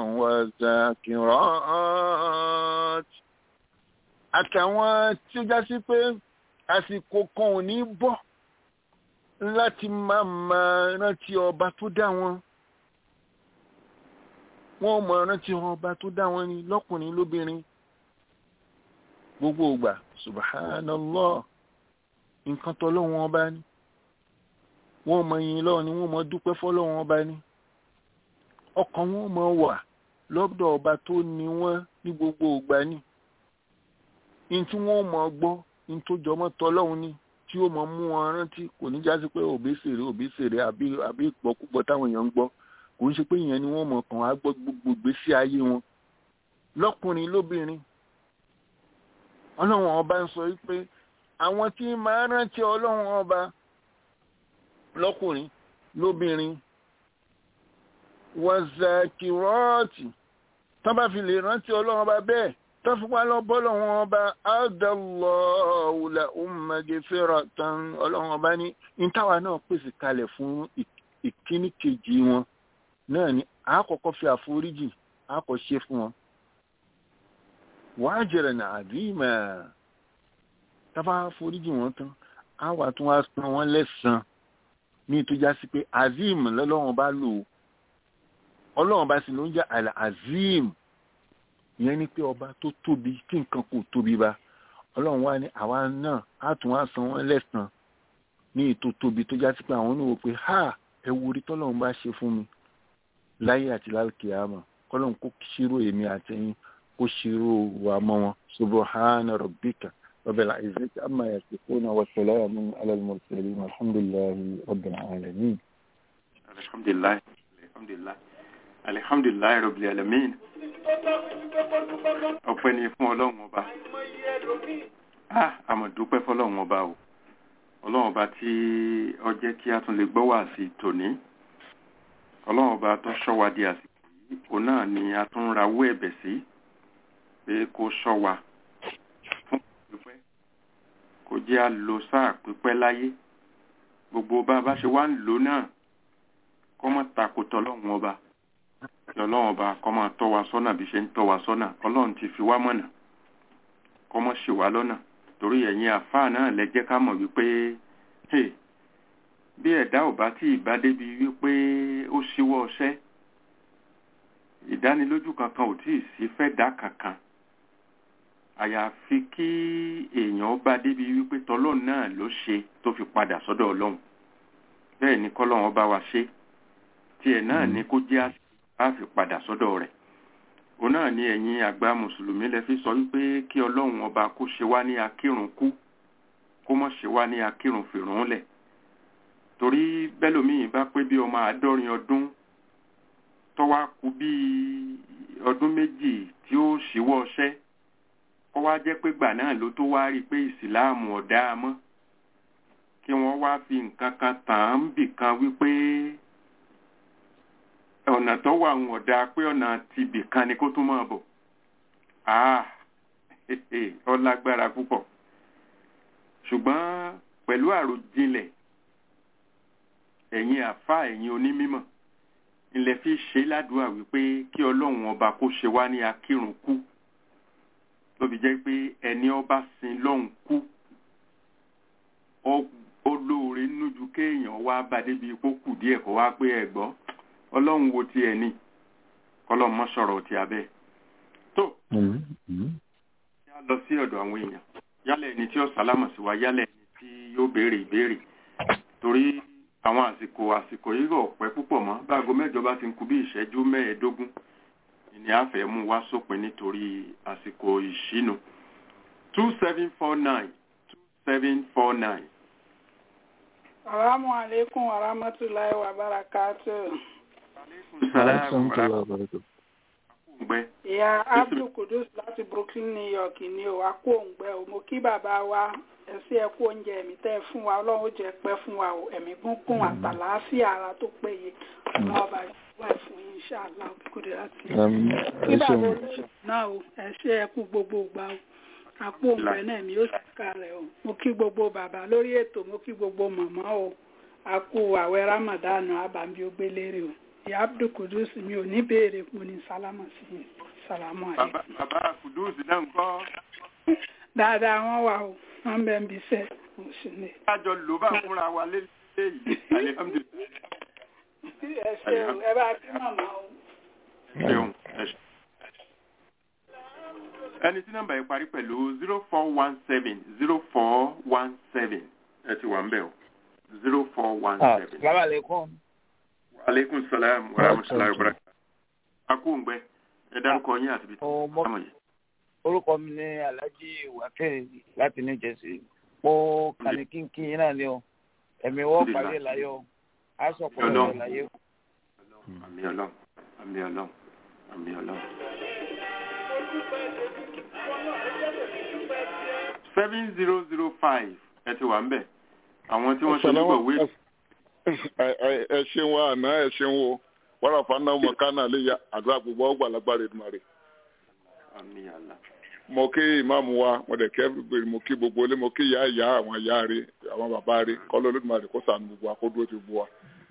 Speaker 6: والذاكرات àtàwọn tí ó já sí pé àsìkò kan ò ní bọ̀ láti máa máa rántí ọba tó dá wọn wọn mọ rántí ọba tó dá wọn ni lọ́kùnrin lóbìnrin gbogbo ògbà subhanallah nǹkan tọ́lọ́wọ́n ọba ní wọ́n mọ yìn lọ́wọ́ ni wọ́n mọ dúpẹ́ fọ́lọ́wọ́n ọba ní ọkàn wọn mọ wà lọ́dọ̀ ọba tó ní wọ́n ní gbogbo ògbà ní ní tí wọ́n mọ gbọ́ ní tó jọmọ́ tọ́lọ́wọ́n ní tí ó mọ mú wọn rántí kò ní jásí pé òbí sèré òbí sèré àbí àbí ìpọ́kúpọ̀ táwọn èèyàn ń gbọ́ kò ń ṣe pé ìyẹn ni wọ́n mọ̀ kàn á gbọ́ gbogbo ìgbésí ayé wọn lọ́kùnrin lóbìnrin ọlọ́run ọba ń sọ wípé àwọn tí máa rántí ọlọ́run ọba lọ́kùnrin lóbìnrin wàzàkìrọ́ọ̀tì tán bá fi lè rántí ọlọ́run ọba bẹ́ẹ̀ tán fi wá lọ bọ́lọ́run ọba àdàlọ́ọ̀là ọmọgẹ́fẹ́rọ̀ tán ọlọ́run ọba ní ìtawà náà pèsè kalẹ̀ fún ìkíní kejì wọn náà ni àkọ́kọ́ fi àforíjì àkọ́ ṣe fún wọn wájẹrẹ ní àdìmẹ tábà foríjì wọn tán á wà tún wá san wọn lẹ́san ní ìtújá sí pé azim lọ́lọ́run bá lò ọlọ́run bá sì ló ń jẹ́ àlà azim ìyẹn ni pé ọba tó tóbi tí nǹkan kò tóbi bá ọlọ́run wá ní àwa náà á tún wá san wọn lẹ́san ní ètò tóbi tó já sí pé àwọn oníwò pé ha ẹ wo orí tọ́lọ́run bá ṣe fún mi láyé àti lálùkìyàmọ̀ kọ́lọ́run kó ṣírò èmi àtẹ̀yìn kó ṣírò wà mọ́ wọn subhana rabbika rabbil izzati amma yasifuna wa salamun ala al-mursalin alhamdulillahi rabbil alamin.
Speaker 5: alhamdulilayi alhamdulilayi alhamdulilayi rabbil alamin. ọpẹ́ ni fún ọlọ́run ọba ah àmọ́ dúpẹ́ fọ́lọ́run ọba o ọlọ́run ọba tí ó jẹ́ kí a tún lè gbọ́ wá sí tòní ọlọ́run ọba tó ṣọ́ wa di àsìkò yìí òun náà ni a tún rawọ́ ẹ̀bẹ̀ sí pé kó ṣọ́ wa fún pípẹ́ kó jẹ́ a lo sáà pípẹ́ láyé gbogbo bá a bá ṣe wá ń lò náà kọ́ mọ́ takò tọ́lọ́run ọba kí ọlọ́run ọba kọ́ máa tọ́ wa sọ́nà bí ṣe ń tọ́ wa sọ́nà ọlọ́run ti fi wá mọ̀nà kọ́ mọ́ ṣì wá lọ́nà torí ẹ̀yin àfáà náà lẹ jẹ́ ká mọ̀ wípé bí ẹ̀dá ò bá tí ì bá débi wípé ó ṣíwọ́ ọṣẹ́ ìdánilójú kankan ò tí ì sí fẹ́ dá kankan àyàfi kí èèyàn bá débi wípé tọlọ́run náà ló ṣe tó fi padà sọ́dọ̀ ọlọ́run bẹ́ẹ̀ ni kọ́lọ́run bá wa ṣe tiẹ̀ náà ni kó jẹ́ á fi padà sọ́dọ̀ rẹ̀ òun náà ni ẹ̀yin àgbà mùsùlùmí lẹ fi sọ wípé kí ọlọ́run ọba kó ṣe wá ní akírun kú kó mọ̀ ṣe wá ní akírun fìrún lẹ̀ torí bẹ́lòmíì bá pé bí ọmọ àádọ́rin ọdún tọ́wá kú bí ọdún méjì tí ó ṣíwọ́ ọṣẹ́ kọ́ wá jẹ́ pé gbà náà ló tó wá rí i pé ìsìláàmù ọ̀dá mọ́ kí wọ́n wá fi nǹkan kan tàn án bì kan wípé ọ̀nà tó wà ń ọ̀dà pé ọ̀nà ti bì kan ni kó tún máa bọ̀ ah ó lágbára púpọ̀ ṣùgbọ́n pẹ̀lú àròjinlẹ̀ ẹ̀yin àfa ẹ̀yin onímímọ̀ ilẹ̀ fi ṣe ládùúgbà wípé kí ọlọ́run ọba kó ṣe wá ní akírun kú ló fi jẹ́ pé ẹni ọba sin lọ́hùn kú ó lóore nújú kéèyàn wá bá débi ipò kù díẹ̀ kó wá pé ẹ gbọ́ ọlọ́run wo ti ẹ̀ ní kọ́lọ́run mọ́ sọ̀rọ̀ ti abẹ́ tó yá lọ sí ọ̀dọ̀ àwọn èèyàn yálẹ̀ ẹni tí ó sálámà sí wa yálẹ̀ ẹni tí yóò béèrè ìbéèrè torí àwọn àsìkò àsìkò yìí rọ̀ pẹ́ púpọ̀ mọ́ báago mẹ́jọ bá ti ń kù bí ìṣẹ́jú mẹ́ẹ̀ẹ́dógún ni a fẹ́ mú wá sópin nítorí àsìkò ìṣínú two seven four nine two seven four nine.
Speaker 7: Assalamu alaikum wa rahmatullahi wa barakatuh.
Speaker 5: Salaam gbẹ.
Speaker 7: Ìyá Abdul Kudus láti Brooklyn, New York ni o, a kú òǹgbẹ o. Mo kí bàbá wa ẹ̀sí ẹ̀kú oúnjẹ ẹ̀mí tẹ́ fún wa, Ọlọ́run ó jẹ́ pẹ́ fún wa o, ẹ̀mí gúngún àtàlàáfíà ara tó péye. Ọmọ ọba ìwà ẹ̀ fún yín ṣáàlá òkúkúrẹ́ láti. Kí bàbá olóṣèlú náà o, ẹ̀ṣẹ́ ẹ̀kú gbogbo ìgbà o. Àpò òǹgbẹ náà mi ó sì ká rẹ̀ o. Mo kí gbogbo bàbá lórí ètò, mo kí gbogbo màmá o. A kú àwẹ̀ Ramadan àbàmì ó gbélére o ìyá abdul kudus mi ò ní béèrè mo ní sálámà sí i sálámù àlẹ.
Speaker 5: bàbá kudus náà ń kọ́.
Speaker 7: dáadáa wọn wà o wọn bẹ ń bisẹ oṣù ní.
Speaker 5: kájọ ló bá fúnra wa lélẹ̀ yìí alihamudulilayi.
Speaker 7: ẹ ṣeun ẹ bá kí màmá o.
Speaker 5: ṣeun ẹ ṣe. ẹni tí nọ́mbà yìí parí pẹ̀lú zero four one seven zero four one seven ẹ ti wà ń bẹ̀ o zero four one seven.
Speaker 8: salaamaleykum
Speaker 5: aleykum salaam wa rahmatulahi wa barakatuh. akóńgbẹ ẹ dárúkọ yín àti bíi ọmọ yìí.
Speaker 8: orúkọ mi ní alhaji wakẹ́ láti new jersey mo kàní kínkín yín náà ni o ẹ̀mí wọ́n parí ẹ̀ láyé o á sọ pé ọ̀rọ̀ láyé o.
Speaker 5: àmì ọlọ́run àmì ọlọ́run àmì ọlọ́run. seven zero zero five ẹ ti wà ń bẹ̀ àwọn tí wọ́n ṣe nígbàwé
Speaker 9: ẹ ṣeun wa àná ẹ ṣeun wo wàrà fana ọmọ kánà lè ya àdúrà gbogbo ọgbà lágbára ìdúmọ̀rẹ́. mo kí ìmáàmù wa mo dẹ̀ kẹ́ gbèrè mo kí gbogbo ilé mo kí ìyá ìyá àwọn ìyá rẹ àwọn bàbá rẹ kọ́lọ́ olódùmarè kó sànù gbogbo akódúró ti bu wa.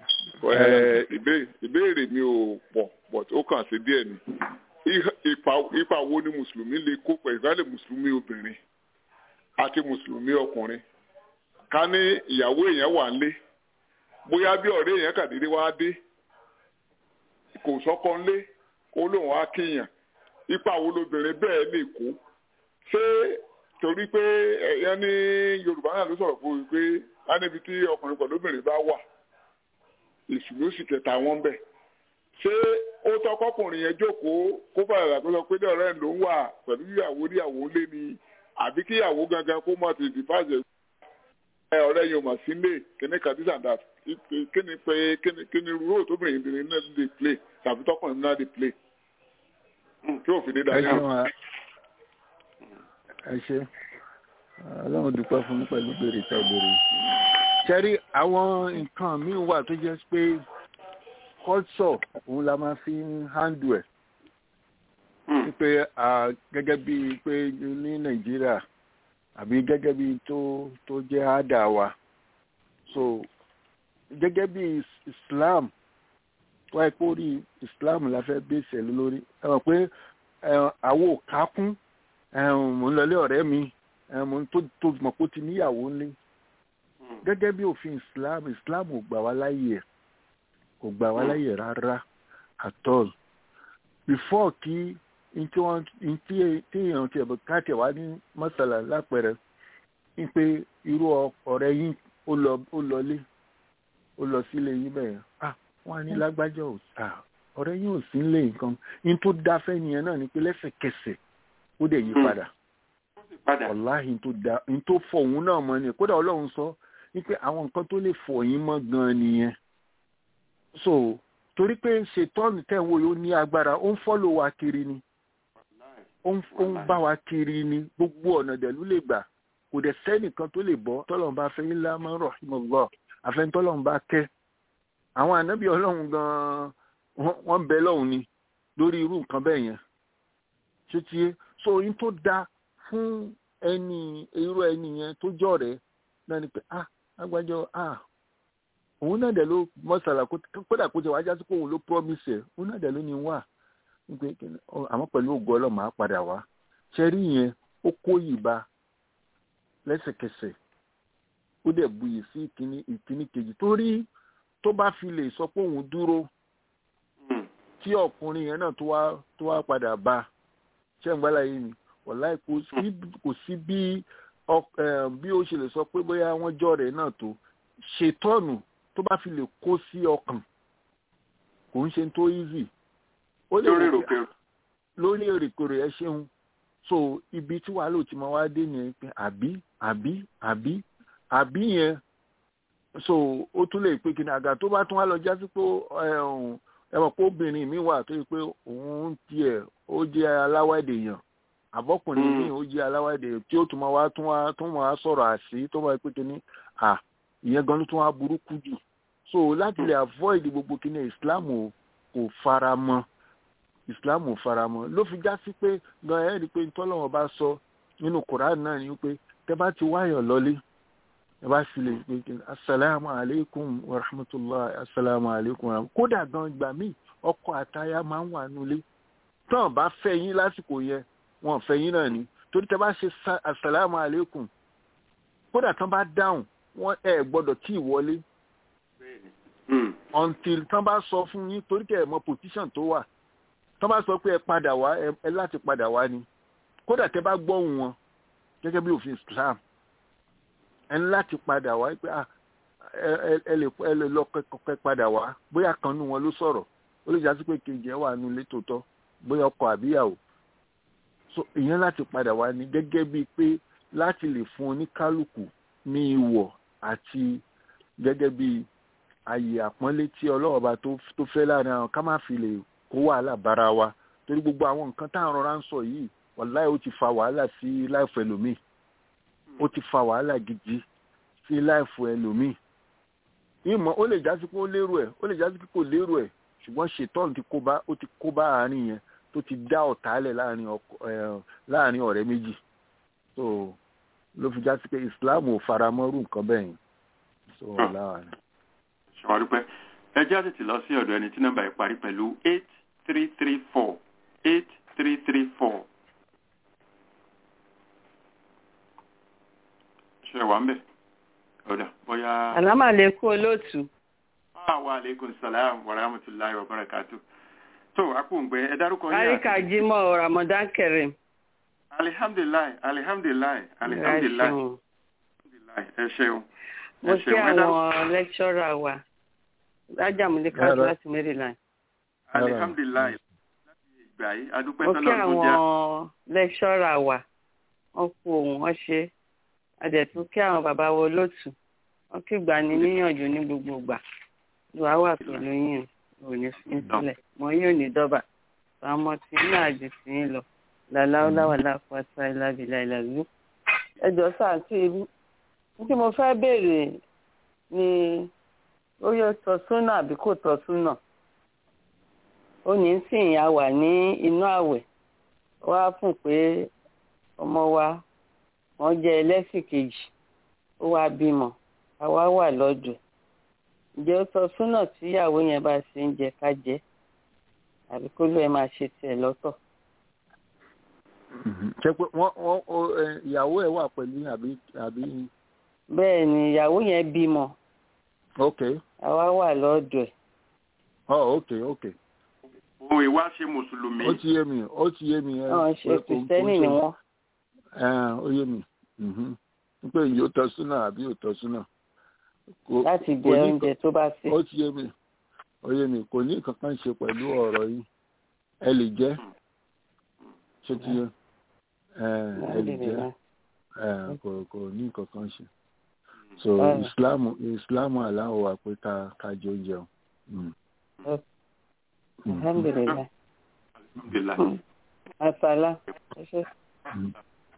Speaker 9: ìbéèrè mi ò pọ̀ pọ̀ tó kàn sí díẹ̀ ni ipa wo ni mùsùlùmí lè kó pẹ̀lú ìgbàlẹ̀ mùsùlùmí obìnrin àti mùsùlùmí ọkùnrin ká ní ìyàwó èèyàn wà ń lé bóyá bí ọ̀rẹ́ yẹn kàdédé wá dé kò sọ́kọ́ ńlé ó lóun á kíyàn ipa wo lobìnrin bẹ́ẹ̀ lè kó ṣé torí pé ẹ̀yán ní yorùbá náà ló sọ̀rọ̀ fún mi pé á níbi tí ọkùnrin pẹ̀lú obìnrin bá wà èṣù ló sì kẹta wọn bẹ̀ ṣé ó tọkọkùnrin yẹn jókòó kó bàrà tó sọ pé ní ọ̀rẹ́ ló ń wà pẹ̀lú ìyàwó níyàwó lé ni àbí kíyàwó gangan kó mọ̀ tètè bàjẹ́ ọ̀rẹ́ yóò mọ̀ sí lè kíní kan this and that kíni pé kíni kíni rúró tóbìnrin ìbìnrin náà lè play tàbí tọkùnrin náà lè play tí òfin ní dáadáa.
Speaker 6: ẹ ṣe ọlọ́run dúpẹ́ fún mi pẹ̀lú béèrè tẹ́ béèrè. ṣẹ́rí àwọn nǹkan míì wà tó jẹ́ pé culture òun la máa fi ń handle ẹ̀ pé gẹ́gẹ́ bíi pé ní nàìjíríà àbí gẹ́gẹ́ bí tó tó jẹ́ àdá wa so gẹ́gẹ́ bí islam wáyé pé orí islam la fẹ́ bẹ́sẹ̀ lórí ẹ mọ̀ pé àwo kákún mò ń lọlé ọ̀rẹ́ mi mò ń tó tó mọ̀ pé ó ti níyàwó ńlé gẹ́gẹ́ bí òfin islam islam ò gbà wá láyè kò gbà wá láyè rárá at all before kí ntí wọn ntí téèyàn ti ẹ̀bùn káàtì wá ní mọ́sálà lápẹ̀rẹ̀ ń pé irú ọ̀rẹ́ yín ó lọ ó lọlé ó lọ sílé yín bẹ́ẹ̀ ah wọ́n á ní lágbájá ò sà ọ̀rẹ́ yín ò sí nílé nǹkan ní tó dáfẹ́ nìyẹn náà ni pé lẹ́sẹ̀kẹsẹ̀ ó dẹ̀ yí padà wàláhì tó da ní tó fọ òun náà mọ́ ni kódà ọlọ́run sọ ní pé àwọn nǹkan tó lè fọ yín mọ́ gan-an nìyẹn so torí pé ṣètọ́nù tẹ̀ ń wo yóò ní agbára ó ń fọ́lò wa kiri ni ó ń bá wa kiri ni gbogbo ọ̀nà dẹ̀lú lè gbà kò dẹ̀ sẹ́nìkan tó lè bọ́ tọ́lọ́run bá fẹ́ ńlá máa ń rọ̀ ìmọ̀lọ́ àfẹnutọ́lọ́run bá kẹ́ àwọn ànábì ọlọ́run gan-an wọ́n bẹ lọ́hùn ni lórí irú nǹkan bẹ́ẹ̀ yẹn ṣé tiẹ́ so oyún tó da fún ẹni irú ẹni yẹn tó jọ rẹ̀ náà ni pé ah agbájọ ah òun náà dẹ̀ ló mọ́sálà kódà kó jẹ́ wájú àsìkò òun ló promise ẹ̀ òun náà dẹ̀ ló ní wà àmọ́ pẹ̀lú ògo ọlọ́mọ á padà wá ṣẹ́rí yẹn ó kó ìbá lẹ́sẹ̀kẹsẹ̀ ó dẹ̀ buyì sí ìkíní ìkíní kejì torí tó bá fi lè sọ pé òun dúró tí ọkùnrin yẹn náà tó wá tó wá padà bá ṣé ń gbálà yìí ni wọ̀láì kò sí bí bí ó ṣe lè sọ pé bóyá wọ́n jọ rẹ̀ náà tó ṣètọ́nù tó bá fi lè kó sí ọkàn kò ń ṣe tó easy ó lè
Speaker 5: lórí
Speaker 6: wò pé
Speaker 5: èròkèrò
Speaker 6: lórí èrèkèrè ẹ ṣeun so ibi tí wàá lò tí mo wá dé nìyẹn pé àbí àbí àbí àbí yẹn so ó tún lè pé kíni àgà tó bá tún wá lọ jásí pé ẹ ọ̀hún, ẹ mọ̀ pé obìnrin mi wà tó yẹ pé òun tiẹ̀ ó jẹ́ aláwẹ̀dè yàn àbọ̀kùnrin
Speaker 5: Mm.
Speaker 6: mi ó jẹ́ aláwẹ̀dè tí ó tún máa wá tún wá tún máa sọ̀rọ̀ àṣì tó máa pé kíni à ìyẹn gan ló tún wá burúkú jù so láti lè avoid gbogbo kíni Islam ò kò fara mọ́ islam ò faramọ́ ló fi já sí pé gan ẹ rí i pé ntọ́lọ́wọ́n bá sọ nínú quran náà ni pé tẹ bá ti wáyọ̀ lọ́lé ẹ bá sì lè pé kí ni asalaamu aleykum wa rahmatulah asalaamu aleykum wa rahmatulah kódà gan gbà míì ọkọ àtaya máa ń wà nulẹ̀ tán bá fẹ́ yín lásìkò yẹn wọn fẹ́ yín náà ni torí tẹ bá ṣe sa- asalaamu aleykum kódà tán bá dáhùn wọn ẹ gbọ́dọ̀ tí ì wọlé
Speaker 5: Mm.
Speaker 6: until tán bá sọ fún yín torí kẹ ẹ mọ position tó wà tán bá sọ pé ẹ padà wá ẹ ẹ láti padà wá ni kódà tẹ bá gbọ́hùn wọn gẹ́gẹ́ bí òfin Islam ẹ ní láti padà wá pé ah ẹ ẹ- ẹ lè ẹ lè lọ kẹkọkẹ padà wá bóyá kan nù wọn ló sọ̀rọ̀ ó lè jásí pé kejì ẹ wà nù ilé tòótọ́ bóyá ọkọ àbíyàwó so ìyẹn láti padà wá ni gẹ́gẹ́ bíi pé láti lè fún oníkálukú ní ìwọ̀ àti gẹ́gẹ́ bíi àyè àpọ́nlé tí ọlọ́wọ́ bá tó tó fẹ́ láàrin àwọn ká má fi lè kó wàhálà bára wa torí gbogbo àwọn nǹkan tá à ń rọra ń sọ yìí wàláì ó ti fa wàhálà sí láìfọ ẹlòmíì ó ti fa wàhálà gidi sí láìfọ ẹlòmíì ìmọ̀ ó lè jásí pé ó lérò ẹ̀ ó lè jásí pé kò lérò ẹ̀ ṣùgbọ́n ṣètọ́n ti kó bá ó ti kó bá àárín yẹn tó ti dá ọ̀tálẹ̀ láàrin ọkọ ẹ̀ láàrin ọ̀rẹ́ méjì so ló fi jásí pé Islam ò faramọ́rù nǹkan bẹ́ẹ̀ yẹn so
Speaker 5: Hmm.
Speaker 6: láwa ni.
Speaker 5: ṣàwárí pẹ́ ẹ jẹ́ àtètè lọ sí ọ̀dọ̀ ẹni tí nọ́mbà yìí parí pẹ̀lú eight three three four eight three three four. ṣe wà ń bẹ̀ ọ̀dà bóyá.
Speaker 10: àlámàlékún olóòtú
Speaker 5: wa aleykum salaam wa rahmatulahi wa barakatu. tó akóǹgbẹ ẹ dárúkọ yín àti-
Speaker 10: káríkà jimoh ramadan kareem
Speaker 5: alihamdulilayi alihamdulilayi alihamdulilayi
Speaker 10: Ẹ ṣeun.
Speaker 5: ẹ ṣeun
Speaker 10: mo
Speaker 5: ẹ
Speaker 10: kí
Speaker 5: ṣeun ẹ dárúkọ
Speaker 10: àwọn lẹ́kṣọ́rà wa lájàmúlẹ̀
Speaker 6: Rárá.
Speaker 10: káàtó láti maryland
Speaker 5: alihamdulilayi láti ìgbà yìí adúpẹ́
Speaker 10: mo kí
Speaker 5: sọ́lọ́ tó jẹ́
Speaker 10: àwọn lẹ́kṣọ́rà wa wọ́n kú ohun wọ́n ṣe adẹ̀tún kí àwọn bàbá wo lótú wọ́n kí gbà ní níyànjú ní gbogbo ìgbà ìwà wà pẹ̀lú yín ò ní fi ń sílẹ̀ mọ yóò ní dọ́bà àwọn ọmọ tí ní àjù sí ń lọ làláwọ́láwà láfọ́tà ìlàbìlà ìlàlú ẹjọ́ sáà tí ní tí mo fẹ́ béèrè ni ó yẹ tọ́ súnà àbí kò tọ́ súnà ó ní sìn ya wà ní inú àwẹ̀ wá fún pé ọmọ wa wọ́n jẹ́ ẹlẹ́sìn kejì ó wá bímọ àwa wà lọ́dọ̀ ǹjẹ́ ó tọ́ súnà tíyàwó yẹn bá ṣe ń jẹ ká jẹ àbí kó ló ẹ máa ṣe tiẹ̀ lọ́tọ̀.
Speaker 6: ṣe pé wọ́n wọ́n ó, ẹ, ìyàwó ẹ̀ wà pẹ̀lú yín àbí àbí
Speaker 10: bẹ́ẹ̀ ni ìyàwó yẹn bímọ
Speaker 6: ok
Speaker 10: àwa wà lọ́dọ̀ ẹ̀
Speaker 6: oh ok ok
Speaker 5: òun ìwá ṣe mùsùlùmí
Speaker 6: ó ti yé mi ó ti yé mi. ẹ,
Speaker 10: wọ́n ṣe
Speaker 6: pé kò- kò
Speaker 10: kìrìsìtẹ́nì
Speaker 6: ṣe-
Speaker 10: ni wọ́n
Speaker 6: ẹ, ó yé mi mhm. pé ìyó tọ́ súnà àbí ò tọ́ súnà. Kò-
Speaker 10: láti
Speaker 6: kò
Speaker 10: jẹ
Speaker 6: ní
Speaker 10: oúnjẹ tó bá ṣe.
Speaker 6: ó ti yé mi ó yé mi kò ní nǹkan kan ṣe pẹ̀lú ọ̀rọ̀ yìí ẹ lè jẹ́ ṣé ti yé ẹ ẹ lè jẹ́ ẹ kò kò ní nǹkan kan ṣe so
Speaker 10: Báwo?
Speaker 6: islam islam aláwọ̀ wa pé ká ká jẹ oúnjẹ o. Mm. Mm.
Speaker 10: alhamdulilayi
Speaker 5: alhamdulilayi
Speaker 10: asala ẹ ṣe.
Speaker 6: Mm.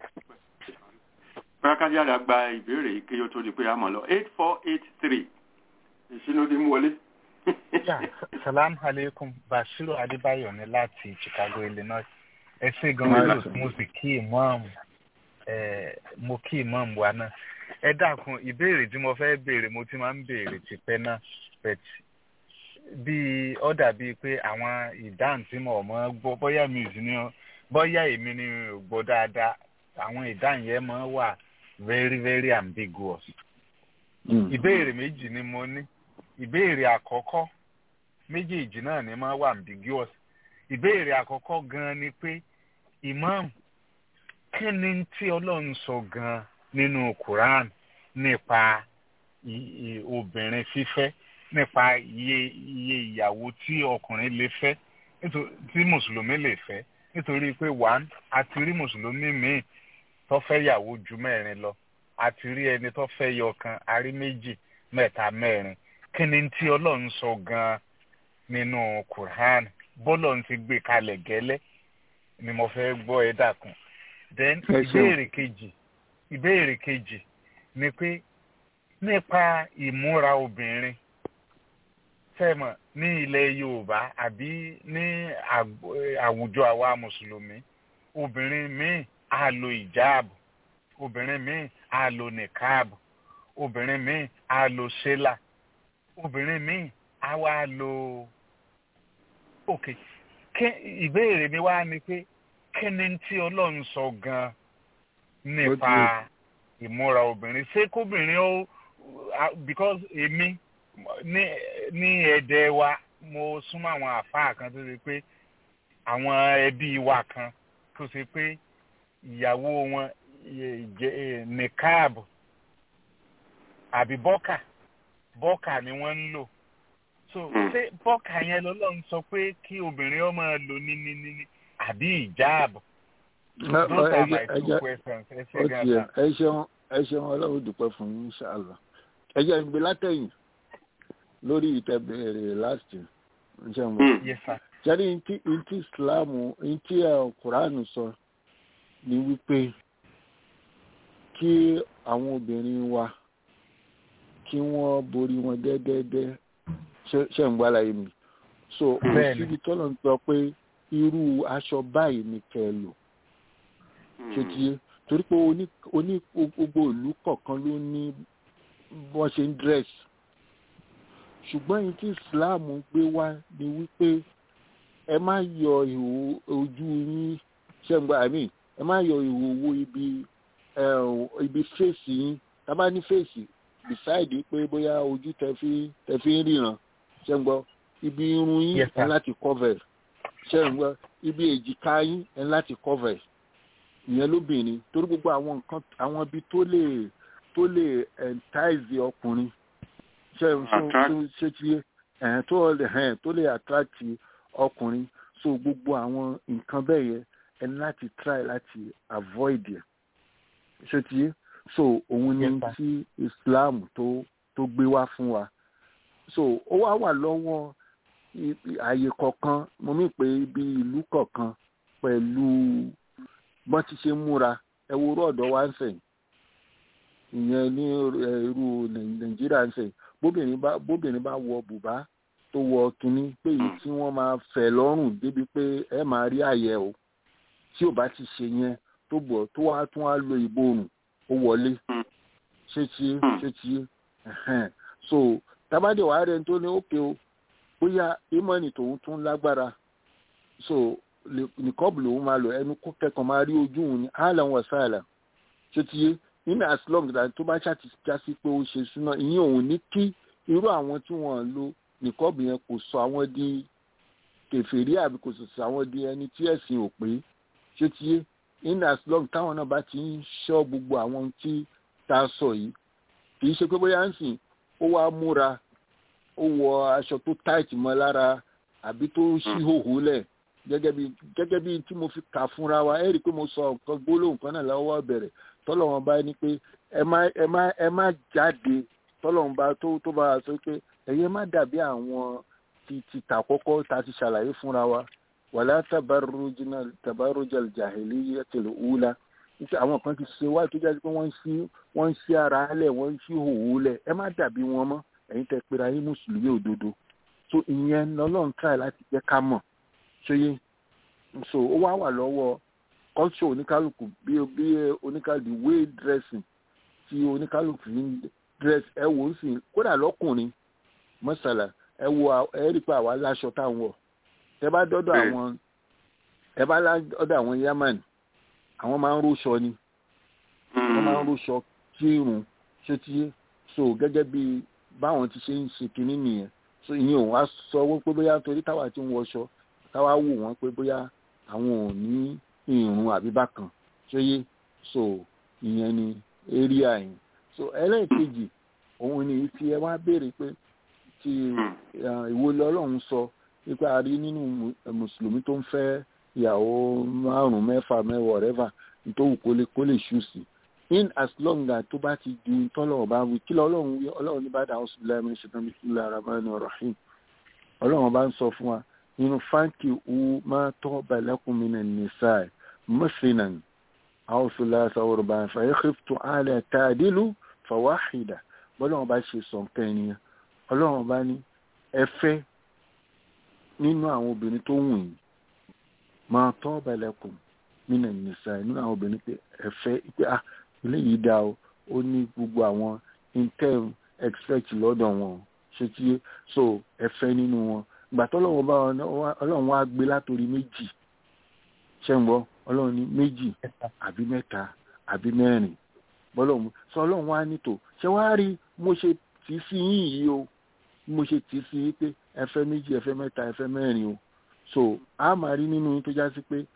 Speaker 5: pákájára gba ìbéèrè yìí kí ó tó di pé a mọ̀ lọ eight four eight three ìṣínú ti mú wọlé.
Speaker 11: Yeah, salam alaikum bashiru adébáyọ̀ ní láti chicago illinois ẹ ṣé gan
Speaker 6: Alaikum.
Speaker 11: olóòtú mo sì kí imam ẹ mo kí imam wa náà ẹ dákun ìbéèrè tí mo fẹ́ béèrè mo ti máa ń béèrè tipẹ́ náà but bí ó dàbí pé àwọn ìdáhùn tí mo mọ̀ gbọ́ bóyá mi ò sí ní bóyá èmi ni ò gbọ́ dáadáa àwọn ìdáhùn yẹn máa wà very very ambiguous
Speaker 6: Mm.
Speaker 11: ìbéèrè méjì ni mo ní ìbéèrè àkọ́kọ́ méjèèjì náà ni máa wà ambiguous ìbéèrè àkọ́kọ́ gan-an ni pé imam kí ni tí ọlọ́run sọ gan-an nínú quran nípa obìnrin fífẹ́ nípa iye iye ìyàwó tí ọkùnrin lè fẹ́ tí mùsùlùmí lè fẹ́ nítorí pé one a ti rí mùsùlùmí míì tó fẹ́ yàwó ju mẹ́rin lọ a ti rí ẹni tó fẹ́ yọ kan a rí méjì mẹ́ta mẹ́rin kí ni tí ọlọ́run sọ gan-an nínú quran bọ́lọ̀ ti gbé kalẹ̀ gẹ́lẹ́ ni mo fẹ́ gbọ́ ẹ dàkún then ìbéèrè kejì ìbéèrè kejì ni pé nípa ìmúra obìnrin fẹ́mọ̀ ní ilẹ̀ yorùbá àbí ní àwùjọ àwa mùsùlùmí obìnrin míì á lo ìjáàbù obìnrin míì á lo nìkáàbù obìnrin míì á lo ṣẹlà obìnrin míì á wá lo ok ìbéèrè mi wá ni pé kí ni tí ọlọ́run sọ gan-an nípa ìmúra obìnrin ṣé kóbìnrin ó because èmi ní ní ẹ̀dẹ̀ wa mo súnmọ́ àwọn àfáà kan tó ṣe pé àwọn ẹbí wa kan tó ṣe pé ìyàwó wọn nìkáàbù àbí bọ́kà bọ́kà ni wọ́n ń lò so ṣé bọ́kà yẹn lọ́lọ́run sọ pé kí obìnrin ọmọ lò ní ní ní àbí ìjáàbù. those are my two questions ẹ ṣe gan-an.
Speaker 6: ẹ ṣeun ẹ ṣeun ọlọ́run dúpẹ́ fún yín ṣáàlà ẹ jẹ́ ìgbé látẹ̀yìn lórí ìtẹ̀bẹ̀rẹ̀ last year ǹjẹ́ mo. jẹ́rí ntí ntí islam ntí quran sọ ni wípé kí àwọn obìnrin wa kí wọ́n borí wọn dẹ́dẹ́dẹ́ ṣe ń gbára yìí mi so òsibí tọ́lọ̀ ń sọ pé irú aṣọ báyìí ni kẹ́ ẹ lò ṣe tiye torí pé oní gbogbo ìlú kọ̀ọ̀kan ló ní bọ́n ṣe ń dress ṣùgbọ́n yìí tí islam gbé wá ni wípé ẹ má yọ ìhò ojú yín ṣẹ́ǹgbà àmì ẹ má yọ ìhò owó ibi ibi fèsì yín tábà ní fèsì beside pé bóyá ojú tẹ fi tẹ fi ń ríran ṣẹ́ǹgbọ́ ibi irun yín ẹ láti cover ṣẹ́ǹgbọ́ ibi èjìká yín ẹ láti cover ìyẹn lóbìnrin torí gbogbo àwọn nǹkan àwọn ibi tó lè tó lè entice ọkùnrin ṣe ṣe ti ẹ̀hìn tó lè ẹ̀hìn tó lè attract ọkùnrin so gbogbo àwọn nǹkan bẹ́ẹ̀ yẹn ẹni láti try láti avoid ẹ̀ ṣe ti so òun ni tí Islam tó tó gbé wá fún wa so ó wá wà lọ́wọ́ àyè kọ̀ọ̀kan mo mí pé ibi ìlú kọ̀ọ̀kan pẹ̀lú bọ́n ti ṣe múra ẹ wo rọ́ọ̀dọ̀ wá ń sẹ̀yìn ìyẹn ní irú nàìjíríà ń sẹ̀yìn bóbìnrin bá bóbìnrin bá wọ bùbá tó wọ kínní pé èyí tí wọ́n máa fẹ̀ lọ́rùn débi pé ẹ máa rí àyẹ̀ o tí ò bá ti ṣe yẹn tó bọ̀ tó wá tún wá lo ìborùn ó wọlé ṣé ti ṣé ti so tábàdé wàá rẹ tó ní òkè o bóyá ìmọ̀ọ́nì tòun tún lágbára so nìkọ́bù lòun máa lò ẹnu kó kẹ́kọ̀ọ́ máa rí ojú òun ní àlàn wọ̀ sáàlà ṣé ti yé nínú as long as tó bá ṣàti jásí pé ó ṣe súná ìyẹn òun ní kí irú àwọn tí wọ́n lo nìkọ́bù yẹn kò sọ àwọn di kèfèrí àbí kò sọ àwọn di ẹni tí ẹ̀sìn ò pé ṣé ti yé nínú as long táwọn náà bá ti ń ṣọ́ gbogbo àwọn tí tá a sọ yìí kì í ṣe pé bóyá ń sìn ó wá múra ó wọ aṣọ tó tight mọ́ lára àbí tó ṣí hòhò lẹ̀ gẹ́gẹ́ bí gẹ́gẹ́ bí tí mo fi kà fúnra wa ẹ rí i pé mo sọ nǹkan gbólóhùn kan náà lọ́wọ́ bẹ̀rẹ̀ tọ́lọ́wọ́n bá ní pé ẹ má ẹ má ẹ má jáde tọ́lọ́wọ́n bá tó tó bá sọ pé ẹ̀yẹ má dàbí àwọn ti ti tà kọ́kọ́ ta ti ṣàlàyé fúnra wa wàlá tabarujina tabarujal jahiliyyatil ula nípa àwọn kan ti ṣe wáyé tó jáde pé wọ́n ń ṣí wọ́n ń ṣí ara lẹ̀ wọ́n ń ṣí hòhò lẹ̀ ẹ má dàbí wọn mọ́ ẹ̀yin tẹ́ pera yín mùsùlùmí òdodo so ìyẹn lọ́lọ́run káyà láti jẹ́ ká mọ̀ ṣóyé so ó wá wà lọ́wọ́ culture oníkálukú bí bí oníkálukú way dressing tí oníkálukú ń dress ẹ wò ó sì kódà lọ́kùnrin mọ́sálà ẹ wo ẹ rí pé àwa láṣọ táwọn wọ̀ ẹ bá dọ́dọ̀ àwọn ẹ bá dọ́dọ̀ àwọn yaman àwọn máa ń róṣọ ni wọ́n máa ń róṣọ kírun ṣé tí so gẹ́gẹ́ bí báwọn ti ṣe ń ṣe kinní nìyẹn so ìyẹn òun á sọ wípé bóyá torí táwa ti ń wọṣọ táwa wò wọ́n pé bóyá àwọn ò ní ìrùn àbí bákan ṣóyé so ìyẹn ni area yẹn so ẹlẹ́ẹ̀kejì òun ni tí ẹ wá béèrè pé tí ìwo lọ́lọ́run sọ nípa àrí nínú mùsùlùmí tó ń fẹ́ ìyàwó márùn-ún mẹ́fà mẹ́wàá rẹ́fà nítorí kó lè kó lè ṣù sí in as long as tó bá ti ju tọ́lọ́run bá wí kí lọ́lọ́run wí ọlọ́run ní bá dà ọ́sùn lẹ́mí ṣetán bí sílẹ̀ ara máa ń rahim ọlọ́run bá ń sọ fún wa nínú fáńkì wu máa tọ́ balẹ̀kùn mi nà nìsáì mọ́sìnàn àwòsùlá sàwòrán bá ń fa ẹ̀ xìftù àlẹ́ tàdílù fàwáhìdà bọ́lọ́run bá ṣe sọ nǹkan ènìyàn ọlọ́run bá ní ẹ fẹ́ nínú àwọn obìnrin tó wù yín máa tọ́ balẹ̀kùn nínú nìsáì nínú àwọn obìnrin pé ẹ fẹ́ pé ah eléyìí dá o ó ní gbogbo àwọn intel expect lọ́dọ̀ wọn ṣe tí so ẹ fẹ́ nínú wọn ìgbà tọ́lọ́run bá ọlọ́run wá gbé látòrí méjì ṣé ń gbọ́ ọlọ́run ní méjì àbí mẹ́ta àbí mẹ́rin bọ́lọ́run sọ ọlọ́run wá nítò ṣé wàá rí mo ṣe tì í sí yín yìí o mo ṣe tì í sí yín pé ẹ fẹ́ méjì ẹ fẹ́ mẹ́ta ẹ fẹ́ mẹ́rin o so a máa rí nínú yín tó já sí pé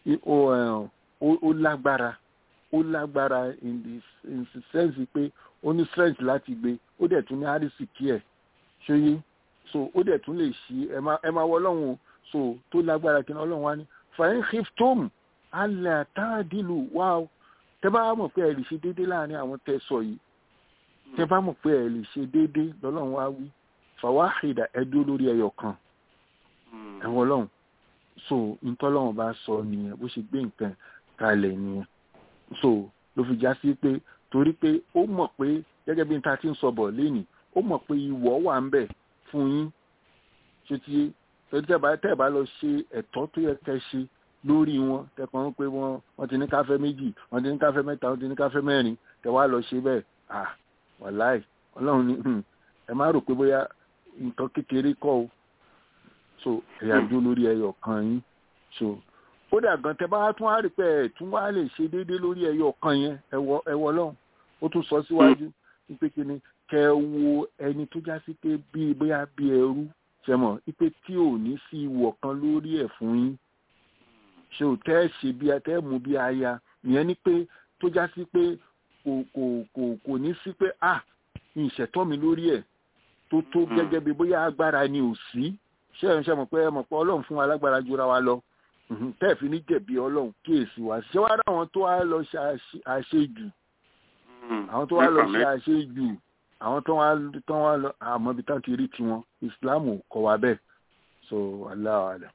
Speaker 6: ó lágbára ó lágbára in the in the sense pé ó ní strength láti gbé ó dẹ̀ tún ní àrísìkí ẹ̀ ṣóyé so ó dẹ̀ tún lè ṣí ẹ máa wọ ọlọ́run so tó lágbára kí ni ọlọ́run wá ní fàyín hiftom alẹ́ àtàdìlù wá o tẹ bá mọ̀ pé ẹ lè ṣe déédéé láàrin àwọn tẹ sọ yìí tẹ bá mọ̀ pé ẹ lè ṣe déédéé lọ́lọ́run wá wí fàwáhìdà ẹ dúró lórí ẹyọ kan ẹ̀wọ̀n ọlọ́run so ntọ́lọ́run bá sọ nìyẹn bó ṣe gbé nǹkan kalẹ̀ nìyẹn so ló fi já sí pé torí pé ó mọ̀ pé gẹ́gẹ́ bí n ta ti ń sọ bọ̀ lénìí ó mọ̀ pé ìwọ̀ wà ń bẹ̀ fún yín ṣé ti torí tẹ́ bá tẹ́ bá lọ ṣe ẹ̀tọ́ tó yẹ kẹ́ ṣe lórí wọn tẹkàn ń pé wọn wọn ti ní káfẹ́ méjì wọn ti ní káfẹ́ mẹ́ta wọn ti ní káfẹ́ mẹ́rin tẹ́ wá lọ ṣe bẹ́ẹ̀ à wàláì ọlọ́run ní ẹ má rò pé bóyá nǹkan kékeré kọ́ o so ẹ̀yà dúró lórí ẹyọ kan yín so kódà gan tẹ́ bá tún wá rí pé ẹ̀ tún wá lè ṣe déédéé lórí ẹyọ kan yẹn ẹwọ ẹwọ lọ́hùn ó tún sọ síwájú wípé kí ni kẹ wo ẹni tó já sí pé bíi bóyá bíi ẹrú ṣẹmọ wípé tí ò ní sí ìwọ̀ kan lórí ẹ̀ fún yín ṣe ò tẹ́ ṣe bí tẹ́ mú bí aya ìyẹn ni pé tó já sí pé kò kò kò kò ní sí pé ah ìṣẹ̀tọ́ mi lórí ẹ̀ tó tó gẹ́gẹ́ bí bóyá agbára ni ò sí ṣé ẹ̀ ń ṣe mọ̀ pé ẹ mọ̀ pé ọlọ́run fún wa lágbára jura wa lọ tẹ́ẹ̀fì ní jẹ̀bi ọlọ́run kíyèsí wa ṣé wàá rà àwọn tó wá lọ ṣe àṣejù àwọn tó wá lọ ṣe àṣejù àwọn tó wá tó wá lọ àmọ́ ibi tán ti rí tiwọn ìsìláàmù kọ́ wa bẹ́ẹ̀ so aláwọ̀ àdá.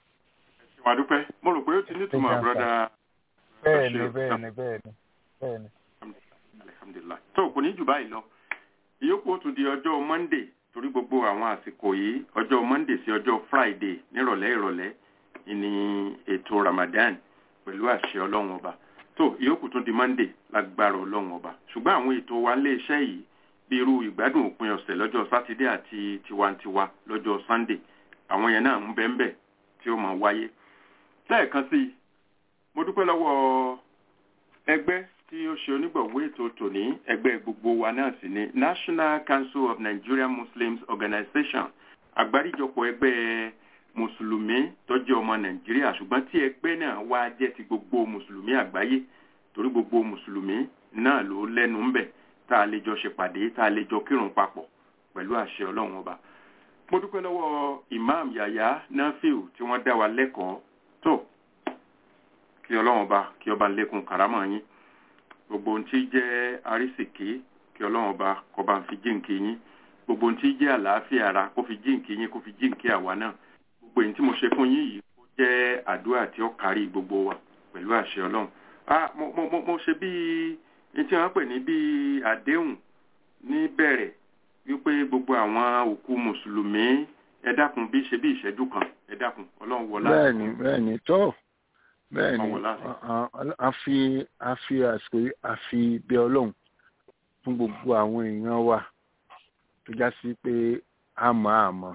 Speaker 5: ìwà dúpẹ́ mo rò pé ó ti nítumọ̀ brọ́dà.
Speaker 11: bẹ́ẹ̀ni bẹ́ẹ̀ni bẹ́ẹ̀ni bẹ́ẹ̀ni.
Speaker 5: alhamdulilayi tó kò ní jù báyìí lọ ìyókù ó tún di ọjọ́ monday torí gbogbo àwọn àsìkò yìí ọjọ́ monday sí ọjọ́ friday nírọ̀lẹ́ ìrọ̀lẹ́ ní ètò ramadan pẹ̀lú àṣẹ ọlọ́run ọba tó ìyókù tún di monday lágbára ọlọ́run ọba ṣùgbọ́n àwọn ètò wa lé iṣẹ́ yìí bí irú ìgbádùn òpin ọ̀sẹ̀ lọ́jọ́ sátidé àti tiwantiwa lọ́jọ́ sunday àwọn yẹn náà ń bẹ́ ń bẹ̀ tí ó máa wáyé lẹ́ẹ̀kan sí i mo dúpẹ́ lọ́wọ́ ẹgbẹ́ tí ó ṣe onígbọ̀wé ètò tòní ẹgbẹ́ gbogbo wa náà sì ni national council of nigerian muslims organization àgbáríjọpọ̀ ẹgbẹ́ mùsùlùmí tó jẹ́ ọmọ nàìjíríà ṣùgbọ́n tí ẹgbẹ́ náà wá jẹ́ ti gbogbo mùsùlùmí àgbáyé torí gbogbo mùsùlùmí náà ló lẹ́nu ń bẹ̀ tá a lè jọ ṣèpàdé tá a lè jọ kírun papọ̀ pẹ̀lú àṣẹ ọlọ́run ọba mo dúpẹ́ lọ́wọ́ imam yaya nafiu tí wọ́n dá wa lẹ́kọ̀ọ́ tó kí ọlọ́run ọba kí ọba lékun kàrámọ̀ yín gbogbo ohun tí jẹ́ arísìkí kí ọlọ́run ọba kó bá ń fi jíǹkì yín gbogbo ohun tí jẹ́ àlàáfíà ara kó fi jíǹkì yín kó fi jíǹkì àwa náà gbogbo èyí tí mo ṣe fún yín yìí kó jẹ́ àdúrà tí ó kárí gbogbo wa pẹ̀lú àṣẹ ọlọ́run ah mo mo mo ṣe bíi ní tí wọ́n pè ní bíi àdéhùn ní bẹ̀rẹ̀ wípé gbogbo àwọn òkú mùsùlùmí ẹ dákun bí ṣe bí ìṣẹ́jú kan ẹ dákun ọlọ́run wọlá.
Speaker 6: bẹ́ẹ̀ni bẹ́ẹ̀ni tó bẹ́ẹ̀ni a fi a fi àsìkò a fi bẹ ọlọ́run fún gbogbo àwọn èèyàn wa tó já sí pé àmọ́ àmọ́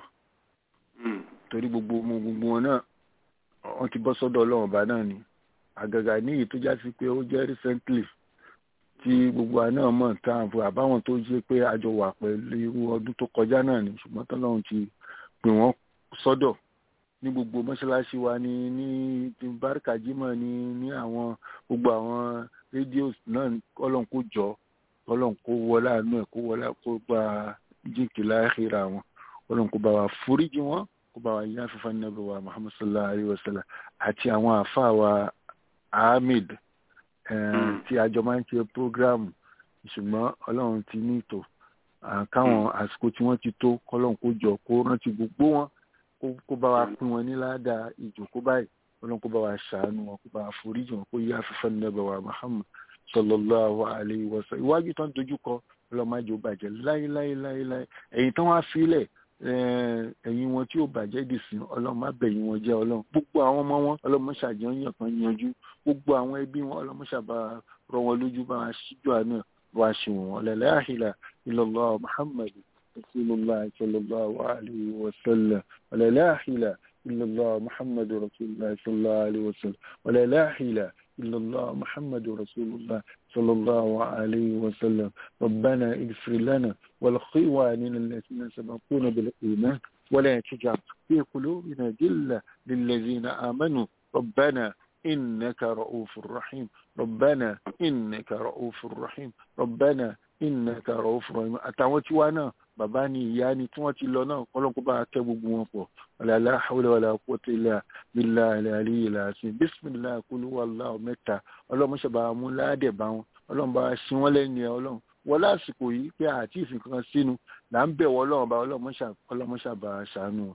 Speaker 6: torí gbogbo gbogbo wọn náà wọ́n ti bọ́ sọ́dọ̀ ọlọ́run ọba náà ni àgàgà ní èyí tó já sí pé ó jẹ́ recently tí gbogbo àná mọ̀ tá à ń fọ àbáwọn tó ṣe pé àjọ wà pẹ̀lú irú ọdún tó kọjá náà ni ṣùgbọ́n tọ́lọ́run ti pè wọ́n sọ́dọ̀ ní gbogbo mọ́ṣáláṣí wa ní ní báríkà jímọ̀ ní ní àwọn gbogbo àwọn rédíò náà ọlọ́run kò jọ ọlọ́run kó wọlé àánú ẹ̀ kó wọlé kó gba jíǹkì láàkìrà wọn ọlọ́run kó bá wa foríjì wọn kó bá wa yá fífa nàbẹ wa muhammad sallallahu alayhi wa sallam àti àwọn àfa wa ahmed tí àjọ máa ń ṣe programu ṣùgbọ́n ọlọ́run ti ní ìtò káwọn àsìkò tí wọ́n ti tó kọ́lọ́run kó jọ kó rántí gbogbo wọn kó bá wa pín wọn ní ládàá ìjòkó báyìí ọlọ́run kó bá wa ṣàánú wọn kó bá wa foríjì wọn kó yá fífa nàbẹ wa muhammad sallallahu alayhi wa sallam iwájú tán dojú kọ ọlọ́mọdé ó bàjẹ́ láéláéláéláé ẹ̀yìn tán wá sílẹ̀ ẹ̀yìn wọn tí ó bàjẹ́ dì sí ọlọ́mọ abẹ̀yìn wọn jẹ́ ọlọ́run gbogbo àwọn ọmọ wọn ọlọ́mọ ṣàjọyàn kan yanjú gbogbo àwọn ẹbí wọn ọlọ́mọ ṣàbà rọ wọn lójú bá wa ṣíjú àná wa ṣe wọn la ilaha illallah muhammad rasulullah sallallahu alayhi wa sallam la ilaha illallah muhammad rasulullah sallallahu alayhi wa sallam la ilaha إلا الله محمد رسول الله صلى الله عليه وسلم ربنا اغفر لنا ولإخواننا الذين سبقونا بالإيمان ولا تجعل في قلوبنا جلة للذين آمنوا ربنا إنك رؤوف رحيم ربنا إنك رؤوف رحيم ربنا إنك رؤوف رحيم أتعوتي وانا bàbá ni ìyá ni tí wọ́n ti lọ náà kọ́lọ́kọ́ bá kẹ́ gbogbo wọn pọ̀ wàlálà hawla wàlà quwwata illa billahi al-ali al-azim bisimilahi kulu wàlláhu mẹ́ta ọlọ́mọṣẹ́ bá mú ládẹ̀ bá wọn ọlọ́run bá ṣí wọ́n lẹ́nu ẹ̀ ọlọ́run wọ́n lásìkò yìí pé àti ìfìn kankan sínú là ń bẹ̀ wọ́ ọlọ́run bá ọlọ́mọṣẹ́ bá ṣàánú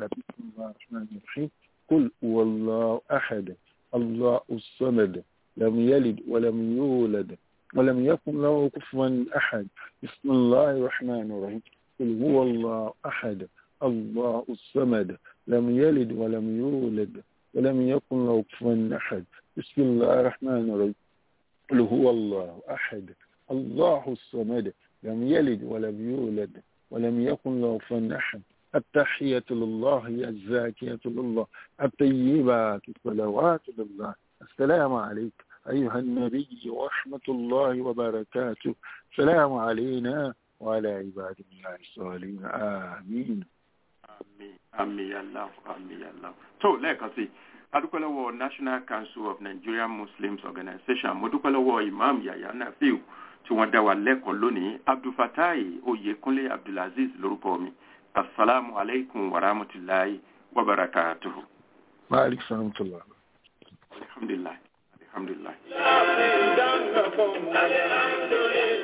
Speaker 6: kul wallahu ahad allahu samad lam yalid walam yulad ولم يكن له كفوا أحد بسم الله الرحمن الرحيم قل هو الله أحد الله الصمد لم يلد ولم يولد ولم يكن له كفوا أحد بسم الله الرحمن الرحيم قل هو الله أحد الله الصمد لم يلد ولم يولد ولم يكن له كفوا أحد التحية لله الزاكية لله الطيبات الصلوات لله السلام عليك أيها النبي ورحمة الله وبركاته السلام علينا وعلى عباد الله الصالحين آمين
Speaker 5: àmín àmín yàlá àmín yàlá. tó lẹ́ẹ̀kan sí adúpẹ́ lọ́wọ́ national council of nigerian muslims organization mo dúpẹ́ lọ́wọ́ imam yahya nafiu tí wọ́n dá wa lẹ́kọ̀ọ́ lónìí abdulfatai oyekunle abdulaziz lórúkọ mi asalaamu alaykum wa rahmatulahi wa barakatuhu.
Speaker 6: wa aleykum salaam wa rahmatulah.
Speaker 5: alhamdulilayi alhamdulilayi.
Speaker 4: Alhamdulillah.